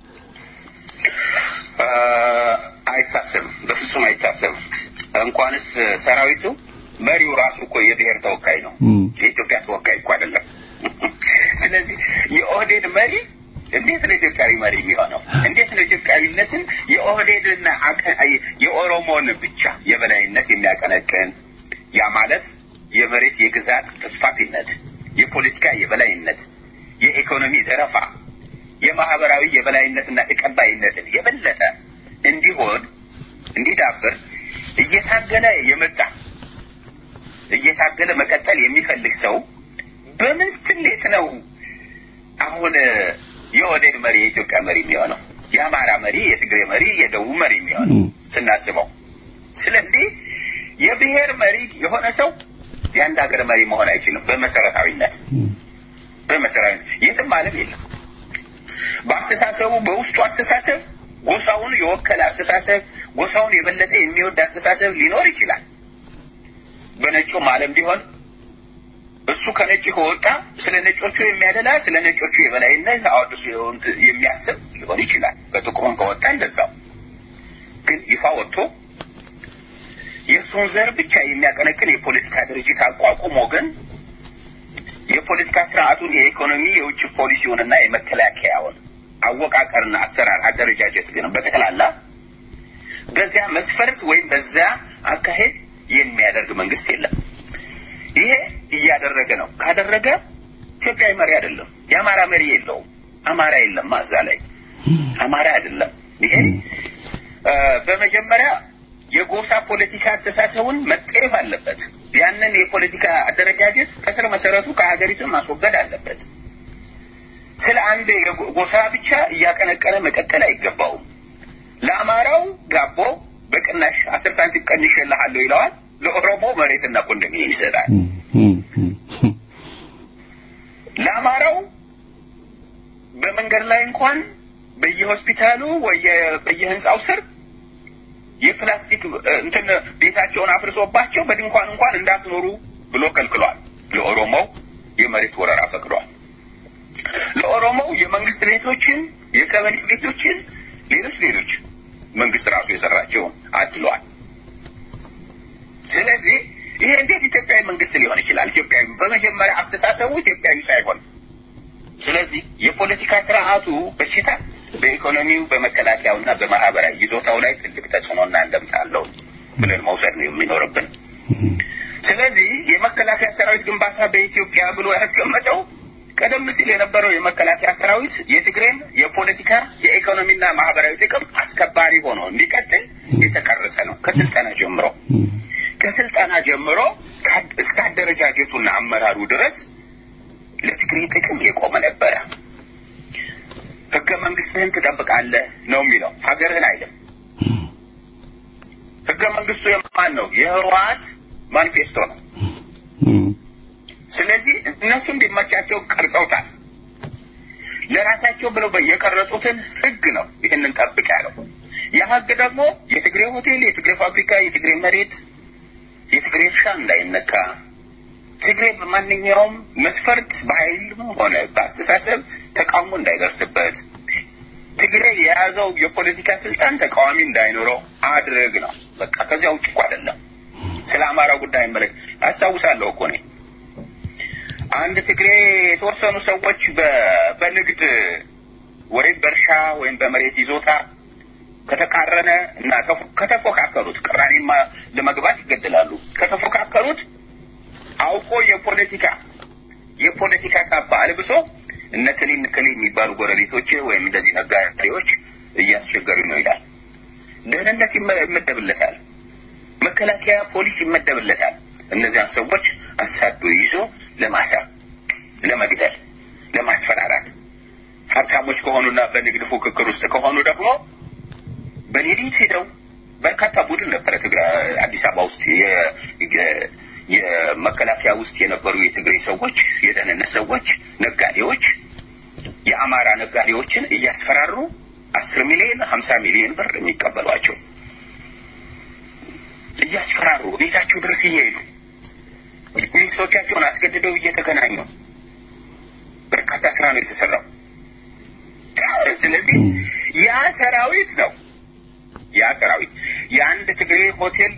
[SPEAKER 5] እ፣ አይታሰብም፣ በፍጹም አይታሰብም። እንኳንስ ሰራዊቱ መሪው ራሱ እኮ የብሔር ተወካይ ነው።
[SPEAKER 4] እም።
[SPEAKER 5] የኢትዮጵያ ተወካይ እኮ አይደለም። ስለዚህ የኦህዴድ መሪ እንዴት ነው ኢትዮጵያዊ መሪ የሚሆነው? እንዴት ነው ኢትዮጵያዊነትን የኦህዴድና አቀ- የኦሮሞን ብቻ የበላይነት የሚያቀነቅን ያ ማለት የመሬት የግዛት ተስፋፊነት፣ የፖለቲካ የበላይነት፣ የኢኮኖሚ ዘረፋ፣ የማህበራዊ የበላይነትና ተቀባይነትን የበለጠ እንዲሆን እንዲዳብር እየታገለ የመጣ እየታገለ መቀጠል የሚፈልግ ሰው በምን ስሌት ነው አሁን የኦህዴድ መሪ የኢትዮጵያ መሪ የሚሆነው የአማራ መሪ የትግሬ መሪ የደቡብ መሪ የሚሆነው ስናስበው። ስለዚህ የብሔር መሪ የሆነ ሰው የአንድ ሀገር መሪ መሆን አይችልም። በመሰረታዊነት በመሰረታዊነት የትም ዓለም የለም። በአስተሳሰቡ በውስጡ አስተሳሰብ ጎሳውን የወከለ አስተሳሰብ፣ ጎሳውን የበለጠ የሚወድ አስተሳሰብ ሊኖር ይችላል። በነጩም ዓለም ቢሆን እሱ ከነጭ ከወጣ ስለ ነጮቹ የሚያደላ ስለ ነጮቹ የበላይነት አወድሱ የሚያስብ ሊሆን ይችላል። ከጥቁሩም ከወጣ እንደዛው። ግን ይፋ ወጥቶ የእሱን ዘር ብቻ የሚያቀነቅን የፖለቲካ ድርጅት አቋቁሞ ግን የፖለቲካ ስርዓቱን የኢኮኖሚ የውጭ ፖሊሲውንና የመከላከያውን አወቃቀርና አሰራር አደረጃጀት ግን በጠቅላላ በዚያ መስፈርት ወይም በዚያ አካሄድ የሚያደርግ መንግስት የለም። ይሄ እያደረገ ነው። ካደረገ ኢትዮጵያዊ መሪ አይደለም። የአማራ መሪ የለውም። አማራ የለም እዛ ላይ አማራ አይደለም። ይሄ በመጀመሪያ የጎሳ ፖለቲካ አስተሳሰቡን መጠየፍ አለበት። ያንን የፖለቲካ አደረጃጀት ከስር መሰረቱ ከሀገሪቱ ማስወገድ አለበት። ስለ አንድ ጎሳ ብቻ እያቀነቀነ መቀጠል አይገባውም። ለአማራው ዳቦ በቅናሽ አስር ሳንቲም ቀንሼልሃለሁ ይለዋል። ለኦሮሞ መሬትና ኮንዶሚኒየም ይሰጣል። ለአማራው በመንገድ ላይ እንኳን በየሆስፒታሉ ወይ በየህንፃው ስር የፕላስቲክ እንትን ቤታቸውን አፍርሶባቸው በድንኳን እንኳን እንዳትኖሩ ብሎ ከልክሏል። ለኦሮሞው የመሬት ወረራ ፈቅዷል። ለኦሮሞው የመንግስት ቤቶችን፣ የቀበሌ ቤቶችን፣ ሌሎች ሌሎች መንግስት ራሱ የሰራቸውን አድሏል። ስለዚህ ይሄ እንዴት ኢትዮጵያዊ መንግስት ሊሆን ይችላል? ኢትዮጵያዊ በመጀመሪያ አስተሳሰቡ ኢትዮጵያዊ ሳይሆን፣ ስለዚህ የፖለቲካ ስርዓቱ በሽታ በኢኮኖሚው በመከላከያውና በማህበራዊ ይዞታው ላይ ትልቅ ተጽዕኖና እንደምታ አለው ብለን መውሰድ ነው የሚኖርብን። ስለዚህ የመከላከያ ሰራዊት ግንባታ በኢትዮጵያ ብሎ ያስቀመጠው ቀደም ሲል የነበረው የመከላከያ ሰራዊት የትግሬን የፖለቲካ የኢኮኖሚና ማህበራዊ ጥቅም አስከባሪ ሆኖ እንዲቀጥል የተቀረጸ ነው። ከስልጠና ጀምሮ ከስልጠና ጀምሮ እስከ አደረጃጀቱና አመራሩ ድረስ ለትግሬ ጥቅም የቆመ ነበረ። ህገ መንግስትህን ትጠብቃለህ ነው የሚለው፣ ሀገርህን አይልም። ህገ መንግስቱ የማን ነው? የህወሓት ማኒፌስቶ ነው። ስለዚህ እነሱ እንዲመቻቸው ቀርጸውታል። ለራሳቸው ብለው የቀረጹትን ህግ ነው ይህንን ጠብቅ ያለው። ያ ህግ ደግሞ የትግሬ ሆቴል፣ የትግሬ ፋብሪካ፣ የትግሬ መሬት፣ የትግሬ እርሻ እንዳይነካ ትግሬ በማንኛውም መስፈርት በኃይልም ሆነ በአስተሳሰብ ተቃውሞ እንዳይደርስበት ትግሬ የያዘው የፖለቲካ ስልጣን ተቃዋሚ እንዳይኖረው አድርግ ነው። በቃ ከዚያ ውጭ እኮ አይደለም። ስለ አማራ ጉዳይ መለክ አስታውሳለሁ እኮ እኔ አንድ ትግሬ የተወሰኑ ሰዎች በንግድ ወይም በእርሻ ወይም በመሬት ይዞታ ከተቃረነ እና ከተፎካከሩት ቅራኔማ ለመግባት ይገደላሉ። ከተፎካከሩት አውቆ የፖለቲካ የፖለቲካ ካባ አልብሶ እነ ክሊ እነ ክሊ የሚባሉ ጎረቤቶች ወይም እንደዚህ ነጋዴዎች እያስቸገሩ ነው ይላል። ደህንነት ይመደብለታል፣ መከላከያ ፖሊስ ይመደብለታል። እነዚያን ሰዎች አሳዶ ይዞ ለማሰር፣ ለመግደል፣ ለማስፈራራት ሀብታሞች ከሆኑና በንግድ ፉክክር ውስጥ ከሆኑ ደግሞ በሌሊት ሄደው በርካታ ቡድን ነበረ ትግራይ አዲስ አበባ ውስጥ የመከላከያ ውስጥ የነበሩ የትግሬ ሰዎች፣ የደህንነት ሰዎች፣ ነጋዴዎች የአማራ ነጋዴዎችን እያስፈራሩ አስር ሚሊዮን ሀምሳ ሚሊዮን ብር የሚቀበሏቸው እያስፈራሩ ቤታቸው ድረስ እየሄዱ ሚኒስትሮቻቸውን አስገድደው እየተገናኙ በርካታ ስራ ነው የተሰራው። ስለዚህ ያ ሰራዊት ነው ያ ሰራዊት የአንድ ትግሬ ሆቴል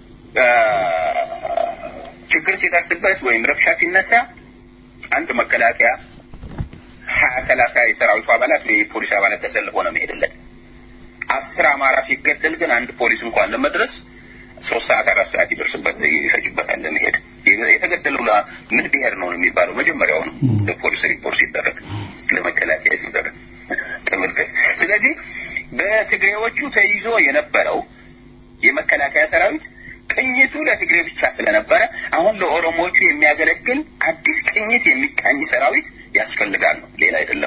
[SPEAKER 5] ችግር ሲደርስበት ወይም ረብሻ ሲነሳ አንድ መከላከያ ሀያ ሰላሳ የሰራዊቱ አባላት ወይ የፖሊስ አባላት ተሰልፎ ነው የሚሄድለት። አስር አማራ ሲገደል ግን አንድ ፖሊስ እንኳን ለመድረስ ሶስት ሰዓት አራት ሰዓት ይደርስበት ይፈጅበታል ለመሄድ። የተገደለው ምን ብሔር ነው የሚባለው መጀመሪያው ነው ለፖሊስ ሪፖርት ሲደረግ ለመከላከያ ሲደረግ ተመልከት። ስለዚህ በትግሬዎቹ ተይዞ የነበረው የመከላከያ ሰራዊት ቅኝቱ ለትግሬ ብቻ ስለነበረ አሁን ለኦሮሞዎቹ የሚያገለግል አዲስ ቅኝት የሚቃኝ ሰራዊት ያስፈልጋል ነው፣ ሌላ አይደለም።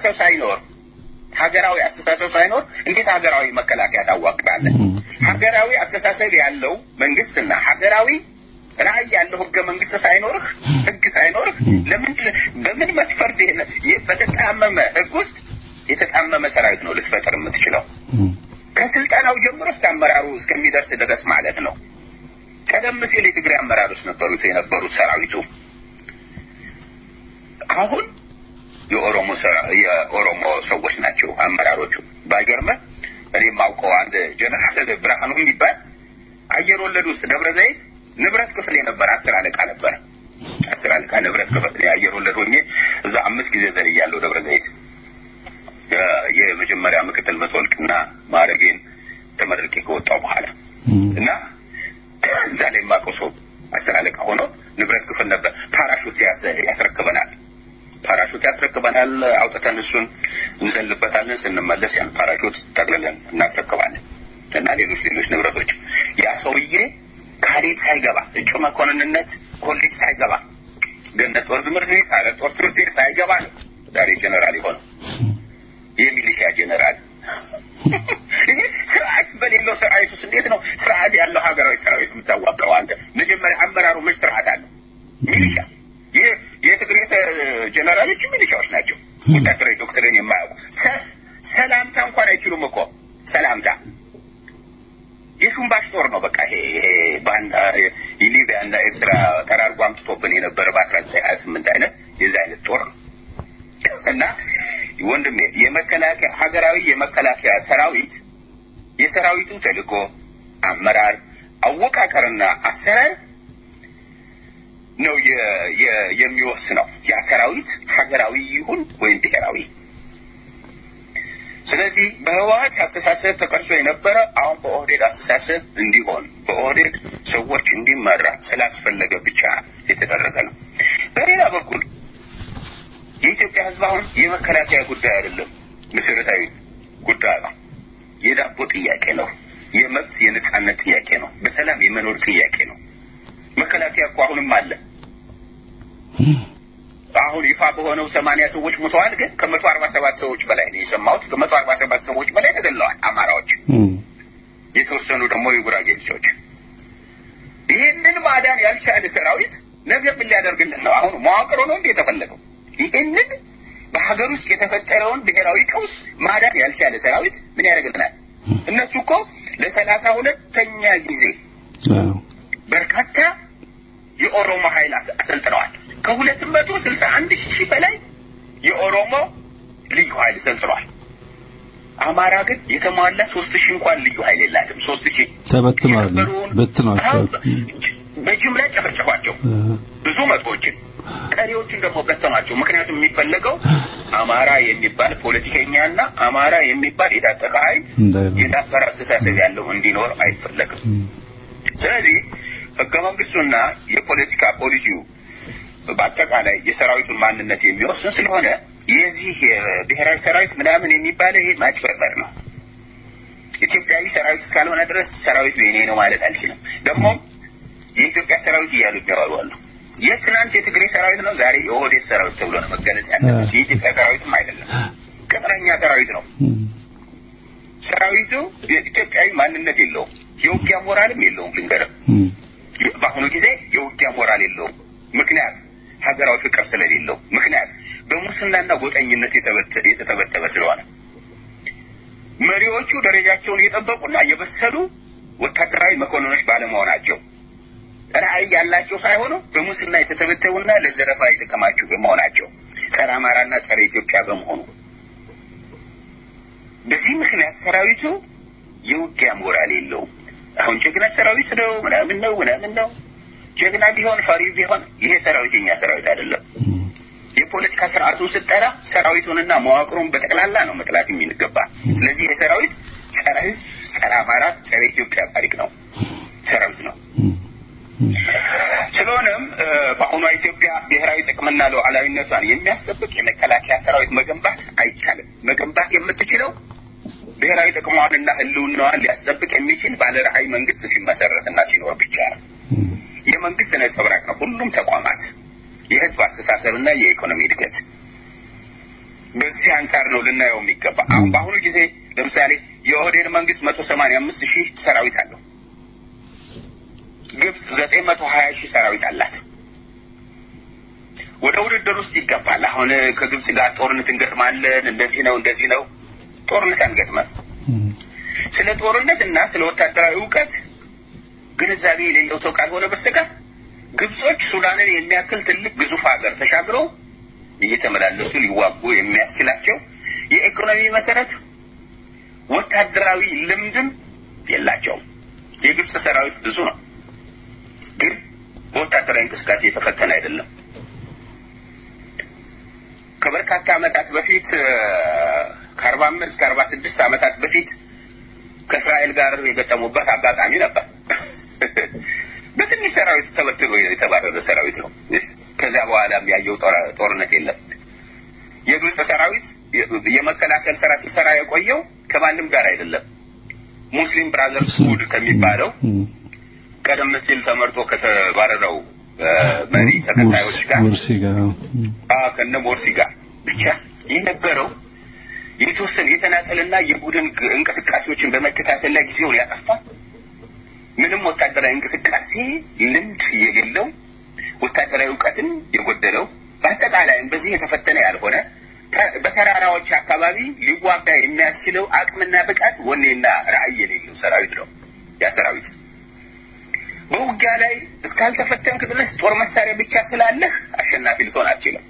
[SPEAKER 5] አስተሳሰብ ሳይኖር ሀገራዊ አስተሳሰብ ሳይኖር እንዴት ሀገራዊ መከላከያ ታዋቅራለህ? ሀገራዊ አስተሳሰብ ያለው መንግስትና ሀገራዊ ራዕይ ያለው ህገ መንግስት ሳይኖርህ ህግ ሳይኖርህ ለምን በምን መስፈርት ይሄን ይህ በተጣመመ ህግ ውስጥ የተጣመመ ሰራዊት ነው ልትፈጥር የምትችለው? ከስልጠናው ጀምሮ እስከ አመራሩ እስከሚደርስ ድረስ ማለት ነው። ቀደም ሲል የትግራይ አመራሮች ነበሩት የነበሩት ሰራዊቱ አሁን የኦሮሞ የኦሮሞ ሰዎች ናቸው አመራሮቹ። ባይገርምህ እኔ የማውቀው አንድ ጀነራል ብርሃኑ የሚባል አየር ወለድ ውስጥ ደብረ ዘይት ንብረት ክፍል የነበረ አስር አለቃ ነበረ። አስር አለቃ ንብረት ክፍል የአየር ወለድ ሆኜ እዛ አምስት ጊዜ ዘልያለሁ ደብረ ዘይት የመጀመሪያ ምክትል መተወልቅና ማዕረጌን ተመርቄ ከወጣው በኋላ እና እዛ ላይ የማውቀው ሰው አስር አለቃ ሆኖ ንብረት ክፍል ነበር። ፓራሹት ያስረክበናል ፓራሹት ያስረክበናል። አውጥተን እሱን እንዘልበታለን። ስንመለስ ያን ፓራሹት ጠቅልለን እናስረክባለን እና ሌሎች ሌሎች ንብረቶች ያ ሰውዬ ካዴት ሳይገባ እጩ መኮንንነት ኮሌጅ ሳይገባ ገነት ጦር ትምህርት ቤት አረ ጦር ትምህርት ቤት ሳይገባ ነው ዛሬ ጀነራል የሆነው የሚሊሻ ጀነራል። ይሄ ስርዓት በሌለው ሰራዊት ውስጥ እንዴት ነው ስርዓት ያለው ሀገራዊ ሰራዊት የምታዋቅረው? አንተ መጀመሪያ አመራሩ መች ስርዓት አለው? ሚሊሻ ይህ የትግሬ ጀነራሎች ሚሊሻዎች ናቸው። ወታደራዊ ዶክትሪን የማያውቁ ሰላምታ እንኳን አይችሉም እኮ ሰላምታ የሹምባሽ ጦር ነው። በቃ ይሄ ባንዳ የሊቢያ እና ኤርትራ ጠራርጎ አምጥቶብን የነበረ በአስራ ዘጠኝ ሀያ ስምንት አይነት የዚህ አይነት ጦር ነው እና ወንድሜ የመከላከያ ሀገራዊ የመከላከያ ሰራዊት የሰራዊቱ ተልእኮ፣ አመራር፣ አወቃቀርና አሰራር ነው የሚወስነው ያ ሰራዊት ሀገራዊ ይሁን ወይም ብሔራዊ። ስለዚህ በህወሀት አስተሳሰብ ተቀርጾ የነበረ አሁን በኦህዴድ አስተሳሰብ እንዲሆን በኦህዴድ ሰዎች እንዲመራ ስላስፈለገ ብቻ የተደረገ ነው። በሌላ በኩል የኢትዮጵያ ህዝብ አሁን የመከላከያ ጉዳይ አይደለም፣ መሰረታዊ ጉዳይ ነው። የዳቦ ጥያቄ ነው። የመብት የነጻነት ጥያቄ ነው። በሰላም የመኖር ጥያቄ ነው። መከላከያ እኮ አሁንም አለ። አሁን ይፋ በሆነው ሰማንያ ሰዎች ሞተዋል። ግን ከመቶ አርባ ሰባት ሰዎች በላይ ነው የሰማሁት። ከመቶ አርባ ሰባት ሰዎች በላይ ተገለዋል አማራዎች፣ የተወሰኑ ደግሞ የጉራጌ ልጆች። ይህንን ማዳን ያልቻለ ሰራዊት ነገ ምን ሊያደርግልን ነው? አሁን መዋቅሮ ነው እንዴ የተፈለገው? ይህንን በሀገር ውስጥ የተፈጠረውን ብሔራዊ ቀውስ ማዳን ያልቻለ ሰራዊት ምን ያደርግልናል? እነሱ እኮ ለሰላሳ ሁለተኛ ጊዜ በርካታ የኦሮሞ ኃይል አሰልጥነዋል። ከሁለት መቶ ስልሳ አንድ ሺህ በላይ የኦሮሞ ልዩ ኃይል ሰልጥነዋል። አማራ ግን የተሟላ ሶስት ሺህ እንኳን ልዩ ኃይል የላትም። ሶስት ሺህ
[SPEAKER 4] ተበትኗል፣ በትኗቸው
[SPEAKER 5] በጅምላ ጨፈጨፏቸው ብዙ መቶዎችን፣ ቀሪዎችን ደግሞ በተኗቸው። ምክንያቱም የሚፈለገው አማራ የሚባል ፖለቲከኛና አማራ የሚባል የታጠቀ ኃይል የዳበረ አስተሳሰብ ያለው እንዲኖር አይፈለግም። ስለዚህ ህገ መንግስቱና የፖለቲካ ፖሊሲው በአጠቃላይ የሰራዊቱን ማንነት የሚወስን ስለሆነ የዚህ የብሔራዊ ሰራዊት ምናምን የሚባለው ይሄ ማጭበርበር ነው። ኢትዮጵያዊ ሰራዊት እስካልሆነ ድረስ ሰራዊቱ የኔ ነው ማለት አልችልም። ደግሞ የኢትዮጵያ ሰራዊት እያሉ የሚያወሩ አሉ። የትናንት የትግሬ ሰራዊት ነው፣ ዛሬ የኦህዴድ ሰራዊት ተብሎ ነው መገለጽ ያለበት። የኢትዮጵያ ሰራዊትም አይደለም፣ ቅጥረኛ ሰራዊት ነው። ሰራዊቱ የኢትዮጵያዊ ማንነት የለውም፣ የውጊያ ሞራልም የለውም። ልንገርም በአሁኑ ጊዜ የውጊያ ሞራል የለውም። ምክንያት ሀገራዊ ፍቅር ስለሌለው፣ ምክንያት በሙስናና ጎጠኝነት የተተበተበ ስለሆነ መሪዎቹ ደረጃቸውን የጠበቁና የበሰሉ ወታደራዊ መኮንኖች ባለመሆናቸው ራዕይ ያላቸው ሳይሆኑ በሙስና የተተበተቡና ለዘረፋ የተከማቹ በመሆናቸው ጸረ አማራና ጸረ ኢትዮጵያ በመሆኑ በዚህ ምክንያት ሰራዊቱ የውጊያ ሞራል የለውም። አሁን ጀግና ሰራዊት ነው ምናምን ነው ምናምን ነው። ጀግና ቢሆን ፈሪ ቢሆን ይሄ ሰራዊት የኛ ሰራዊት አይደለም። የፖለቲካ ስርዓቱን ስጠራ ሰራዊቱንና መዋቅሩን በጠቅላላ ነው መጥላት የሚገባ። ስለዚህ ይሄ ሰራዊት ጸረ ህዝብ፣ ጸረ አማራ፣ ጸረ ኢትዮጵያ ታሪክ ነው ሰራዊት ነው። ስለሆነም በአሁኗ ኢትዮጵያ ብሔራዊ ጥቅምና ሉዓላዊነቷን የሚያስጠብቅ የመከላከያ ሰራዊት መገንባት አይቻልም። መገንባት የምትችለው ብሔራዊ ጥቅሟንና ህልውናዋን ሊያስጠብቅ የሚችል ባለ ራዕይ መንግስት ሲመሰረትና ሲኖር ብቻ ነው። የመንግስት ነጸብራቅ ነው ሁሉም ተቋማት፣ የህዝብ አስተሳሰብና የኢኮኖሚ እድገት። በዚህ ከዚህ አንጻር ነው ልናየው የሚገባ። አሁን በአሁኑ ጊዜ ለምሳሌ የኦህዴድ መንግስት መቶ ሰማንያ አምስት ሺህ ሰራዊት አለው። ግብጽ ዘጠኝ መቶ ሀያ ሺህ ሰራዊት አላት። ወደ ውድድር ውስጥ ይገባል። አሁን ከግብጽ ጋር ጦርነት እንገጥማለን፣ እንደዚህ ነው እንደዚህ ነው። ጦርነት አንገጥመም። ስለ ጦርነት እና ስለ ወታደራዊ እውቀት ግንዛቤ የሌለው ሰው ካልሆነ በስተቀር ግብጾች ሱዳንን የሚያክል ትልቅ ግዙፍ ሀገር ተሻግረው እየተመላለሱ ሊዋጉ የሚያስችላቸው የኢኮኖሚ መሰረት፣ ወታደራዊ ልምድም የላቸውም። የግብጽ ሰራዊት ብዙ ነው፣ ግን በወታደራዊ እንቅስቃሴ የተፈተነ አይደለም። ከበርካታ ዓመታት በፊት ከአርባ አምስት ከአርባ ስድስት ዓመታት በፊት ከእስራኤል ጋር የገጠሙበት አጋጣሚ ነበር። በትንሽ ሰራዊት ተበትኖ የተባረረ ሰራዊት ነው። ከዚያ በኋላ ያየው ጦርነት የለም። የግብጽ ሰራዊት የመከላከል ስራ ሲሰራ የቆየው ከማንም ጋር አይደለም። ሙስሊም ብራዘርስ ሁድ ከሚባለው ቀደም ሲል ተመርጦ ከተባረረው መሪ ተከታዮች ጋር
[SPEAKER 4] ሙርሲ ጋር
[SPEAKER 5] ከነ ሞርሲ ጋር ብቻ የነበረው የተወሰነ የተናጠልና የቡድን እንቅስቃሴዎችን በመከታተል ላይ ጊዜውን ያጠፋ ምንም ወታደራዊ እንቅስቃሴ ልምድ የሌለው ወታደራዊ እውቀትን የጎደለው በአጠቃላይም በዚህ የተፈተነ ያልሆነ በተራራዎች አካባቢ ሊዋጋ የሚያስችለው አቅምና ብቃት ወኔና ራዕይ የሌለው ሰራዊት ነው ያ ሰራዊት። በውጊያ ላይ እስካልተፈተንክ ድረስ ጦር መሳሪያ ብቻ ስላለህ አሸናፊ ልትሆን አትችልም።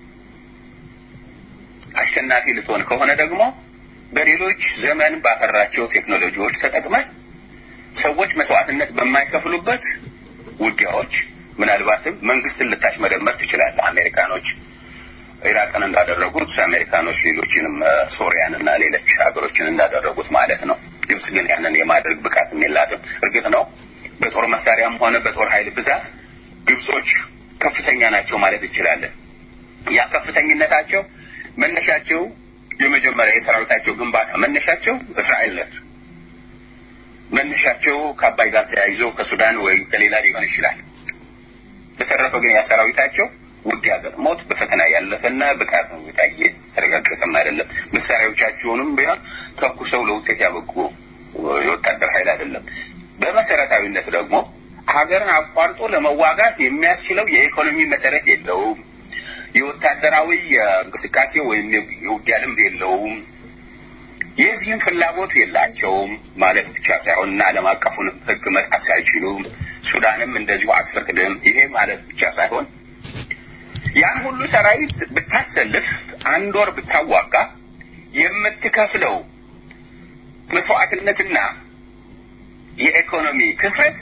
[SPEAKER 5] አሸናፊ ልትሆን ከሆነ ደግሞ በሌሎች ዘመን ባፈራቸው ቴክኖሎጂዎች ተጠቅመህ ሰዎች መስዋዕትነት በማይከፍሉበት ውጊያዎች ምናልባትም መንግስትን ልታሽመደመር ትችላለህ። አሜሪካኖች ኢራቅን እንዳደረጉት አሜሪካኖች ሌሎችንም ሶሪያን እና ሌሎች ሀገሮችን እንዳደረጉት ማለት ነው። ግብጽ ግን ያንን የማድረግ ብቃትም የላትም። እርግጥ ነው በጦር መሳሪያም ሆነ በጦር ኃይል ብዛት ግብጾች ከፍተኛ ናቸው ማለት እንችላለን። ያ ከፍተኝነታቸው መነሻቸው የመጀመሪያ የሰራዊታቸው ግንባታ መነሻቸው እስራኤል ነች። መነሻቸው ከአባይ ጋር ተያይዞ ከሱዳን ወይም ከሌላ ሊሆን ይችላል። በተረፈ ግን ያ ሰራዊታቸው ውጊያ ገጥሞት በፈተና ያለፈና ብቃት ነው የታየ ተረጋገጠም አይደለም። መሳሪያዎቻቸውንም ቢሆን ተኩሰው ለውጤት ያበቁ የወታደር ኃይል አይደለም። በመሰረታዊነት ደግሞ ሀገርን አቋርጦ ለመዋጋት የሚያስችለው የኢኮኖሚ መሰረት የለውም። የወታደራዊ እንቅስቃሴ ወይም የውጊያ ልምድ የለውም። የዚህም ፍላጎት የላቸውም ማለት ብቻ ሳይሆን እና ዓለም አቀፉን ሕግ መጣስ አይችሉም። ሱዳንም እንደዚሁ አትፈቅድም። ይሄ ማለት ብቻ ሳይሆን ያን ሁሉ ሰራዊት ብታሰልፍ አንድ ወር ብታዋጋ የምትከፍለው መስዋዕትነትና የኢኮኖሚ ክፍረት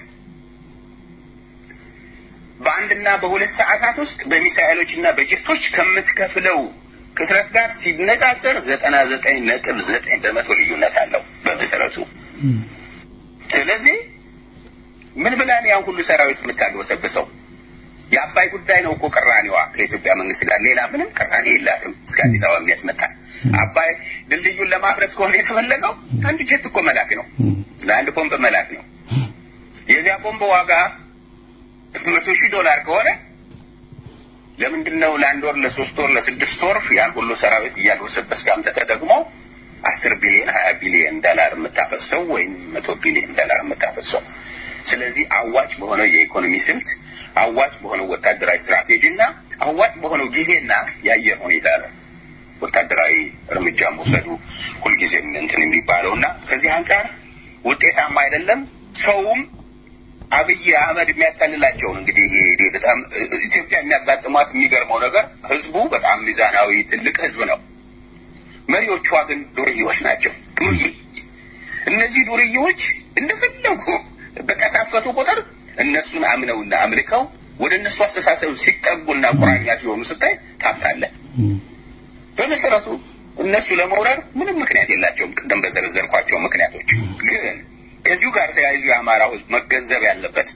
[SPEAKER 5] በአንድና በሁለት ሰዓታት ውስጥ በሚሳኤሎችና በጀቶች ከምትከፍለው ክስረት ጋር ሲነጻጸር ዘጠና ዘጠኝ ነጥብ ዘጠኝ በመቶ ልዩነት አለው በመሰረቱ። ስለዚህ ምን ብላን ያን ሁሉ ሰራዊት የምታግበሰብሰው? የአባይ ጉዳይ ነው እኮ ቅራኔዋ ከኢትዮጵያ መንግስት ጋር ሌላ ምንም ቅራኔ የላትም። እስከ አዲስ አበባ የሚያስመጣ አባይ ድልድዩን ለማፍረስ ከሆነ የተፈለገው አንድ ጀት እኮ መላክ ነው፣ ለአንድ ቦምብ መላክ ነው። የዚያ ቦምብ ዋጋ መቶ ሺህ ዶላር ከሆነ ለምንድን ነው ለአንድ ወር ለሶስት ወር ለስድስት ወር ያን ሁሉ ሰራዊት እያግበሰበስ አምጥተህ ደግሞ አስር ቢሊዮን ሀያ ቢሊዮን ዶላር የምታፈሰው ወይም መቶ ቢሊዮን ዶላር የምታፈሰው? ስለዚህ አዋጭ በሆነው የኢኮኖሚ ስልት አዋጭ በሆነው ወታደራዊ ስትራቴጂ እና አዋጭ በሆነው ጊዜና የአየር ሁኔታ ነው ወታደራዊ እርምጃ መውሰዱ ሁልጊዜም እንትን የሚባለው እና ከዚህ አንጻር ውጤታማ አይደለም። ሰውም አብይ አህመድ የሚያታልላቸውን እንግዲህ በጣም ኢትዮጵያ የሚያጋጥሟት የሚገርመው ነገር ህዝቡ በጣም ሚዛናዊ ትልቅ ህዝብ ነው። መሪዎቿ ግን ዱርዬዎች ናቸው። ዱርዬ እነዚህ ዱርዬዎች እንደፈለጉ በቀሳፈቱ ቁጥር እነሱን አምነውና አምልከው ወደ እነሱ አስተሳሰብ ሲጠጉና ቁራኛ ሲሆኑ ስታይ ታፍታለህ። በመሰረቱ እነሱ ለመውረር ምንም ምክንያት የላቸውም። ቅድም በዘረዘርኳቸው ምክንያቶች ግን ከዚሁ ጋር ተያይዞ የአማራው ህዝብ መገንዘብ ያለበት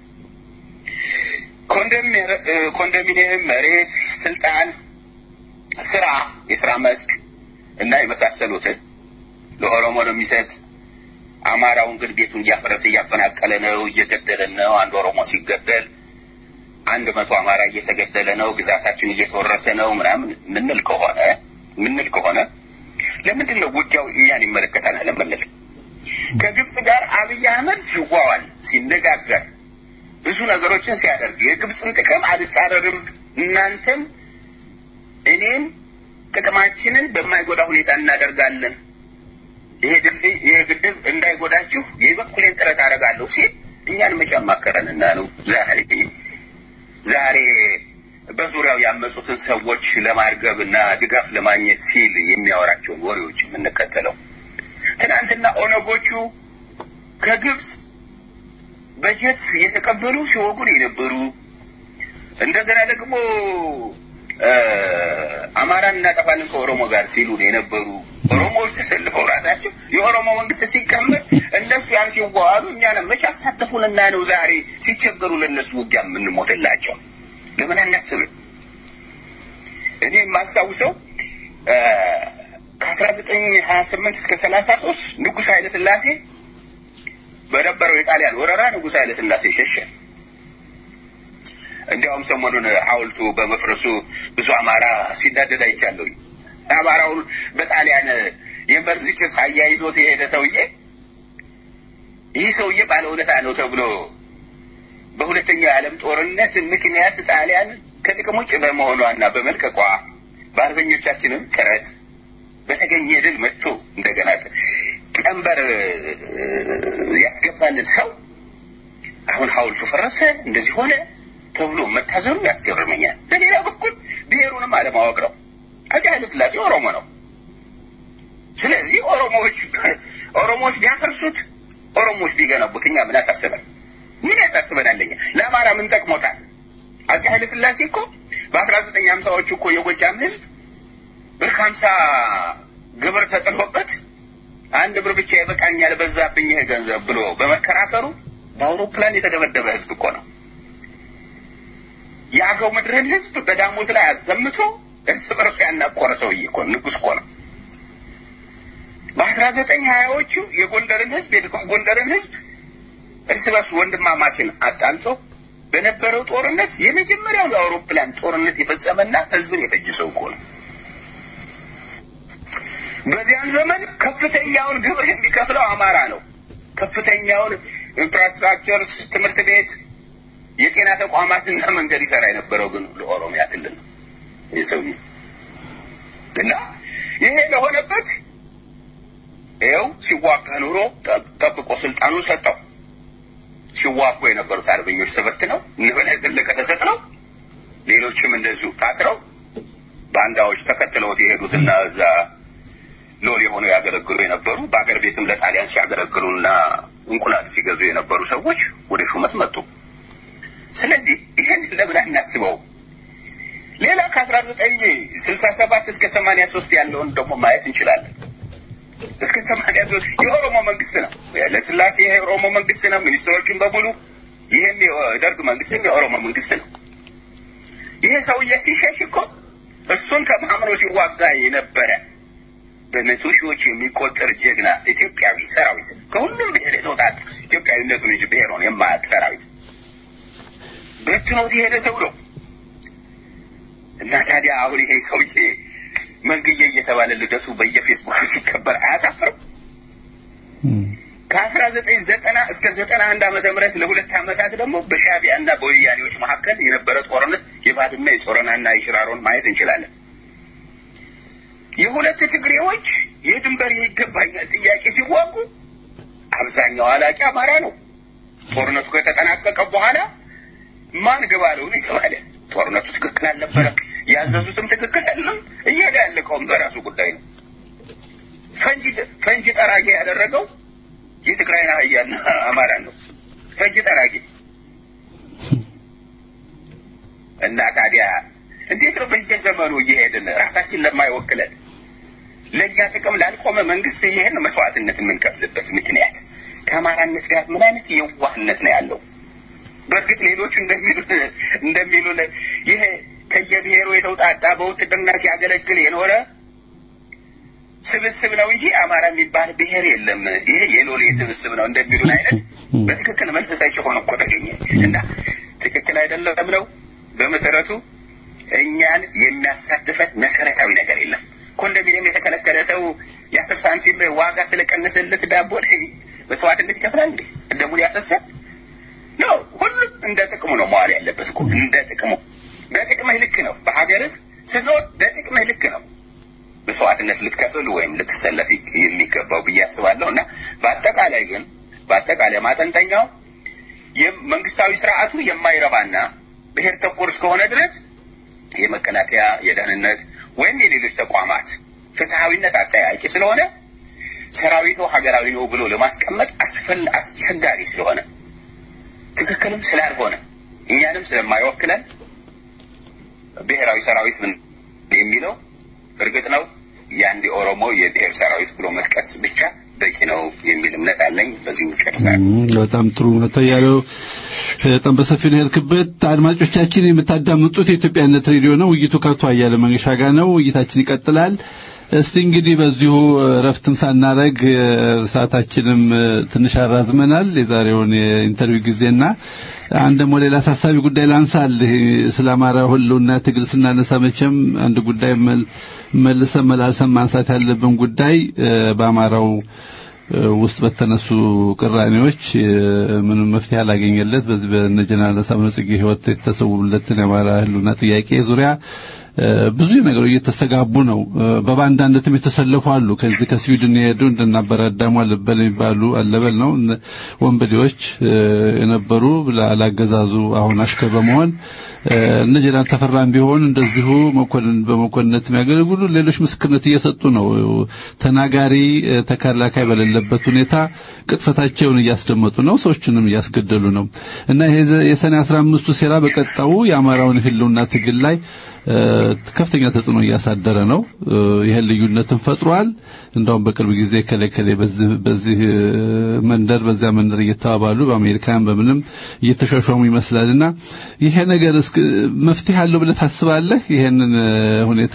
[SPEAKER 5] ኮንዶሚኒየም፣ መሬት፣ ስልጣን፣ ስራ፣ የስራ መስክ እና የመሳሰሉትን ለኦሮሞ ነው የሚሰጥ። አማራውን ግን ቤቱን እያፈረሰ እያፈናቀለ ነው፣ እየገደለ ነው። አንድ ኦሮሞ ሲገደል አንድ መቶ አማራ እየተገደለ ነው፣ ግዛታችን እየተወረሰ ነው ምናምን ምንል ከሆነ ምንል ከሆነ ለምንድን ነው ውጊያው እኛን ይመለከተናል የምንል? ከግብፅ ጋር አብይ አህመድ ሲዋዋል ሲነጋገር ብዙ ነገሮችን ሲያደርግ የግብፅን ጥቅም አልጻረርም፣ እናንተም እኔም ጥቅማችንን በማይጎዳ ሁኔታ እናደርጋለን፣ ይሄ ድልድይ ይሄ ግድብ እንዳይጎዳችሁ የበኩሌን ጥረት አደርጋለሁ ሲል እኛን መቼ አማከረንና ነው ዛሬ ዛሬ በዙሪያው ያመፁትን ሰዎች ለማርገብና ድጋፍ ለማግኘት ሲል የሚያወራቸውን ወሬዎች የምንከተለው? ትናንትና ኦነጎቹ ከግብፅ በጀት የተቀበሉ ሲወጉን የነበሩ እንደገና ደግሞ አማራን እናጠፋለን ከኦሮሞ ጋር ሲሉን የነበሩ ኦሮሞዎች ተሰልፈው ራሳቸው የኦሮሞ መንግስት ሲቀመጥ እነሱ ያን ሲዋዋሉ እኛንም መቼ አሳተፉንና ነው ዛሬ ሲቸገሩ ለእነሱ ውጊያ የምንሞትላቸው? ለምን አናስብም? እኔ የማስታውሰው ከአስራ ዘጠኝ ሀያ ስምንት እስከ ሰላሳ ሶስት ንጉሥ ኃይለ ስላሴ በነበረው የጣሊያን ወረራ ንጉሥ ኃይለ ስላሴ ሸሸ። እንዲያውም ሰሞኑን ሐውልቱ በመፍረሱ ብዙ አማራ ሲናደድ አይቻለሁ። አማራውን በጣሊያን የመርዝ ጭስ አያይዞት የሄደ ሰውዬ ይህ ሰውዬ ባለውለታ ነው ተብሎ በሁለተኛው የዓለም ጦርነት ምክንያት ጣሊያን ከጥቅም ውጭ በመሆኗና በመልቀቋ በአርበኞቻችንም ጥረት በተገኘ ድል መጥቶ እንደገና ቀንበር ያስገባልን ሰው አሁን ሐውልቱ ፈረሰ፣ እንደዚህ ሆነ ተብሎ መታዘኑ ያስገርመኛል። በሌላ በኩል ብሔሩንም አለማወቅ ነው። አፄ ኃይለ ሥላሴ ኦሮሞ ነው። ስለዚህ ኦሮሞዎች ኦሮሞዎች ቢያፈርሱት ኦሮሞዎች ቢገነቡት እኛ ምን ያሳስበን? ምን ያሳስበናል? እኛ ለአማራ ምን ጠቅሞታል? አፄ ኃይለ ሥላሴ እኮ በአስራ ዘጠኝ ሀምሳዎቹ እኮ የጎጃም ህዝብ ብር ሀምሳ ግብር ተጥሎበት አንድ ብር ብቻ ይበቃኛል በዛብኝ ይሄ ገንዘብ ብሎ በመከራከሩ በአውሮፕላን የተደበደበ ህዝብ እኮ ነው። የአገው ምድርን ህዝብ በዳሞት ላይ አዘምቶ እርስ በርሱ ያናቆረ ሰውዬ እኮ ንጉሥ እኮ ነው። በአስራ ዘጠኝ ሀያዎቹ የጎንደርን ህዝብ የደቡብ ጎንደርን ህዝብ እርስ በርሱ ወንድማማችን አጣልቶ በነበረው ጦርነት የመጀመሪያው የአውሮፕላን ጦርነት የፈጸመና ህዝብን የፈጀ ሰው እኮ ነው። በዚያን ዘመን ከፍተኛውን ግብር የሚከፍለው አማራ ነው። ከፍተኛውን ኢንፍራስትራክቸር፣ ትምህርት ቤት፣ የጤና ተቋማትና መንገድ ይሰራ የነበረው ግን ለኦሮሚያ ክልል ነው ይህ ሰውዬ እና ይሄ ለሆነበት ይኸው ሲዋጋ ኑሮ ጠብቆ ስልጣኑን ሰጠው። ሲዋጉ የነበሩት አርበኞች ተበትነው እነ በላይ ዘለቀ ተሰቅለው ሌሎችም እንደዚሁ ታስረው ባንዳዎች ተከትለውት የሄዱትና እዛ ሎል የሆነው ያገለግሉ የነበሩ በአገር ቤትም ለጣሊያን ሲያገለግሉና እንቁላል ሲገዙ የነበሩ ሰዎች ወደ ሹመት መጡ። ስለዚህ ይህን ለምን አናስበው? ሌላ ከአስራ ዘጠኝ ስልሳ ሰባት እስከ ሰማንያ ሶስት ያለውን ደግሞ ማየት እንችላለን። እስከ ሰማንያ ሶስት የኦሮሞ መንግስት ነው። ለስላሴ የኦሮሞ መንግስት ነው። ሚኒስትሮችን በሙሉ ይህም የደርግ መንግስትም የኦሮሞ መንግስት ነው። ይሄ ሰውዬ ሲሸሽ እኮ እሱን ተማምኖ ሲዋጋ የነበረ በመቶ ሺዎች የሚቆጠር ጀግና ኢትዮጵያዊ ሰራዊት ከሁሉም ብሔር የተውጣጣ ኢትዮጵያዊነቱን እንጂ ብሔሩን የማያውቅ ሰራዊት በትኖት የሄደ ሰው ነው እና ታዲያ አሁን ይሄ ሰውዬ መንግዬ እየተባለ ልደቱ በየፌስቡክ ሲከበር አያሳፍርም? ከአስራ ዘጠኝ ዘጠና እስከ ዘጠና አንድ ዓመተ ምህረት ለሁለት ዓመታት ደግሞ በሻዕቢያ እና በወያኔዎች መካከል የነበረ ጦርነት የባድመ የጾረናና የሽራሮን ማየት እንችላለን። የሁለት ትግሬዎች የድንበር ይገባኛል ጥያቄ ሲዋጉ አብዛኛው አላቂ አማራ ነው። ጦርነቱ ከተጠናቀቀ በኋላ ማን ግባ ነው የተባለ ጦርነቱ ትክክል አልነበረም። ያዘዙትም ትክክል አይደለም። እየሄደ ያለቀውም በራሱ ጉዳይ ነው። ፈንጂ ፈንጂ ጠራጊ ያደረገው የትግራይን አህያና አማራን ነው። ፈንጂ ጠራጊ እና ታዲያ እንዴት ነው በየዘመኑ እየሄድን ራሳችን ለማይወክለን ለእኛ ጥቅም ላልቆመ መንግስት ይሄን መስዋዕትነት የምንከፍልበት ምክንያት ከአማራነት ጋር ምን አይነት የዋህነት ነው ያለው? በእርግጥ ሌሎቹ እንደሚሉን እንደሚሉን ይሄ ከየብሔሩ የተውጣጣ በውትድርና ሲያገለግል የኖረ ስብስብ ነው እንጂ አማራ የሚባል ብሔር የለም፣ ይሄ የሎሌ ስብስብ ነው እንደሚሉን አይነት በትክክል መልስ ሳይሆን እኮ ተገኘ እና ትክክል አይደለም ነው። በመሰረቱ እኛን የሚያሳትፈን መሰረታዊ ነገር የለም። ኮንዶሚኒየም የተከለከለ ሰው የአስር ሳንቲም ዋጋ ስለቀነሰለት ዳቦ ላይ መስዋዕትነት ይከፍላል እንዴ? ደሙን ያፈሳል? ነው ሁሉም እንደ ጥቅሙ ነው መዋል ያለበት እኮ እንደ ጥቅሙ። በጥቅምህ ልክ ነው። በሀገርህ ስትኖር በጥቅምህ ልክ ነው መስዋዕትነት ልትከፍል ወይም ልትሰለፍ የሚገባው ብዬ አስባለሁ። እና በአጠቃላይ ግን በአጠቃላይ ማጠንጠኛው የመንግስታዊ ስርዓቱ የማይረባና ብሔር ተኮር እስከሆነ ድረስ የመከላከያ የደህንነት ወይም የሌሎች ተቋማት ፍትሐዊነት አጠያቂ ስለሆነ ሰራዊቱ ሀገራዊ ነው ብሎ ለማስቀመጥ አስፈል አስቸጋሪ ስለሆነ ትክክልም ስላልሆነ እኛንም ስለማይወክለን ብሔራዊ ሰራዊት ምን የሚለው እርግጥ ነው የአንድ የኦሮሞ የብሔር ሰራዊት ብሎ መጥቀስ ብቻ በቂ ነው የሚል እምነት አለኝ። በዚሁ ጨርሳለሁ።
[SPEAKER 4] በጣም ጥሩ ነው ያለው። በጣም በሰፊ ነው ያልክበት። አድማጮቻችን የምታዳምጡት የኢትዮጵያነት ሬዲዮ ነው። ውይይቱ ከአቶ አያለ መንገሻ ጋር ነው። ውይይታችን ይቀጥላል። እስቲ እንግዲህ በዚሁ ረፍትም ሳናረግ ሰዓታችንም ትንሽ አራዝመናል የዛሬውን የኢንተርቪው ጊዜና አንድ ደግሞ ሌላ አሳሳቢ ጉዳይ ላንሳል። ስለ አማራ ሁሉና ትግል ስናነሳ መቼም አንድ ጉዳይ መልሰን መላልሰን ማንሳት ያለብን ጉዳይ በአማራው ውስጥ በተነሱ ቅራኔዎች ምንም መፍትሄ አላገኘለት በዚህ በነጀነራል ሳምነው ጽጌ ህይወት የተሰውለትን የአማራ ህሉና ጥያቄ ዙሪያ ብዙ ነገሮች እየተስተጋቡ ነው። በባንዳነትም የተሰለፉ አሉ። ከዚህ ከስዊድን የሄዱ እንደናበራዳሙ አለበል የሚባሉ አለበል ነው ወንበዴዎች የነበሩ ላላገዛዙ አሁን አሽከር በመሆን እነ ጀነራል ተፈራም ቢሆን እንደዚሁ መኮንን በመኮንነት የሚያገለግሉ ሌሎች ምስክርነት እየሰጡ ነው። ተናጋሪ ተከላካይ በሌለበት ሁኔታ ቅጥፈታቸውን እያስደመጡ ነው። ሰዎችንም እያስገደሉ ነው እና ይሄ የሰኔ 15ቱ ሴራ በቀጣው የአማራውን ህልውና ትግል ላይ ከፍተኛ ተጽዕኖ እያሳደረ ነው። ይሄን ልዩነትን ፈጥሯል። እንደውም በቅርብ ጊዜ ከለከለ በዚህ በዚህ መንደር በዚያ መንደር እየተባባሉ በአሜሪካን በምንም እየተሻሻሙ ይመስላልና ይሄ ነገር እስከ መፍትሄ አለው ብለህ ታስባለህ? ይሄንን ሁኔታ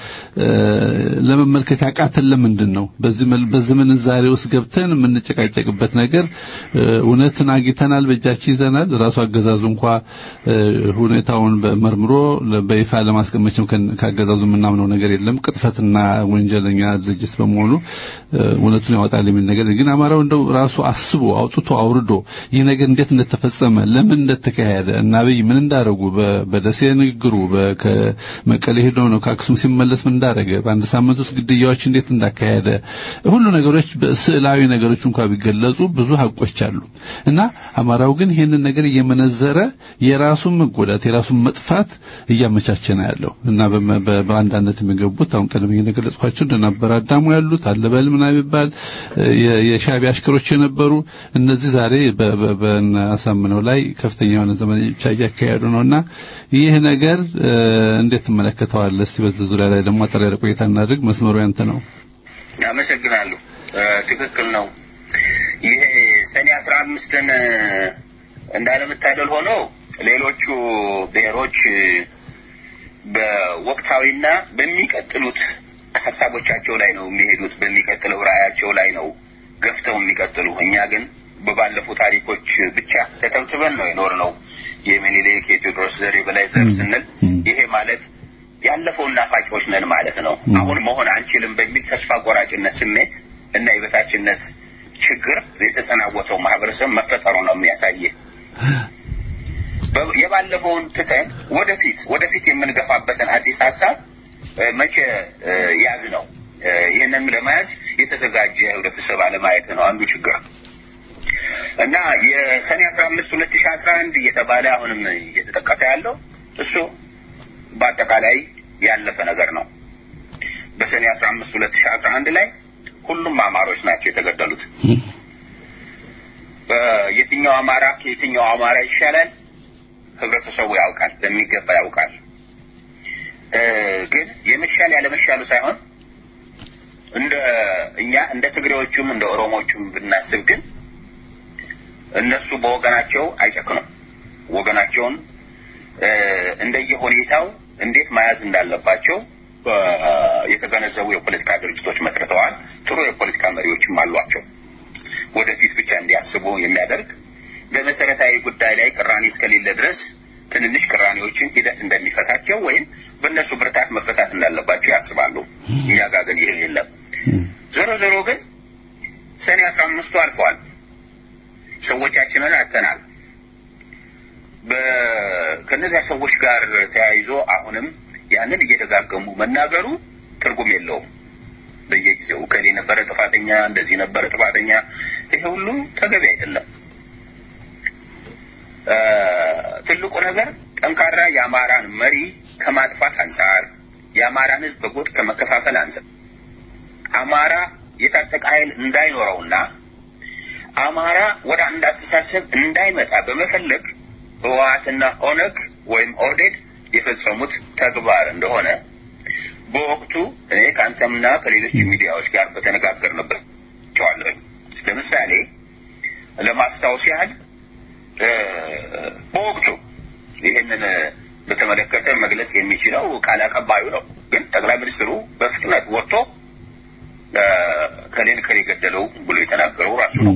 [SPEAKER 4] ለመመልከት ያቃተን ለምንድን ነው? በዚህ በዚህ ምንዛሬ ውስጥ ገብተን የምንጨቃጨቅበት ነገር እውነትን አግኝተናል፣ በእጃችን ይዘናል። ራሱ አገዛዙ እንኳ ሁኔታውን መርምሮ በይፋ ለማስቀመጥ ካገዛዙ የምናምነው ነገር የለም። ቅጥፈትና ወንጀለኛ ድርጅት በመሆኑ እውነቱን ያወጣል የሚል ነገር ግን አማራው እንደው ራሱ አስቦ አውጥቶ አውርዶ ይህ ነገር እንዴት እንደተፈጸመ ለምን እንደተካሄደ እና አብይ ምን እንዳረጉ በደሴ ንግግሩ ከመቀሌ ሄዶ ነው ከአክሱም ሲመለስ ምን እንዳረገ በአንድ ሳምንት ውስጥ ግድያዎች እንዴት እንዳካሄደ ሁሉ ነገሮች በስዕላዊ ነገሮች እንኳን ቢገለጹ ብዙ ሀቆች አሉ እና አማራው ግን ይሄንን ነገር እየመነዘረ የራሱን መጎዳት የራሱን መጥፋት እያመቻቸ ነው ያለው እና በአንዳነት የሚገቡት አሁን ቀደም እየገለጽኳቸው እንደነበረ አዳሙ ያሉት አለበል ምናምን የሚባል የሻዕቢያ አሽከሮች የነበሩ እነዚህ ዛሬ በአሳምነው ላይ ከፍተኛ የሆነ ዘመቻ እያካሄዱ ነውና ይህ ነገር እንዴት ትመለከተዋለህ? እስቲ በዚህ ዙሪያ ላይ ደግሞ አጠር ያለ ቆይታ እናድርግ። መስመሩ ያንተ ነው።
[SPEAKER 5] አመሰግናለሁ። ትክክል ነው። ይሄ ሰኔ አስራ አምስትን እንዳለመታደል ሆኖ ሌሎቹ ብሔሮች በወቅታዊና በሚቀጥሉት ሀሳቦቻቸው ላይ ነው የሚሄዱት። በሚቀጥለው ራዕያቸው ላይ ነው ገፍተው የሚቀጥሉ። እኛ ግን በባለፉ ታሪኮች ብቻ ተተብትበን ነው የኖርነው። የሚኒሊክ የቴዎድሮስ ዘር የበላይ ዘር ስንል ይሄ ማለት ያለፈውን ናፋቂዎች ነን ማለት ነው። አሁን መሆን አንችልም በሚል ተስፋ ቆራጭነት ስሜት እና የበታችነት ችግር የተሰናወተው ማህበረሰብ መፈጠሩ ነው የሚያሳየ የባለፈውን ትተን ወደፊት ወደፊት የምንገፋበትን አዲስ ሀሳብ መቼ ያዝ ነው። ይህንን ለመያዝ የተዘጋጀ ህብረተሰብ አለማየት ነው አንዱ ችግር እና የሰኔ አስራ አምስት ሁለት ሺህ አስራ አንድ እየተባለ አሁንም እየተጠቀሰ ያለው እሱ በአጠቃላይ ያለፈ ነገር ነው። በሰኔ አስራ አምስት ሁለት ሺህ አስራ አንድ ላይ ሁሉም አማሮች ናቸው የተገደሉት። የትኛው አማራ ከየትኛው አማራ ይሻላል ህብረተሰቡ ያውቃል፣ በሚገባ ያውቃል። ግን የመሻል ያለመሻሉ ሳይሆን እንደ እኛ እንደ ትግሬዎቹም እንደ ኦሮሞዎቹም ብናስብ ግን እነሱ በወገናቸው አይጨክኑም። ወገናቸውን እንደየሁኔታው እንዴት መያዝ እንዳለባቸው የተገነዘቡ የፖለቲካ ድርጅቶች መስርተዋል። ጥሩ የፖለቲካ መሪዎችም አሏቸው። ወደፊት ብቻ እንዲያስቡ የሚያደርግ በመሰረታዊ ጉዳይ ላይ ቅራኔ እስከሌለ ድረስ ትንንሽ ቅራኔዎችን ሂደት እንደሚፈታቸው ወይም በእነሱ ብርታት መፈታት እንዳለባቸው ያስባሉ። እኛ ጋር ግን ይህ የለም። ዞሮ ዞሮ ግን ሰኔ አስራ አምስቱ አልፈዋል። ሰዎቻችንን አጥተናል። ከእነዚያ ሰዎች ጋር ተያይዞ አሁንም ያንን እየደጋገሙ መናገሩ ትርጉም የለውም። በየጊዜው እከሌ ነበረ ጥፋተኛ፣ እንደዚህ ነበረ ጥፋተኛ፣ ይሄ ሁሉ ተገቢ አይደለም። ትልቁ ነገር ጠንካራ የአማራን መሪ ከማጥፋት አንጻር የአማራን ሕዝብ በጎጥ ከመከፋፈል አንጻር አማራ የታጠቀ ኃይል እንዳይኖረውና አማራ ወደ አንድ አስተሳሰብ እንዳይመጣ በመፈለግ ህወሓትና ኦነግ ወይም ኦህዴድ የፈጸሙት ተግባር እንደሆነ በወቅቱ እኔ ከአንተምና ከሌሎች ሚዲያዎች ጋር በተነጋገርንበት ቸዋለሁ። ለምሳሌ ለማስታወስ ያህል በወቅቱ ይህንን በተመለከተ መግለጽ የሚችለው ቃል አቀባዩ ነው። ግን ጠቅላይ ሚኒስትሩ በፍጥነት ወጥቶ ከሌን ከሌ ገደለው ብሎ የተናገረው ራሱ ነው።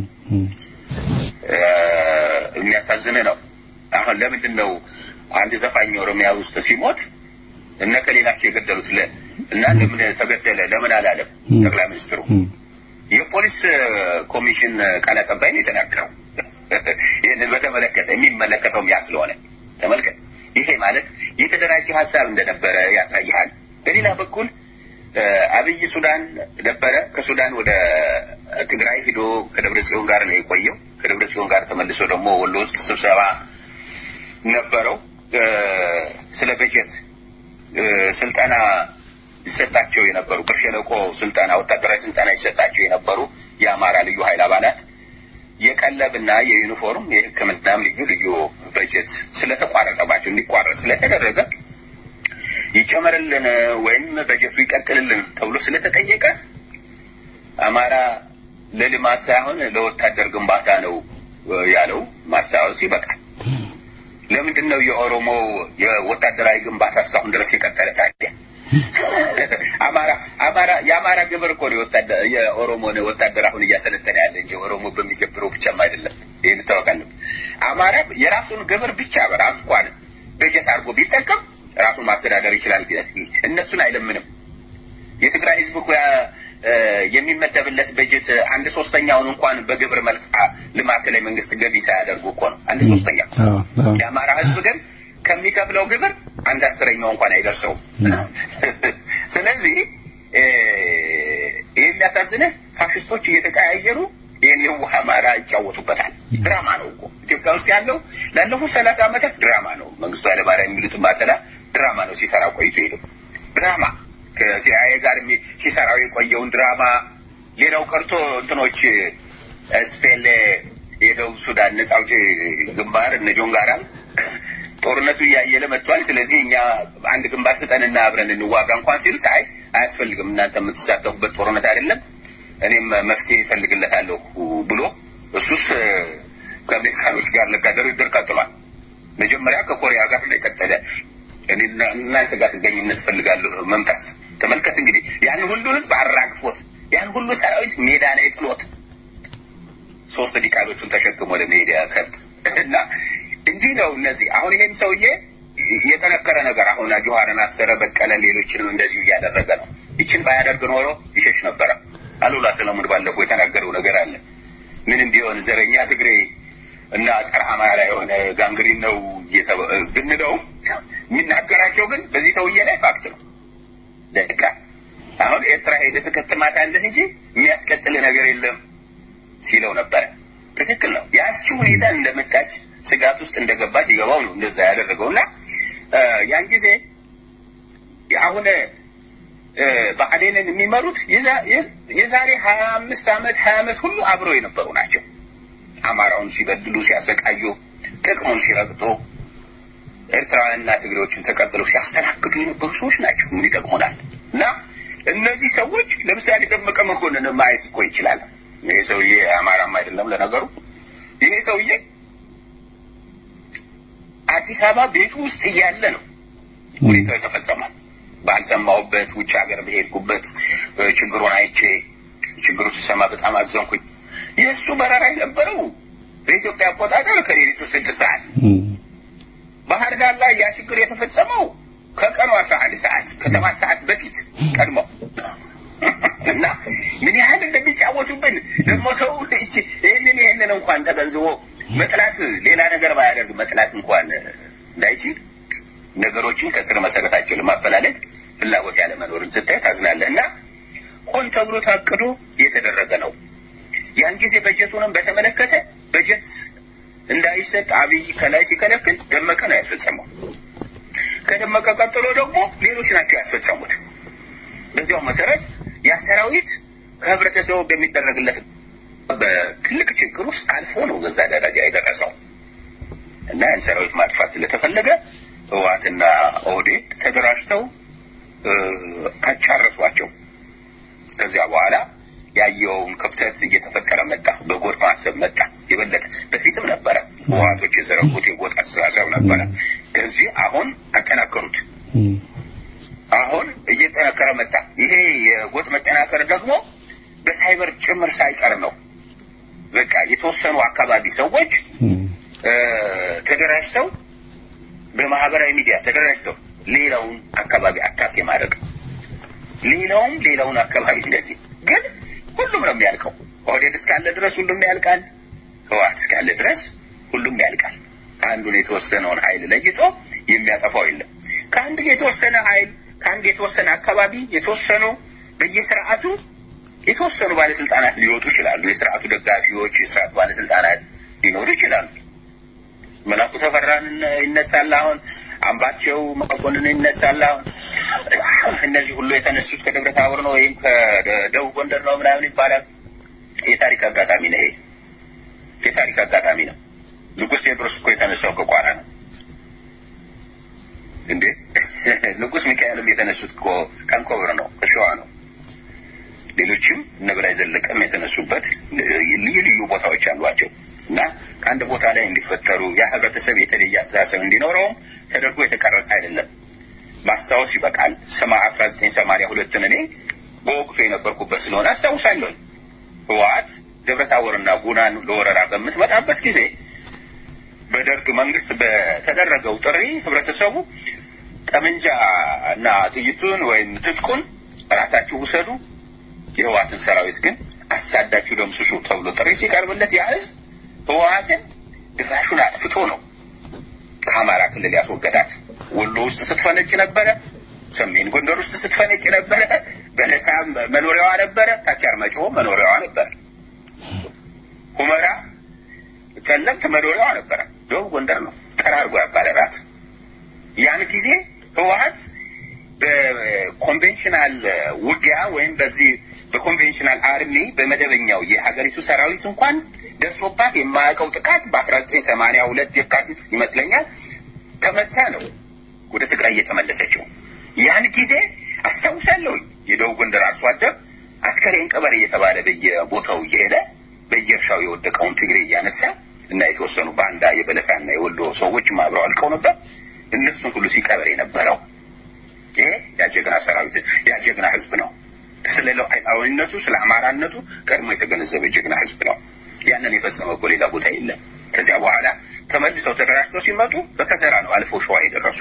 [SPEAKER 5] የሚያሳዝን ነው። አሁን ለምንድን ነው አንድ ዘፋኝ ኦሮሚያ ውስጥ ሲሞት እነ ከሌ ናቸው የገደሉት እና ለምን ተገደለ ለምን አላለም ጠቅላይ ሚኒስትሩ? የፖሊስ ኮሚሽን ቃል አቀባይ ነው የተናገረው። ይህንን በተመለከተ የሚመለከተውም ያ ስለሆነ ተመልከት። ይሄ ማለት የተደራጀ ሀሳብ እንደነበረ ያሳይሃል። በሌላ በኩል አብይ ሱዳን ነበረ። ከሱዳን ወደ ትግራይ ሂዶ ከደብረ ጽዮን ጋር ነው የቆየው። ከደብረ ጽዮን ጋር ተመልሶ ደግሞ ወሎ ውስጥ ስብሰባ ነበረው። ስለ በጀት ስልጠና ይሰጣቸው የነበሩ በሸለቆ ስልጠና ወታደራዊ ስልጠና ይሰጣቸው የነበሩ የአማራ ልዩ ኃይል አባላት የቀለብና የዩኒፎርም የሕክምናም ልዩ ልዩ በጀት ስለተቋረጠባቸው እንዲቋረጥ ስለተደረገ ይጨመርልን ወይም በጀቱ ይቀጥልልን ተብሎ ስለተጠየቀ አማራ ለልማት ሳይሆን ለወታደር ግንባታ ነው ያለው ማስታወስ ይበቃል። ለምንድን ነው የኦሮሞ የወታደራዊ ግንባታ እስካሁን ድረስ የቀጠለ ታዲያ? አማራ አማራ የአማራ ግብር እኮ ነው የኦሮሞን ወታደር አሁን እያሰለጠነ ያለ እንጂ ኦሮሞ በሚገብረው ብቻም አይደለም። ይህን ታወቃለህ። አማራ የራሱን ግብር ብቻ በራሱ እንኳን በጀት አድርጎ ቢጠቀም ራሱን ማስተዳደር ይችላል። እነሱን አይለምንም። የትግራይ ህዝብ እኮ የሚመደብለት በጀት አንድ ሶስተኛውን እንኳን በግብር መልክ ለማዕከላዊ መንግስት ገቢ ሳያደርጉ እኮ ነው አንድ ሶስተኛው። የአማራ ህዝብ ግን ከሚከፍለው ግብር አንድ አስረኛው እንኳን አይደርሰውም። ስለዚህ ይህ የሚያሳዝንህ ፋሽስቶች እየተቀያየሩ ይህን የዋህ አማራ ይጫወቱበታል። ድራማ ነው እኮ ኢትዮጵያ ውስጥ ያለው ላለፉት ሰላሳ ዓመታት ድራማ ነው። መንግስቱ ኃይለማርያም የሚሉት ማተላ ድራማ ነው ሲሰራ ቆይቶ ሄደው ድራማ ከሲአይኤ ጋር ሲሰራው የቆየውን ድራማ ሌላው ቀርቶ እንትኖች ስፔን የደቡብ ሱዳን ነጻ አውጪ ግንባር እነ ጆን ጋራም ጦርነቱ እያየለ መጥቷል። ስለዚህ እኛ አንድ ግንባር ስጠንና አብረን እንዋጋ እንኳን ሲሉት አይ አያስፈልግም፣ እናንተ የምትሳተፉበት ጦርነት አይደለም፣ እኔም መፍትሄ እፈልግለታለሁ ብሎ እሱስ ከአሜሪካኖች ጋር ለካ ድርድር ቀጥሏል። መጀመሪያ ከኮሪያ ጋር ነው የቀጠለ። እናንተ ጋር ጥገኝነት እፈልጋለሁ መምጣት። ተመልከት እንግዲህ ያን ሁሉ ህዝብ አራግፎት ያን ሁሉ ሰራዊት ሜዳ ላይ ጥሎት ሶስት ዲቃሎቹን ተሸክሞ ለመሄድ ከብት እና እንዲህ ነው እነዚህ አሁን ይሄም ሰውዬ የጠነከረ ነገር አሁን ጆሀርን አሰረ፣ በቀለ፣ ሌሎችንም እንደዚሁ እያደረገ ነው። ይችን ባያደርግ ኖሮ ይሸሽ ነበረ። አሉላ ሰለሞን ባለፈው የተናገረው ነገር አለ። ምንም ቢሆን ዘረኛ ትግሬ እና ጸረ አማራ የሆነ ጋንግሪን ነው ብንለውም የሚናገራቸው ግን በዚህ ሰውዬ ላይ ፋክት ነው። ደቃ አሁን ኤርትራ ሄደህ ትከትማታለህ እንጂ የሚያስቀጥል ነገር የለም ሲለው ነበረ። ትክክል ነው። ያቺ ሁኔታ እንደመጣች ስጋት ውስጥ እንደገባ ሲገባው ነው እንደዛ ያደረገው እና ያን ጊዜ አሁን ብአዴንን የሚመሩት የዛሬ ሀያ አምስት ዓመት ሀያ ዓመት ሁሉ አብረው የነበሩ ናቸው። አማራውን ሲበድሉ ሲያሰቃዩ፣ ጥቅሙን ሲረግጡ ኤርትራውያንና ትግሬዎችን ተቀብለው ሲያስተናግዱ የነበሩ ሰዎች ናቸው። ምን ይጠቅሙናል? እና እነዚህ ሰዎች ለምሳሌ ደመቀ መኮንን ማየት እኮ ይችላል። ይሄ ሰውዬ አማራም አይደለም ለነገሩ። ይሄ ሰውዬ አዲስ አበባ ቤቱ ውስጥ እያለ ነው ሁኔታው የተፈጸመው። ባልሰማሁበት ውጭ ሀገር በሄድኩበት ችግሩን አይቼ ችግሩ ሲሰማ በጣም አዘንኩኝ። የእሱ በረራ የነበረው በኢትዮጵያ አቆጣጠር ከሌሊቱ ስድስት ሰዓት ባህር ዳር ላይ ያ ችግር የተፈጸመው ከቀኑ አስራ አንድ ሰዓት ከሰባት ሰዓት በፊት ቀድሞ እና ምን ያህል ሲጫወቱብን ደግሞ ሰው እቺ ይህንን ይህንን እንኳን ተገንዝቦ መጥላት ሌላ ነገር ባያደርግ መጥላት እንኳን እንዳይችል ነገሮችን ከስር መሰረታቸው ለማፈላለግ ፍላጎት ያለመኖርን ስታይ ታዝናለህ። እና ሆን ተብሎ ታቅዶ የተደረገ ነው። ያን ጊዜ በጀቱንም በተመለከተ በጀት እንዳይሰጥ አብይ ከላይ ሲከለክል ደመቀ ነው ያስፈጸመው። ከደመቀ ቀጥሎ ደግሞ ሌሎች ናቸው ያስፈጸሙት። በዚያው መሰረት ያ ሰራዊት ከህብረተሰቡ በሚደረግለት በትልቅ ችግር ውስጥ አልፎ ነው በዛ ደረጃ የደረሰው እና ያን ሰራዊት ማጥፋት ስለተፈለገ ህወሓትና ኦህዴድ ተደራጅተው አጫረሷቸው። ከዚያ በኋላ ያየውን ክፍተት እየተፈጠረ መጣ። በጎጥ ማሰብ መጣ። የበለጠ በፊትም ነበረ። ህወሓቶች የዘረጉት የጎጥ አስተሳሰብ ነበረ። ከዚህ አሁን አጠናከሩት። አሁን እየጠነከረ መጣ። ይሄ የጎጥ መጠናከር ደግሞ በሳይበር ጭምር ሳይቀር ነው። በቃ የተወሰኑ አካባቢ ሰዎች ተደራጅተው በማህበራዊ ሚዲያ ተደራጅተው ሌላውን አካባቢ አታክ የማድረግ ሌላውም ሌላውን አካባቢ እንደዚህ ግን ሁሉም ነው የሚያልቀው። ኦህዴድ እስካለ ድረስ ሁሉም ያልቃል። ህወሓት እስካለ ድረስ ሁሉም ያልቃል። አንዱን የተወሰነውን ኃይል ለይቶ የሚያጠፋው የለም። ከአንድ የተወሰነ ኃይል ከአንድ የተወሰነ አካባቢ የተወሰኑ በየስርዓቱ የተወሰኑ ባለስልጣናት ሊወጡ ይችላሉ። የስርዓቱ ደጋፊዎች፣ የስርዓቱ ባለስልጣናት ሊኖሩ ይችላሉ። መላኩ ተፈራን ይነሳል። አሁን አምባቸው መኮንን ይነሳል። አሁን እነዚህ ሁሉ የተነሱት ከደብረ ታቦር ነው ወይም ከደቡብ ጎንደር ነው ምናምን ይባላል። የታሪክ አጋጣሚ ነው። ይሄ የታሪክ አጋጣሚ ነው። ንጉሥ ቴዎድሮስ እኮ የተነሳው ከቋራ ነው እንዴ! ንጉሥ ሚካኤልም የተነሱት እኮ ከአንኮበር ነው፣ ከሸዋ ነው። ሌሎችም እነ በላይ ዘለቀም የተነሱበት ልዩ ልዩ ቦታዎች አሏቸው እና ከአንድ ቦታ ላይ እንዲፈጠሩ ያ ህብረተሰብ የተለየ አስተሳሰብ እንዲኖረውም ተደርጎ የተቀረጸ አይደለም። ማስታወስ ይበቃል። ሰማ አስራ ዘጠኝ ሰማንያ ሁለትን እኔ በወቅቱ የነበርኩበት ስለሆነ አስታውሳለሁ። ህወሓት ደብረታቦርና ጉናን ለወረራ በምትመጣበት ጊዜ በደርግ መንግስት በተደረገው ጥሪ ህብረተሰቡ ጠመንጃ እና ጥይቱን ወይም ትጥቁን ራሳችሁ ውሰዱ፣ የህወሓትን ሰራዊት ግን አሳዳችሁ ደምስሱ ተብሎ ጥሪ ሲቀርብለት ያ ህዝብ ህወሓትን ድራሹን አጥፍቶ ነው ከአማራ ክልል ያስወገዳት። ወሎ ውስጥ ስትፈነጭ ነበረ፣ ሰሜን ጎንደር ውስጥ ስትፈነጭ ነበረ፣ በለሳ መኖሪያዋ ነበረ፣ ታች አርማጭሆ መኖሪያዋ ነበረ፣ ሁመራ ጠለምት መኖሪያዋ ነበረ። ደቡብ ጎንደር ነው ጠራርጎ ያባረራት። ያን ጊዜ ህወሓት በኮንቬንሽናል ውጊያ ወይም በዚህ በኮንቬንሽናል አርሚ በመደበኛው የሀገሪቱ ሰራዊት እንኳን ደርሶባት የማያውቀው ጥቃት በአስራ ዘጠኝ ሰማንያ ሁለት የካቲት ይመስለኛል ተመታ ነው ወደ ትግራይ እየተመለሰችው። ያን ጊዜ አስታውሳለሁኝ የደቡብ ጎንደር አርሶ አደር አስከሬን ቀበሌ እየተባለ በየቦታው እየሄደ በየእርሻው የወደቀውን ትግሬ እያነሳ እና የተወሰኑ ባንዳ የበለሳና የወሎ ሰዎችም አብረው አልቀው ነበር። እነሱን ሁሉ ሲቀበር የነበረው ይሄ ያጀግና ሰራዊት ያጀግና ህዝብ ነው። ስለ ሉዓላዊነቱ ስለ አማራነቱ ቀድሞ የተገነዘበ ጀግና ህዝብ ነው። ያንን የፈጸመ እኮ ሌላ ቦታ የለም። ከዚያ በኋላ ተመልሰው ተደራጅተው ሲመጡ በከሰራ ነው አልፈው ሸዋ የደረሱ።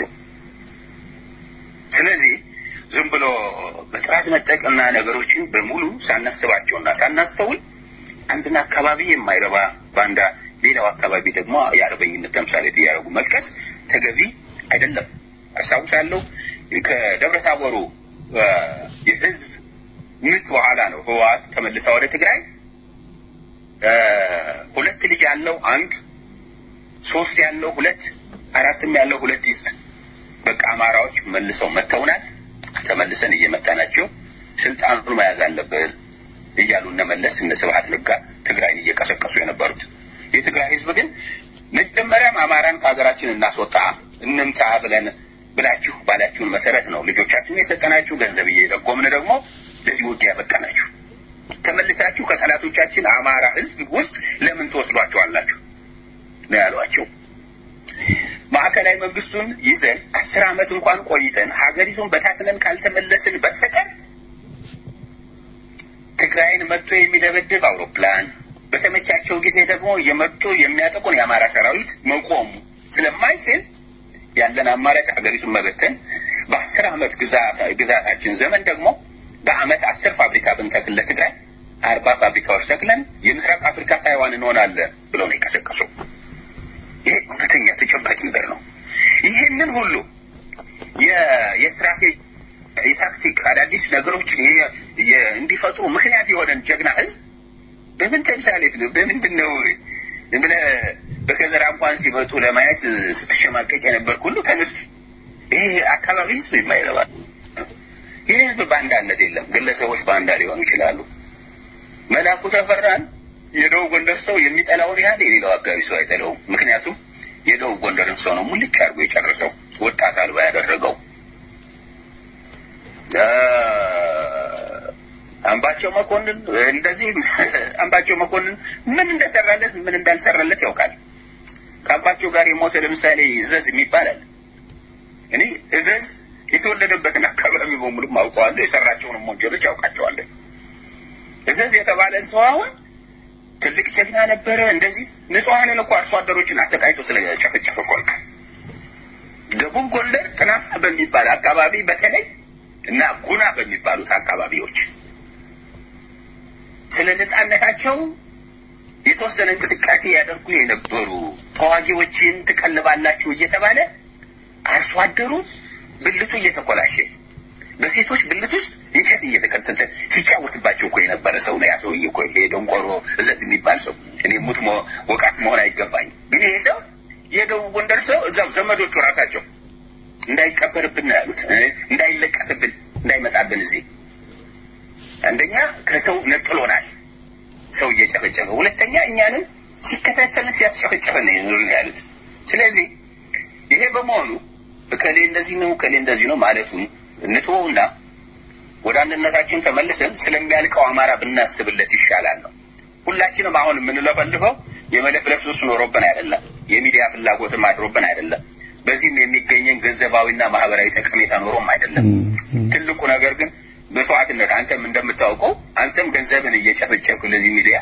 [SPEAKER 5] ስለዚህ ዝም ብሎ በጥራዝ ነጠቅና ነገሮችን በሙሉ ሳናስባቸውና ሳናስተውል አንድን አካባቢ የማይረባ ባንዳ ሌላው አካባቢ ደግሞ የአርበኝነት ተምሳሌት እያደረጉ መልቀስ ተገቢ አይደለም። አስታውሳለሁ ከደብረ ታቦሩ የህዝብ ምት በኋላ ነው ህወሓት ተመልሳ ወደ ትግራይ ሁለት ልጅ ያለው አንድ፣ ሶስት ያለው ሁለት፣ አራትም ያለው ሁለት ይስጥ። በቃ አማራዎች መልሰው መተውናል። ተመልሰን እየመታናቸው ስልጣኑን መያዝ አለብን እያሉ እነ መለስ እነ ስብሀት ነጋ ትግራይን እየቀሰቀሱ የነበሩት። የትግራይ ህዝብ ግን መጀመሪያም አማራን ከሀገራችን እናስወጣ እንምታ ብለን ብላችሁ ባላችሁን መሰረት ነው ልጆቻችሁን የሰጠናችሁ፣ ገንዘብ እየደጎምን ደግሞ ለዚህ ውጊያ በቃናችሁ። ተመልሳችሁ ከጠላቶቻችን አማራ ህዝብ ውስጥ ለምን ትወስዷቸዋላችሁ ነው ያሏቸው። ማዕከላዊ መንግስቱን ይዘን አስር ዓመት እንኳን ቆይተን ሀገሪቱን በታትነን ካልተመለስን በስተቀር ትግራይን መጥቶ የሚደበድብ አውሮፕላን በተመቻቸው ጊዜ ደግሞ የመጡ የሚያጠቁን የአማራ ሰራዊት መቆሙ ስለማይችል ያለን አማራጭ ሀገሪቱን መበተን፣ በአስር ዓመት ግዛታችን ዘመን ደግሞ በአመት አስር ፋብሪካ ብንተክል ለትግራይ አርባ ፋብሪካዎች ተክለን የምስራቅ አፍሪካ ታይዋን እንሆናለን ብለው ነው የቀሰቀሱ። ይሄ እውነተኛ ተጨባጭ ነገር ነው። ይህንን ሁሉ የስትራቴጂ የታክቲክ አዳዲስ ነገሮችን እንዲፈጥሩ ምክንያት የሆነን ጀግና ህዝብ በምን ተምሳሌት ነው? በምንድን ነው ብለህ በከዘራ እንኳን ሲመጡ ለማየት ስትሸማቀቅ የነበርክ ሁሉ ተነስ። ይሄ አካባቢ ህዝብ የማይረባ ይህ ህዝብ በአንዳነት የለም። ግለሰቦች በአንዳ ሊሆኑ ይችላሉ። መላኩ ተፈራን የደቡብ ጎንደር ሰው የሚጠላውን ያህል የሌላው አካባቢ ሰው አይጠላውም። ምክንያቱም የደቡብ ጎንደርን ሰው ነው ሙልጭ አድርጎ የጨረሰው ወጣት አልባ ያደረገው። አምባቸው መኮንን እንደዚህ አምባቸው መኮንን ምን እንደሰራለት ምን እንዳልሰራለት ያውቃል። ከአምባቸው ጋር የሞተ ለምሳሌ እዘዝ የሚባላል እኔ እዘዝ የተወለደበትን አካባቢ በሙሉ አውቀዋለሁ። የሰራቸውንም ወንጀሎች ያውቃቸዋለሁ። እዘዝ የተባለን ሰው አሁን ትልቅ ጀግና ነበረ። እንደዚህ ንጹሐንን እኮ አርሶ አደሮችን አሰቃይቶ ስለጨፈጨፈ እኮ ደቡብ ጎንደር ጥናፋ በሚባል አካባቢ በተለይ እና ጉና በሚባሉት አካባቢዎች ስለ ነጻነታቸው የተወሰነ እንቅስቃሴ ያደርጉ የነበሩ ተዋጊዎችን ትቀልባላችሁ እየተባለ አርሶ አደሩ ብልቱ እየተኮላሸ በሴቶች ብልት ውስጥ እንጨት እየተከተተ ሲጫወትባቸው እኮ የነበረ ሰው ነው። ያ ሰውዬ እኮ ይሄ ደንቆሮ እዘዝ የሚባል ሰው እኔ ሙት ወቃት መሆን አይገባኝም። ግን ይሄ ሰው የደቡብ ጎንደር ሰው እዛው ዘመዶቹ ራሳቸው እንዳይቀበርብን ነው ያሉት፣ እንዳይለቀስብን፣ እንዳይመጣብን እዚህ አንደኛ ከሰው ነጥሎናል፣ ሰው እየጨፈጨፈ፣ ሁለተኛ እኛንም ሲከታተልን ሲያስጨፈጨፈን ነው ያሉት። ስለዚህ ይሄ በመሆኑ እከሌ እንደዚህ ነው እከሌ እንደዚህ ነው ማለቱን እንትወውና ወደ አንድነታችን ተመልሰን ስለሚያልቀው አማራ ብናስብለት ይሻላል ነው። ሁላችንም አሁን የምንለፈልፈው የመለፍለፍ ሱስ ኖሮብን አይደለም፣ የሚዲያ ፍላጎትም አድሮብን አይደለም፣ በዚህም የሚገኘን ገንዘባዊና ማህበራዊ ጠቀሜታ ኖሮም አይደለም። ትልቁ ነገር ግን መስዋዕትነት፣ አንተም እንደምታውቀው አንተም ገንዘብን እየጨፈጨፍክ ለዚህ ሚዲያ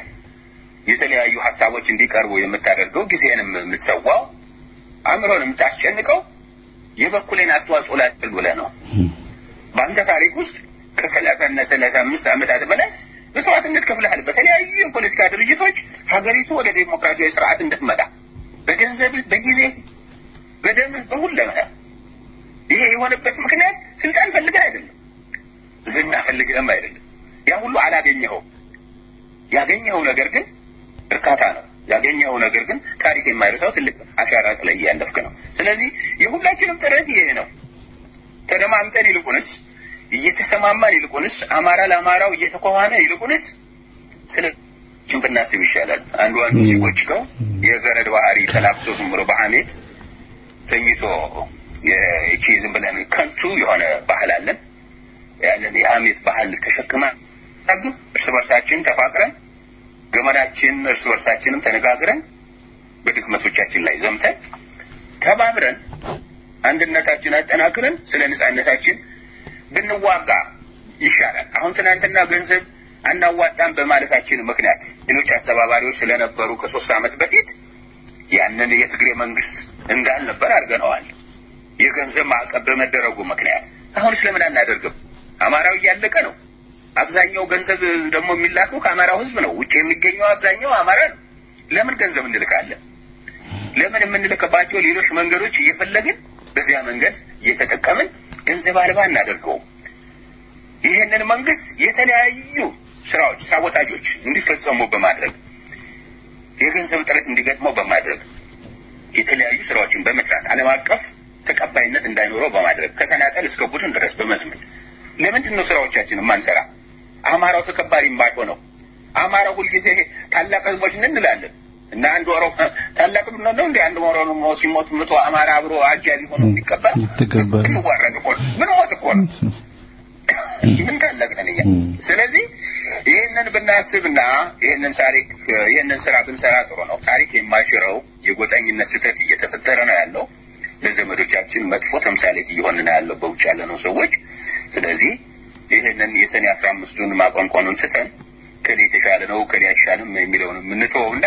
[SPEAKER 5] የተለያዩ ሀሳቦች እንዲቀርቡ የምታደርገው ጊዜንም የምትሰዋው አእምሮን የምታስጨንቀው የበኩሌን አስተዋጽኦ ላድርግ ብለህ ነው። በአንተ ታሪክ ውስጥ ከሰላሳ እና ሰላሳ አምስት ዓመታት በላይ መስዋዕትነት ከፍለሃል። በተለያዩ የፖለቲካ ድርጅቶች ሀገሪቱ ወደ ዴሞክራሲያዊ ስርዓት እንድትመጣ በገንዘብህ፣ በጊዜ፣ በደምህ፣ በሁለመህ ይሄ የሆነበት ምክንያት ስልጣን ፈልገህ አይደለም፣ ዝና ፈልገህም አይደለም። ያ ሁሉ አላገኘኸው። ያገኘኸው ነገር ግን እርካታ ነው። ያገኘኸው ነገር ግን ታሪክ የማይረሳው ትልቅ አሻራ ጥለህ እያለፍክ ነው። ስለዚህ የሁላችንም ጥረት ይሄ ነው። ተደማምጠን ይልቁንስ እየተሰማማን ይልቁንስ አማራ ለአማራው እየተኮኋነ ይልቁንስ ስለ ችን ብናስብ ይሻላል። አንዱ አንዱ ሲቆጭቀው የገረድ ባህሪ ተላብሶ ዝም ብሎ በሐሜት ተኝቶ ይቺ ዝም ብለን ከንቱ የሆነ ባህል አለን። ያንን የሐሜት ባህል ተሸክማ ግን እርስ በርሳችን ተፋቅረን ገመዳችን እርስ በርሳችንም ተነጋግረን በድክመቶቻችን ላይ ዘምተን ተባብረን አንድነታችን አጠናክረን ስለ ነጻነታችን ብንዋጋ ይሻላል። አሁን ትናንትና ገንዘብ አናዋጣም በማለታችን ምክንያት ሌሎች አስተባባሪዎች ስለነበሩ ከሶስት ዓመት በፊት ያንን የትግሬ መንግስት እንዳልነበር አድርገነዋል። የገንዘብ ማዕቀብ በመደረጉ ምክንያት አሁን ስለምን አናደርግም? አማራው እያለቀ ነው። አብዛኛው ገንዘብ ደግሞ የሚላከው ከአማራው ህዝብ ነው። ውጭ የሚገኘው አብዛኛው አማራ ነው። ለምን ገንዘብ እንልካለን? ለምን የምንልክባቸው ሌሎች መንገዶች እየፈለግን በዚያ መንገድ እየተጠቀምን ገንዘብ አልባ እናደርገው። ይህንን መንግስት የተለያዩ ስራዎች፣ ሳቦታጆች እንዲፈጸሙ በማድረግ የገንዘብ እጥረት እንዲገጥመው በማድረግ የተለያዩ ስራዎችን በመስራት ዓለም አቀፍ ተቀባይነት እንዳይኖረው በማድረግ ከተናጠል እስከ ቡድን ድረስ በመዝመን ለምንድን ነው ስራዎቻችን የማንሰራ? አማራው ተከባሪ የማይሆነው አማራው ሁልጊዜ ታላቅ ህዝቦች ነን እንላለን እና አንድ ኦሮሞ ታላቅ ነው እንደ አንድ ኦሮሞ ሲሞት መቶ አማራ አብሮ አጃቢ ሆኖ የሚቀበል
[SPEAKER 4] ይተቀበል
[SPEAKER 5] ይዋረድ እኮ ነው። ምን ሞት እኮ ነው። ምን ታላቅ ነን እኛ። ስለዚህ ይህንን ብናስብና ይህንን ታሪክ ይህንን ስራ ብንሰራ ጥሩ ነው። ታሪክ የማይሽረው የጎጠኝነት ስህተት እየተፈጠረ ነው ያለው። ለዘመዶቻችን መጥፎ ተምሳሌት እየሆን ነው ያለው በውጭ ያለነው ሰዎች። ስለዚህ ይህንን የሰኔ አስራ አምስቱን ማቆንቆኑን ትተን ከሌ የተሻለ ነው ከሌ አይሻልም የሚለውን የምንተወውና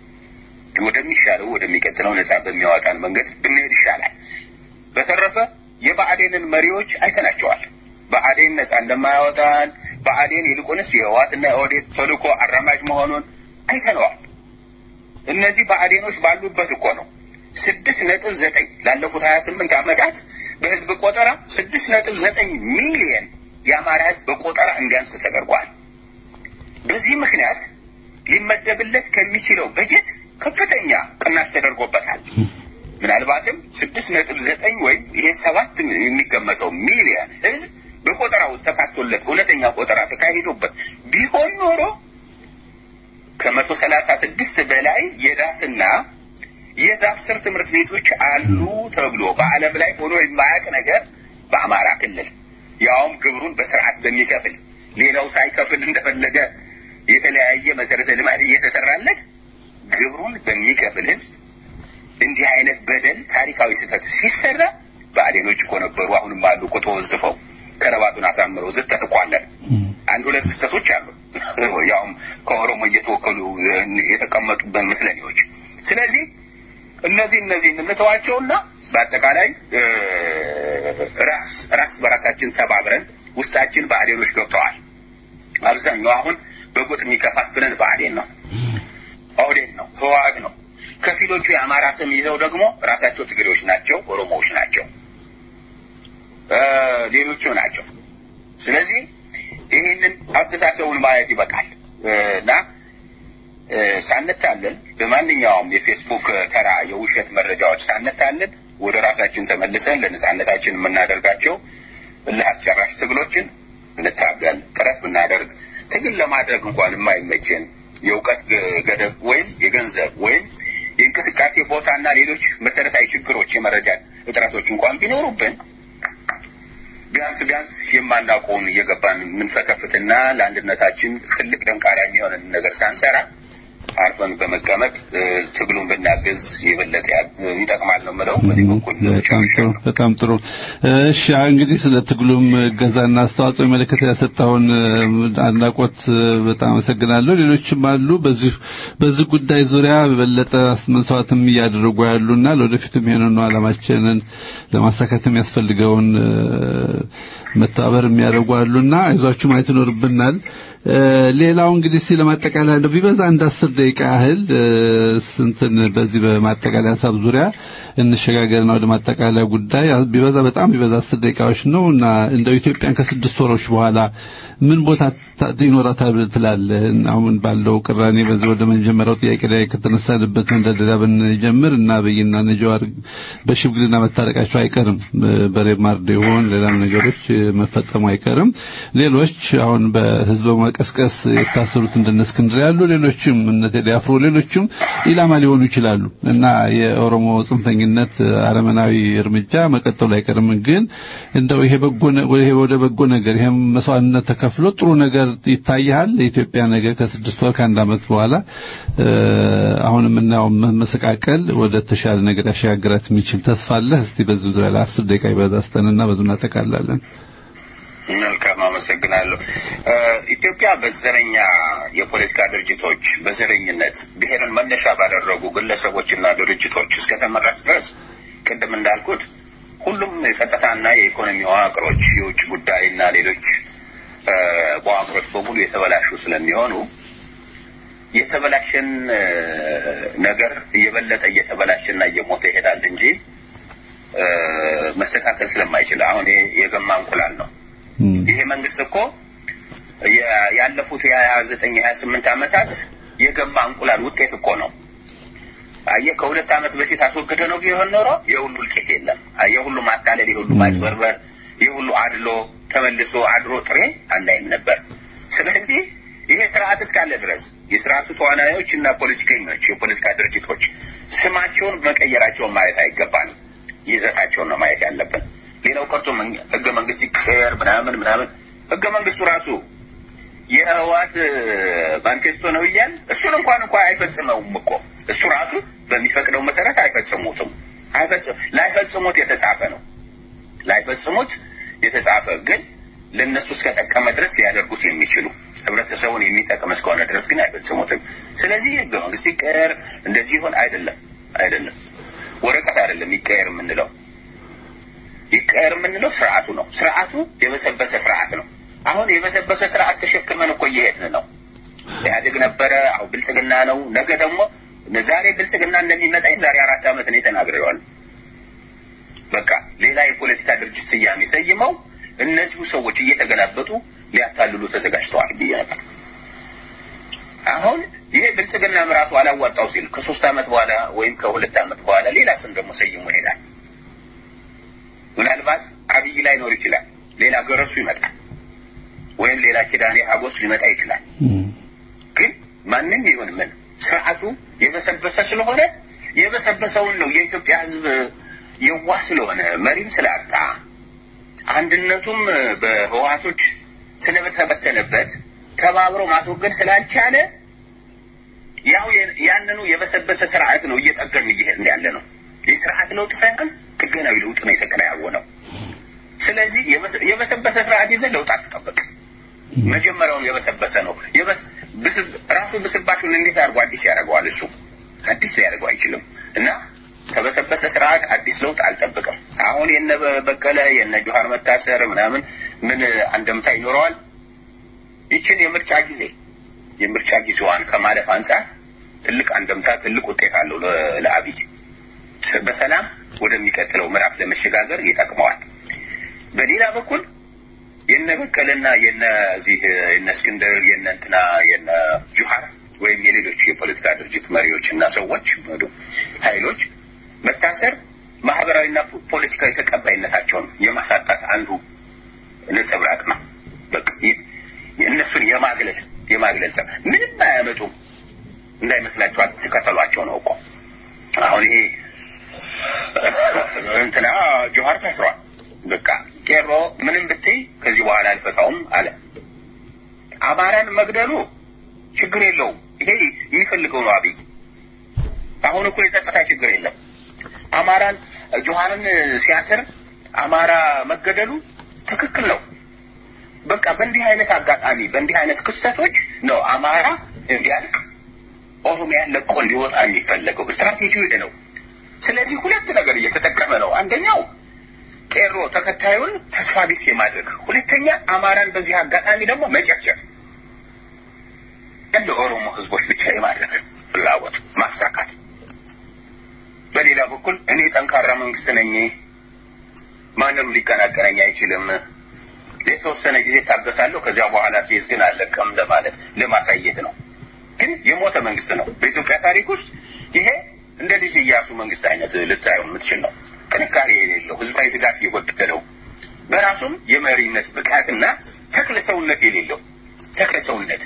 [SPEAKER 5] ወደሚሻለው ወደሚቀጥለው ነጻ በሚያወጣን መንገድ ብንሄድ ይሻላል። በተረፈ የብአዴንን መሪዎች አይተናቸዋል። ብአዴን ነጻ እንደማያወጣን ብአዴን ይልቁንስ የህወሓትና የኦህዴድ ተልእኮ አራማጅ መሆኑን አይተነዋል። እነዚህ ብአዴኖች ባሉበት እኮ ነው ስድስት ነጥብ ዘጠኝ ላለፉት ሀያ ስምንት ዓመታት በህዝብ ቆጠራ ስድስት ነጥብ ዘጠኝ ሚሊየን የአማራ ህዝብ በቆጠራ እንዲያንስ ተደርጓል። በዚህ ምክንያት ሊመደብለት ከሚችለው በጀት ከፍተኛ ቅናሽ ተደርጎበታል። ምናልባትም ስድስት ነጥብ ዘጠኝ ወይም ይሄ ሰባት የሚገመተው ሚሊየን ህዝብ በቆጠራ ውስጥ ተካቶለት እውነተኛ ቆጠራ ተካሂዶበት ቢሆን ኖሮ ከመቶ ሰላሳ ስድስት በላይ የዳስና የዛፍ ስር ትምህርት ቤቶች አሉ ተብሎ በዓለም ላይ ሆኖ የማያውቅ ነገር በአማራ ክልል ያውም ግብሩን በስርዓት በሚከፍል ሌላው ሳይከፍል እንደፈለገ የተለያየ መሰረተ ልማት እየተሰራለት ግብሩን በሚከፍል ህዝብ እንዲህ አይነት በደል ታሪካዊ ስህተት ሲሰራ ብአዴኖች እኮ ነበሩ፣ አሁንም አሉ እኮ ተወዝፈው ከረባቱን አሳምረው ዝተት እኮ አለን። አንድ ሁለት ስህተቶች አሉ፣ ያውም ከኦሮሞ እየተወከሉ የተቀመጡበት ምስለኔዎች። ስለዚህ እነዚህ እነዚህ እንተዋቸውና በአጠቃላይ ራስ ራስ በራሳችን ተባብረን ውስጣችን ብአዴኖች ገብተዋል። አብዛኛው አሁን በጎጥ የሚከፋፍለን ብአዴን ነው፣ ኦህዴድ ነው፣ ህወሓት ነው። ከፊሎቹ የአማራ ስም ይዘው ደግሞ ራሳቸው ትግሬዎች ናቸው፣ ኦሮሞዎች ናቸው፣ ሌሎቹ ናቸው። ስለዚህ ይህንን አስተሳሰቡን ማየት ይበቃል እና ሳንታለን በማንኛውም የፌስቡክ ተራ የውሸት መረጃዎች ሳንታለን ወደ ራሳችን ተመልሰን ለነጻነታችን የምናደርጋቸው እልህ አስጨራሽ ትግሎችን እንታገል። ጥረት ብናደርግ ትግል ለማድረግ እንኳን የማይመችን የእውቀት ገደብ ወይም የገንዘብ ወይም የእንቅስቃሴ ቦታና ሌሎች መሰረታዊ ችግሮች የመረጃ እጥረቶች እንኳን ቢኖሩብን ቢያንስ ቢያንስ የማናውቀውን እየገባን የምንፈተፍትና ለአንድነታችን ትልቅ ደንቃራ የሚሆንን ነገር ሳንሰራ አርፈን በመቀመጥ ትግሉን ብናገዝ የበለጠ ይጠቅማል ነው የምለው። በዚህ በኩል
[SPEAKER 4] በጣም ጥሩ። እሺ እንግዲህ ስለ ትግሉም እገዛና አስተዋጽኦ መለከት ያሰጣውን አድናቆት በጣም አመሰግናለሁ። ሌሎችም አሉ በዚህ በዚህ ጉዳይ ዙሪያ በበለጠ መስዋዕትም እያደረጉ ያሉና ለወደፊቱም ይሄንን ዓላማችንን ለማሳካት የሚያስፈልገውን መተባበር የሚያደርጉ አሉና አይዟችሁ ማየት ይኖርብናል። ሌላው እንግዲህ እስቲ ለማጠቃለያ እንደው ቢበዛ አንድ አስር ደቂቃ ያህል ስንትን በዚህ በማጠቃለያ ሀሳብ ዙሪያ እንሸጋገርና ወደ ማጠቃለያ ጉዳይ ቢበዛ በጣም ቢበዛ አስር ደቂቃዎች ነው እና እንደው ኢትዮጵያን ከስድስት ወሮች በኋላ ምን ቦታ ይኖራታል ብለህ ትላለህ? አሁን ባለው ቅራኔ በዚህ ወደ መጀመሪያው ጥያቄ ላይ ከተነሳንበት መንደርደሪያ ብንጀምር እና አብይና እነ ጀዋር በሽምግልና መታረቃቸው አይቀርም። በሬብ ማርዶ ይሆን ሌላም ነገሮች መፈጸሙ አይቀርም። ሌሎች አሁን በህዝብ መቀስቀስ የታሰሩት እንደነ እስክንድር ያሉ ሌሎችም እነ ቴዲ አፍሮ ሌሎችም ኢላማ ሊሆኑ ይችላሉ እና የኦሮሞ ጽንፈኝነት አረመናዊ እርምጃ መቀጠሉ አይቀርም። ግን እንደው ይሄ በጎ ይሄ ወደ በጎ ነገር ይሄ መስዋዕትነት ተከፍሎ ጥሩ ነገር ይታያል። የኢትዮጵያ ነገር ከስድስት ወር ከአንድ ዓመት በኋላ አሁን የምናየው መሰቃቀል ወደ ተሻለ ነገር ያሸጋግራት የሚችል ተስፋ አለ። እስቲ በዚህ ዙሪያ ለአስር ደቂቃ ይበዛ ስተንና በዙ እናጠቃላለን።
[SPEAKER 5] መልካም አመሰግናለሁ። ኢትዮጵያ በዘረኛ የፖለቲካ ድርጅቶች በዘረኝነት ብሔርን መነሻ ባደረጉ ግለሰቦችና ድርጅቶች እስከተመራች ድረስ ቅድም እንዳልኩት ሁሉም የጸጥታና የኢኮኖሚ መዋቅሮች፣ የውጭ ጉዳይና ሌሎች መዋቅሮች በሙሉ የተበላሹ ስለሚሆኑ የተበላሸን ነገር እየበለጠ እየተበላሸና እየሞተ ይሄዳል እንጂ መስተካከል ስለማይችል አሁን የገማ እንቁላል ነው። ይሄ መንግስት እኮ ያለፉት የሀያ ዘጠኝ የሀያ ስምንት ዓመታት የገማ እንቁላል ውጤት እኮ ነው። አየህ ከሁለት ዓመት በፊት አስወግደ ነው ቢሆን ኖሮ የሁሉ እልቂት የለም። የሁሉ ማታለል፣ የሁሉ ማጭበርበር፣ የሁሉ አድሎ ተመልሶ አድሮ ጥሬ አናይም ነበር። ስለዚህ ይሄ ስርዓት እስካለ ድረስ የስርዓቱ ተዋናዮች እና ፖለቲከኞች፣ የፖለቲካ ድርጅቶች ስማቸውን መቀየራቸውን ማየት አይገባንም። ይዘታቸውን ነው ማየት ያለብን። ሌላው ቀርቶ ህገ መንግስት ይቀየር ምናምን ምናምን ህገ መንግስቱ ራሱ የህወሓት ማኒፌስቶ ነው እያል እሱን እንኳን እንኳ አይፈጽመውም እኮ እሱ ራሱ በሚፈቅደው መሰረት አይፈጽሙትም። ላይፈጽሙት የተጻፈ ነው። ላይፈጽሙት የተጻፈ ግን ለእነሱ እስከጠቀመ ድረስ ሊያደርጉት የሚችሉ ህብረተሰቡን የሚጠቅም እስከሆነ ድረስ ግን አይፈጽሙትም። ስለዚህ ህገ መንግስት ይቀየር እንደዚህ ይሆን አይደለም፣ አይደለም ወረቀት አይደለም ይቀየር የምንለው ይቀየር የምንለው ስርዓቱ ነው። ስርዓቱ የበሰበሰ ስርዓት ነው። አሁን የበሰበሰ ስርዓት ተሸክመን እኮ እየሄድን ነው። ኢህአዴግ ነበረ፣ አሁን ብልጽግና ነው። ነገ ደግሞ ዛሬ ብልጽግና እንደሚመጣ ዛሬ አራት ዓመት ነው ተናግሬዋለሁ። በቃ ሌላ የፖለቲካ ድርጅት ስያሜ ሰይመው እነዚሁ ሰዎች እየተገላበጡ ሊያታልሉ ተዘጋጅተዋል ብዬ ነበር። አሁን ይሄ ብልጽግናም ራሱ አላዋጣው ሲል ከሶስት ዓመት በኋላ ወይም ከሁለት ዓመት በኋላ ሌላ ስም ደግሞ ሰይሞ ይሄዳል። ምናልባት አብይ ላይኖር ይችላል፣ ሌላ ገረሱ ይመጣል፣ ወይም ሌላ ኪዳኔ ሀጎስ ሊመጣ ይችላል። ግን ማንም ይሁን ምን ስርዓቱ የበሰበሰ ስለሆነ የበሰበሰውን ነው የኢትዮጵያ ሕዝብ የዋህ ስለሆነ መሪም ስላጣ አንድነቱም በህወሀቶች ስለተበተነበት ተባብሮ ማስወገድ ስላልቻለ ያው ያንኑ የበሰበሰ ስርዓት ነው እየጠገን እየሄድን ያለ ነው። የስርዓት ለውጥ ሳይሆን ጥገናዊ ለውጥ ነው የተከናወነው። ስለዚህ የበሰበሰ ስርዓት ይዘን ለውጥ አትጠብቅ። መጀመሪያውን የበሰበሰ ነው። ራሱ ብስባሹን እንዴት አድርጎ አዲስ ያደርገዋል? እሱ አዲስ ሊያደርገው አይችልም እና ከበሰበሰ ስርዓት አዲስ ለውጥ አልጠብቅም። አሁን የነ በቀለ የነ ጆሀር መታሰር ምናምን ምን አንደምታ ይኖረዋል? ይችን የምርጫ ጊዜ የምርጫ ጊዜዋን ከማለፍ አንጻር ትልቅ አንደምታ ትልቅ ውጤት አለው ለአብይ በሰላም ወደሚቀጥለው ምዕራፍ ለመሸጋገር ይጠቅመዋል። በሌላ በኩል የነ በቀለና የነ እዚህ የነ እስክንድር የነ እንትና የነ ጁሃር ወይም የሌሎች የፖለቲካ ድርጅት መሪዎች እና ሰዎች ኃይሎች መታሰር ማህበራዊና ፖለቲካዊ ተቀባይነታቸውን የማሳጣት አንዱ ነጸብራቅ ነው። በቃ እነሱን የማግለል የማግለል ስራ ምንም አያመጡም እንዳይመስላችሁ አትከተሏቸው ነው እኮ አሁን ይሄ እንትና ጆሀር ታስሯል። በቃ ቄሮ ምንም ብትይ ከዚህ በኋላ አልፈታውም አለ። አማራን መግደሉ ችግር የለውም። ይሄ የሚፈልገው ነው አብይ። አሁን እኮ የጸጥታ ችግር የለም። አማራን ጆሀርን ሲያስር አማራ መገደሉ ትክክል ነው። በቃ በእንዲህ አይነት አጋጣሚ በእንዲህ አይነት ክስተቶች ነው አማራ እንዲያልቅ ኦሮሚያን ለቆ እንዲወጣ የሚፈለገው ስትራቴጂው ይሄ ነው። ስለዚህ ሁለት ነገር እየተጠቀመ ነው። አንደኛው ቄሮ ተከታዩን ተስፋ ቢስ የማድረግ ሁለተኛ አማራን በዚህ አጋጣሚ ደግሞ መጨፍጨፍ እንደ ኦሮሞ ህዝቦች ብቻ የማድረግ ፍላጎት ማሳካት። በሌላ በኩል እኔ ጠንካራ መንግስት ነኝ፣ ማንም ሊቀናቀነኝ አይችልም፣ የተወሰነ ጊዜ ታገሳለሁ፣ ከዚያ በኋላ ሲይዝ ግን አለቀም ለማለት ለማሳየት ነው። ግን የሞተ መንግስት ነው። በኢትዮጵያ ታሪክ ውስጥ ይሄ እንደ ልጅ ኢያሱ መንግስት አይነት ልታየው የምትችል ነው። ጥንካሬ የሌለው ህዝባዊ ድጋፍ የጎደለው በራሱም የመሪነት ብቃትና ተክለ ሰውነት የሌለው ተክለ ሰውነት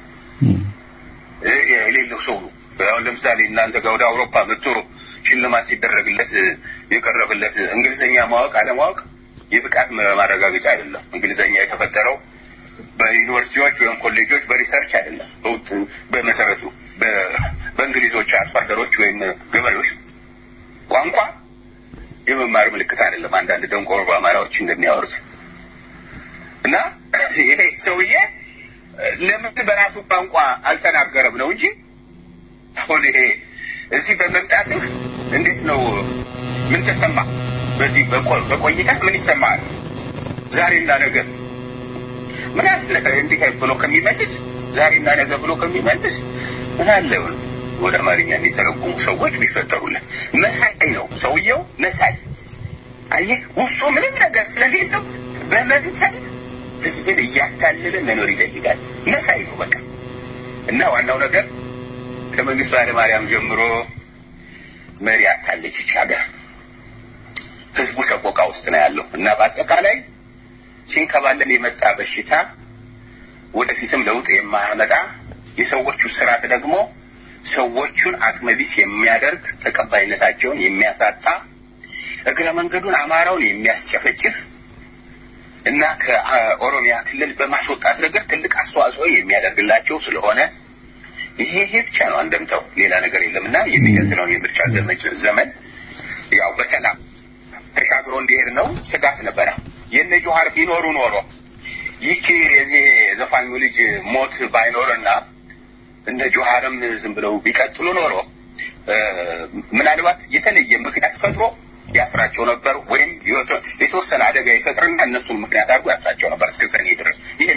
[SPEAKER 5] የሌለው ሰው ነው። አሁን ለምሳሌ እናንተ ጋር ወደ አውሮፓ መጥቶ ሽልማት ሲደረግለት የቀረበለት እንግሊዝኛ ማወቅ አለማወቅ የብቃት ማረጋገጫ አይደለም። እንግሊዝኛ የተፈጠረው በዩኒቨርሲቲዎች ወይም ኮሌጆች በሪሰርች አይደለም። በመሰረቱ በእንግሊዞች አርሶ አደሮች ወይም ገበሬዎች ቋንቋ የመማር ምልክት አይደለም። አንዳንድ ደንቆሮ አማራዎች እንደሚያወሩት እና ይሄ ሰውዬ ለምን በራሱ ቋንቋ አልተናገረም ነው እንጂ አሁን ይሄ እዚህ በመምጣትህ እንዴት ነው? ምን ተሰማ? በዚህ በቆይታ ምን ይሰማል? ዛሬና ነገ ምን አለ እንዲህ ብሎ ከሚመልስ ዛሬና ነገ ብሎ ከሚመልስ ምን አለ ወደ አማርኛ የሚተረጉሙ ሰዎች ቢፈጠሩልን። መሳይ ነው ሰውየው፣ መሳይ አየህ፣ ውስጡ ምንም ነገር ስለሌለው በመምሰል ህዝብን እያታለለ መኖር ይፈልጋል። መሳይ ነው በቃ። እና ዋናው ነገር ከመንግስቱ ኃይለማርያም ጀምሮ መሪ አታለች ይች ሀገር። ህዝቡ ሰቆቃ ውስጥ ነው ያለው እና በአጠቃላይ ሲንከባለል የመጣ በሽታ ወደፊትም ለውጥ የማያመጣ የሰዎቹ ስርዓት ደግሞ ሰዎቹን አቅመቢስ የሚያደርግ ተቀባይነታቸውን የሚያሳጣ እግረ መንገዱን አማራውን የሚያስጨፈጭፍ እና ከኦሮሚያ ክልል በማስወጣት ነገር ትልቅ አስተዋጽኦ የሚያደርግላቸው ስለሆነ ይሄ ይሄ ብቻ ነው አንደምታው፣ ሌላ ነገር የለም እና የሚቀጥለውን የምርጫ ዘመን ያው በሰላም ተሻግሮ እንዲሄድ ነው ስጋት ነበረ። የነ ጆሀር ቢኖሩ ኖሮ ይቺ የዚህ ዘፋኙ ልጅ ሞት ባይኖርና እነ ጆሀርም ዝም ብለው ቢቀጥሉ ኖሮ ምናልባት የተለየ ምክንያት ፈጥሮ ያስራቸው ነበር፣ ወይም የተወሰነ አደጋ ይፈጥርና እነሱን ምክንያት አድርጎ ያስራቸው ነበር እስከ ሰኔ ድረስ። ይሄ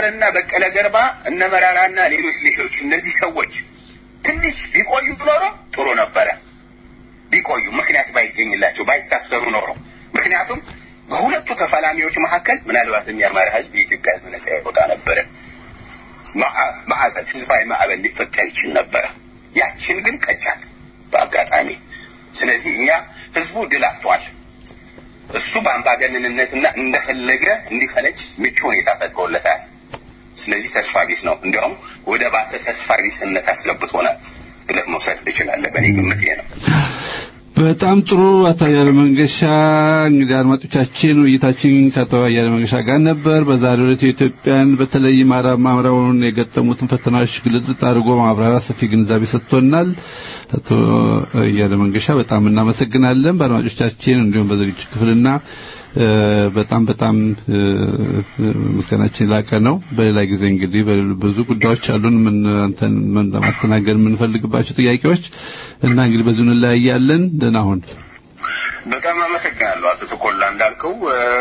[SPEAKER 5] ጀዋርና በቀለ ገርባ እነ መራራና ሌሎች ሌሎች እነዚህ ሰዎች ትንሽ ቢቆዩ ኖሮ ጥሩ ነበረ። ቢቆዩ ምክንያት ባይገኝላቸው ባይታሰሩ ኖሮ ምክንያቱም በሁለቱ ተፋላሚዎች መካከል ምናልባትም የአማራ ህዝብ የኢትዮጵያ ህዝብ ነጻ ያወጣ ነበረ። ማዕበል ህዝባዊ ማዕበል ሊፈጠር ይችል ነበረ። ያችን ግን ቀጫት በአጋጣሚ። ስለዚህ እኛ ህዝቡ ድል አጥቷል። እሱ በአምባገነንነትና እንደፈለገ እንዲፈነጭ ምቹ ሁኔታ ፈጥሮለታል። ስለዚህ ተስፋ ቢስ ነው። እንዲያውም ወደ ባሰ ተስፋ ቢስነት አስገብቶናል ብለህ መውሰድ ትችላለህ። በእኔ ግምት ይሄ ነው።
[SPEAKER 4] በጣም ጥሩ አቶ አያሌ መንገሻ። እንግዲህ አድማጮቻችን ውይይታችን ከአቶ አያሌ መንገሻ ጋር ነበር። በዛሬው ዕለት የኢትዮጵያን በተለይ ማምራውን የገጠሙትን ፈተናዎች ግልጽ አድርጎ ማብራሪያ ሰፊ ግንዛቤ ሰጥቶናል። አቶ አያሌ መንገሻ በጣም እናመሰግናለን። በአድማጮቻችን እንዲሁም በዝግጅት ክፍልና በጣም በጣም ምስጋናችን ላቀ ነው። በሌላ ጊዜ እንግዲህ ብዙ ጉዳዮች አሉን ምን አንተን ምን ለማስተናገድ የምንፈልግባቸው ጥያቄዎች እና እንግዲህ በዚሁ እንለያያለን። ደህና ሁን።
[SPEAKER 5] በጣም አመሰግናለሁ አቶ ተኮላ እንዳልከው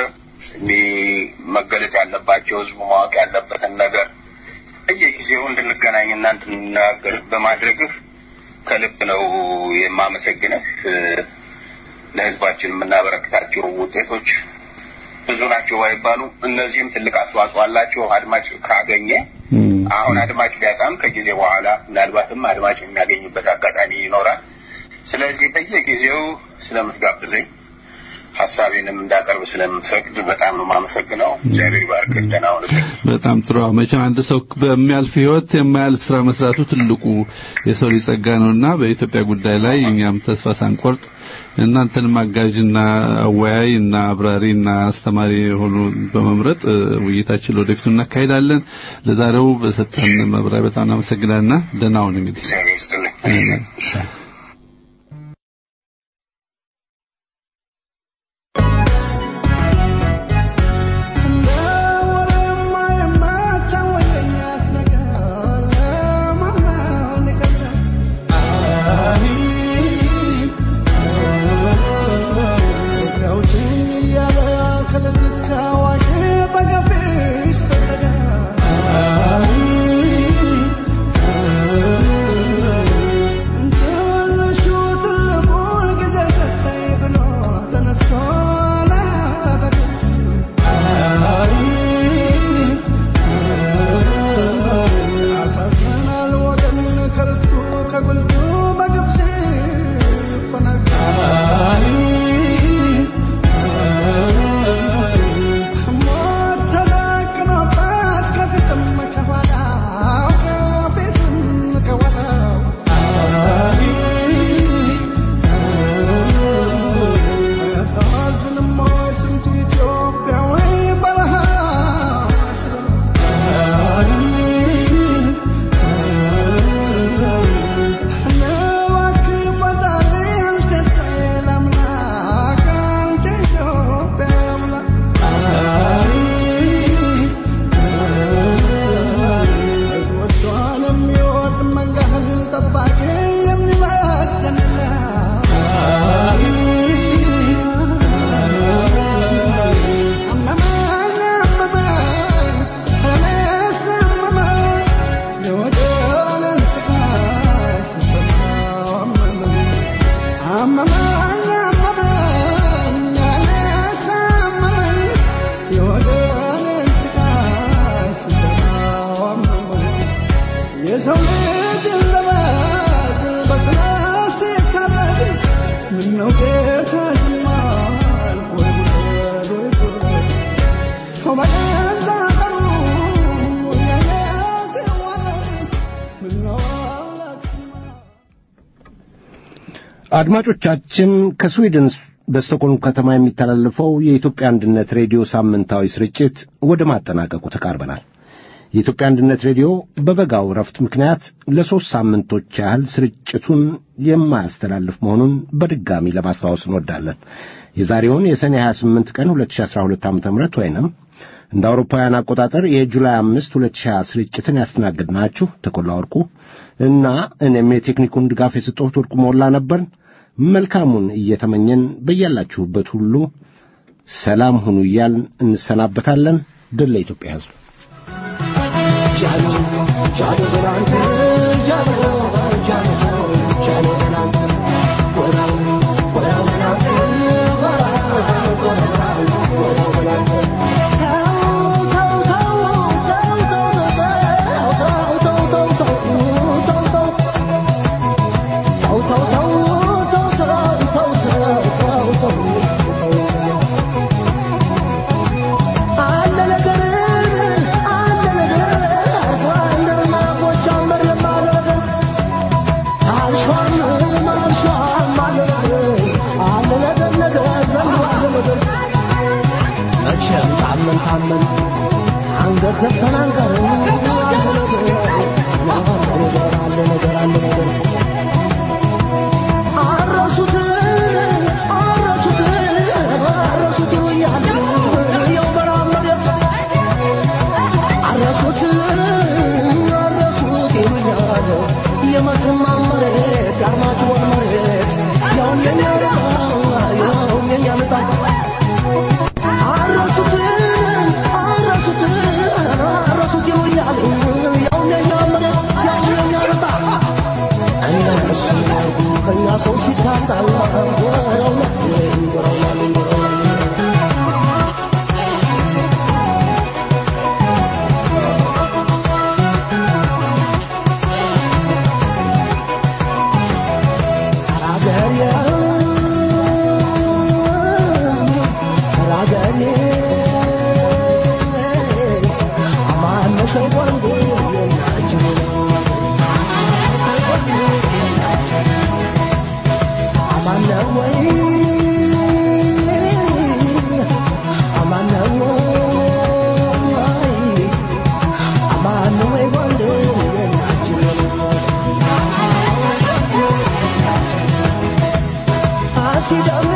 [SPEAKER 5] መገለጽ ያለባቸው ህዝቡ ማወቅ ያለበትን ነገር በየጊዜው እንድንገናኝና እንድንናገር በማድረግህ ከልብ ነው የማመሰግንህ። ለህዝባችን የምናበረክታቸው ውጤቶች ብዙ ናቸው ባይባሉ እነዚህም ትልቅ አስተዋጽኦ አላቸው። አድማጭ ካገኘ አሁን አድማጭ ቢያጣም ከጊዜ በኋላ ምናልባትም አድማጭ የሚያገኝበት አጋጣሚ ይኖራል። ስለዚህ በየጊዜው ስለምትጋብዘኝ ሀሳቤንም እንዳቀርብ ስለምትፈቅድ በጣም ነው የማመሰግነው። እግዚአብሔር ይባርክ። ደህና ሁንልኝ።
[SPEAKER 4] በጣም ጥሩ። መቼም አንድ ሰው በሚያልፍ ህይወት የማያልፍ ስራ መስራቱ ትልቁ የሰው ልጅ ጸጋ ነውና በኢትዮጵያ ጉዳይ ላይ እኛም ተስፋ ሳንቆርጥ እናንተንም አጋዥና አወያይ እና አብራሪ እና አስተማሪ የሆኑ በመምረጥ ውይይታችን ለወደፊቱ እናካሄዳለን። ለዛሬው በሰጠን መብራሪያ በጣም እናመሰግናልና ደህና ሁን እንግዲህ
[SPEAKER 5] እግዚአብሔር ይስጥልኝ።
[SPEAKER 2] አድማጮቻችን ከስዊድን በስቶኮልም ከተማ የሚተላለፈው የኢትዮጵያ አንድነት ሬዲዮ ሳምንታዊ ስርጭት ወደ ማጠናቀቁ ተቃርበናል። የኢትዮጵያ አንድነት ሬዲዮ በበጋው ረፍት ምክንያት ለሦስት ሳምንቶች ያህል ስርጭቱን የማያስተላልፍ መሆኑን በድጋሚ ለማስታወስ እንወዳለን። የዛሬውን የሰኔ 28 ቀን 2012 ዓ ም ወይንም እንደ አውሮፓውያን አቆጣጠር የጁላይ 5 2020 ስርጭትን ያስተናግድናችሁ ተኮላ ወርቁ እና እኔም የቴክኒኩን ድጋፍ የሰጠሁት ወርቁ ሞላ ነበርን። መልካሙን እየተመኘን በያላችሁበት ሁሉ ሰላም ሁኑ እያልን እንሰናበታለን። ድል ለኢትዮጵያ ሕዝብ።
[SPEAKER 6] She don't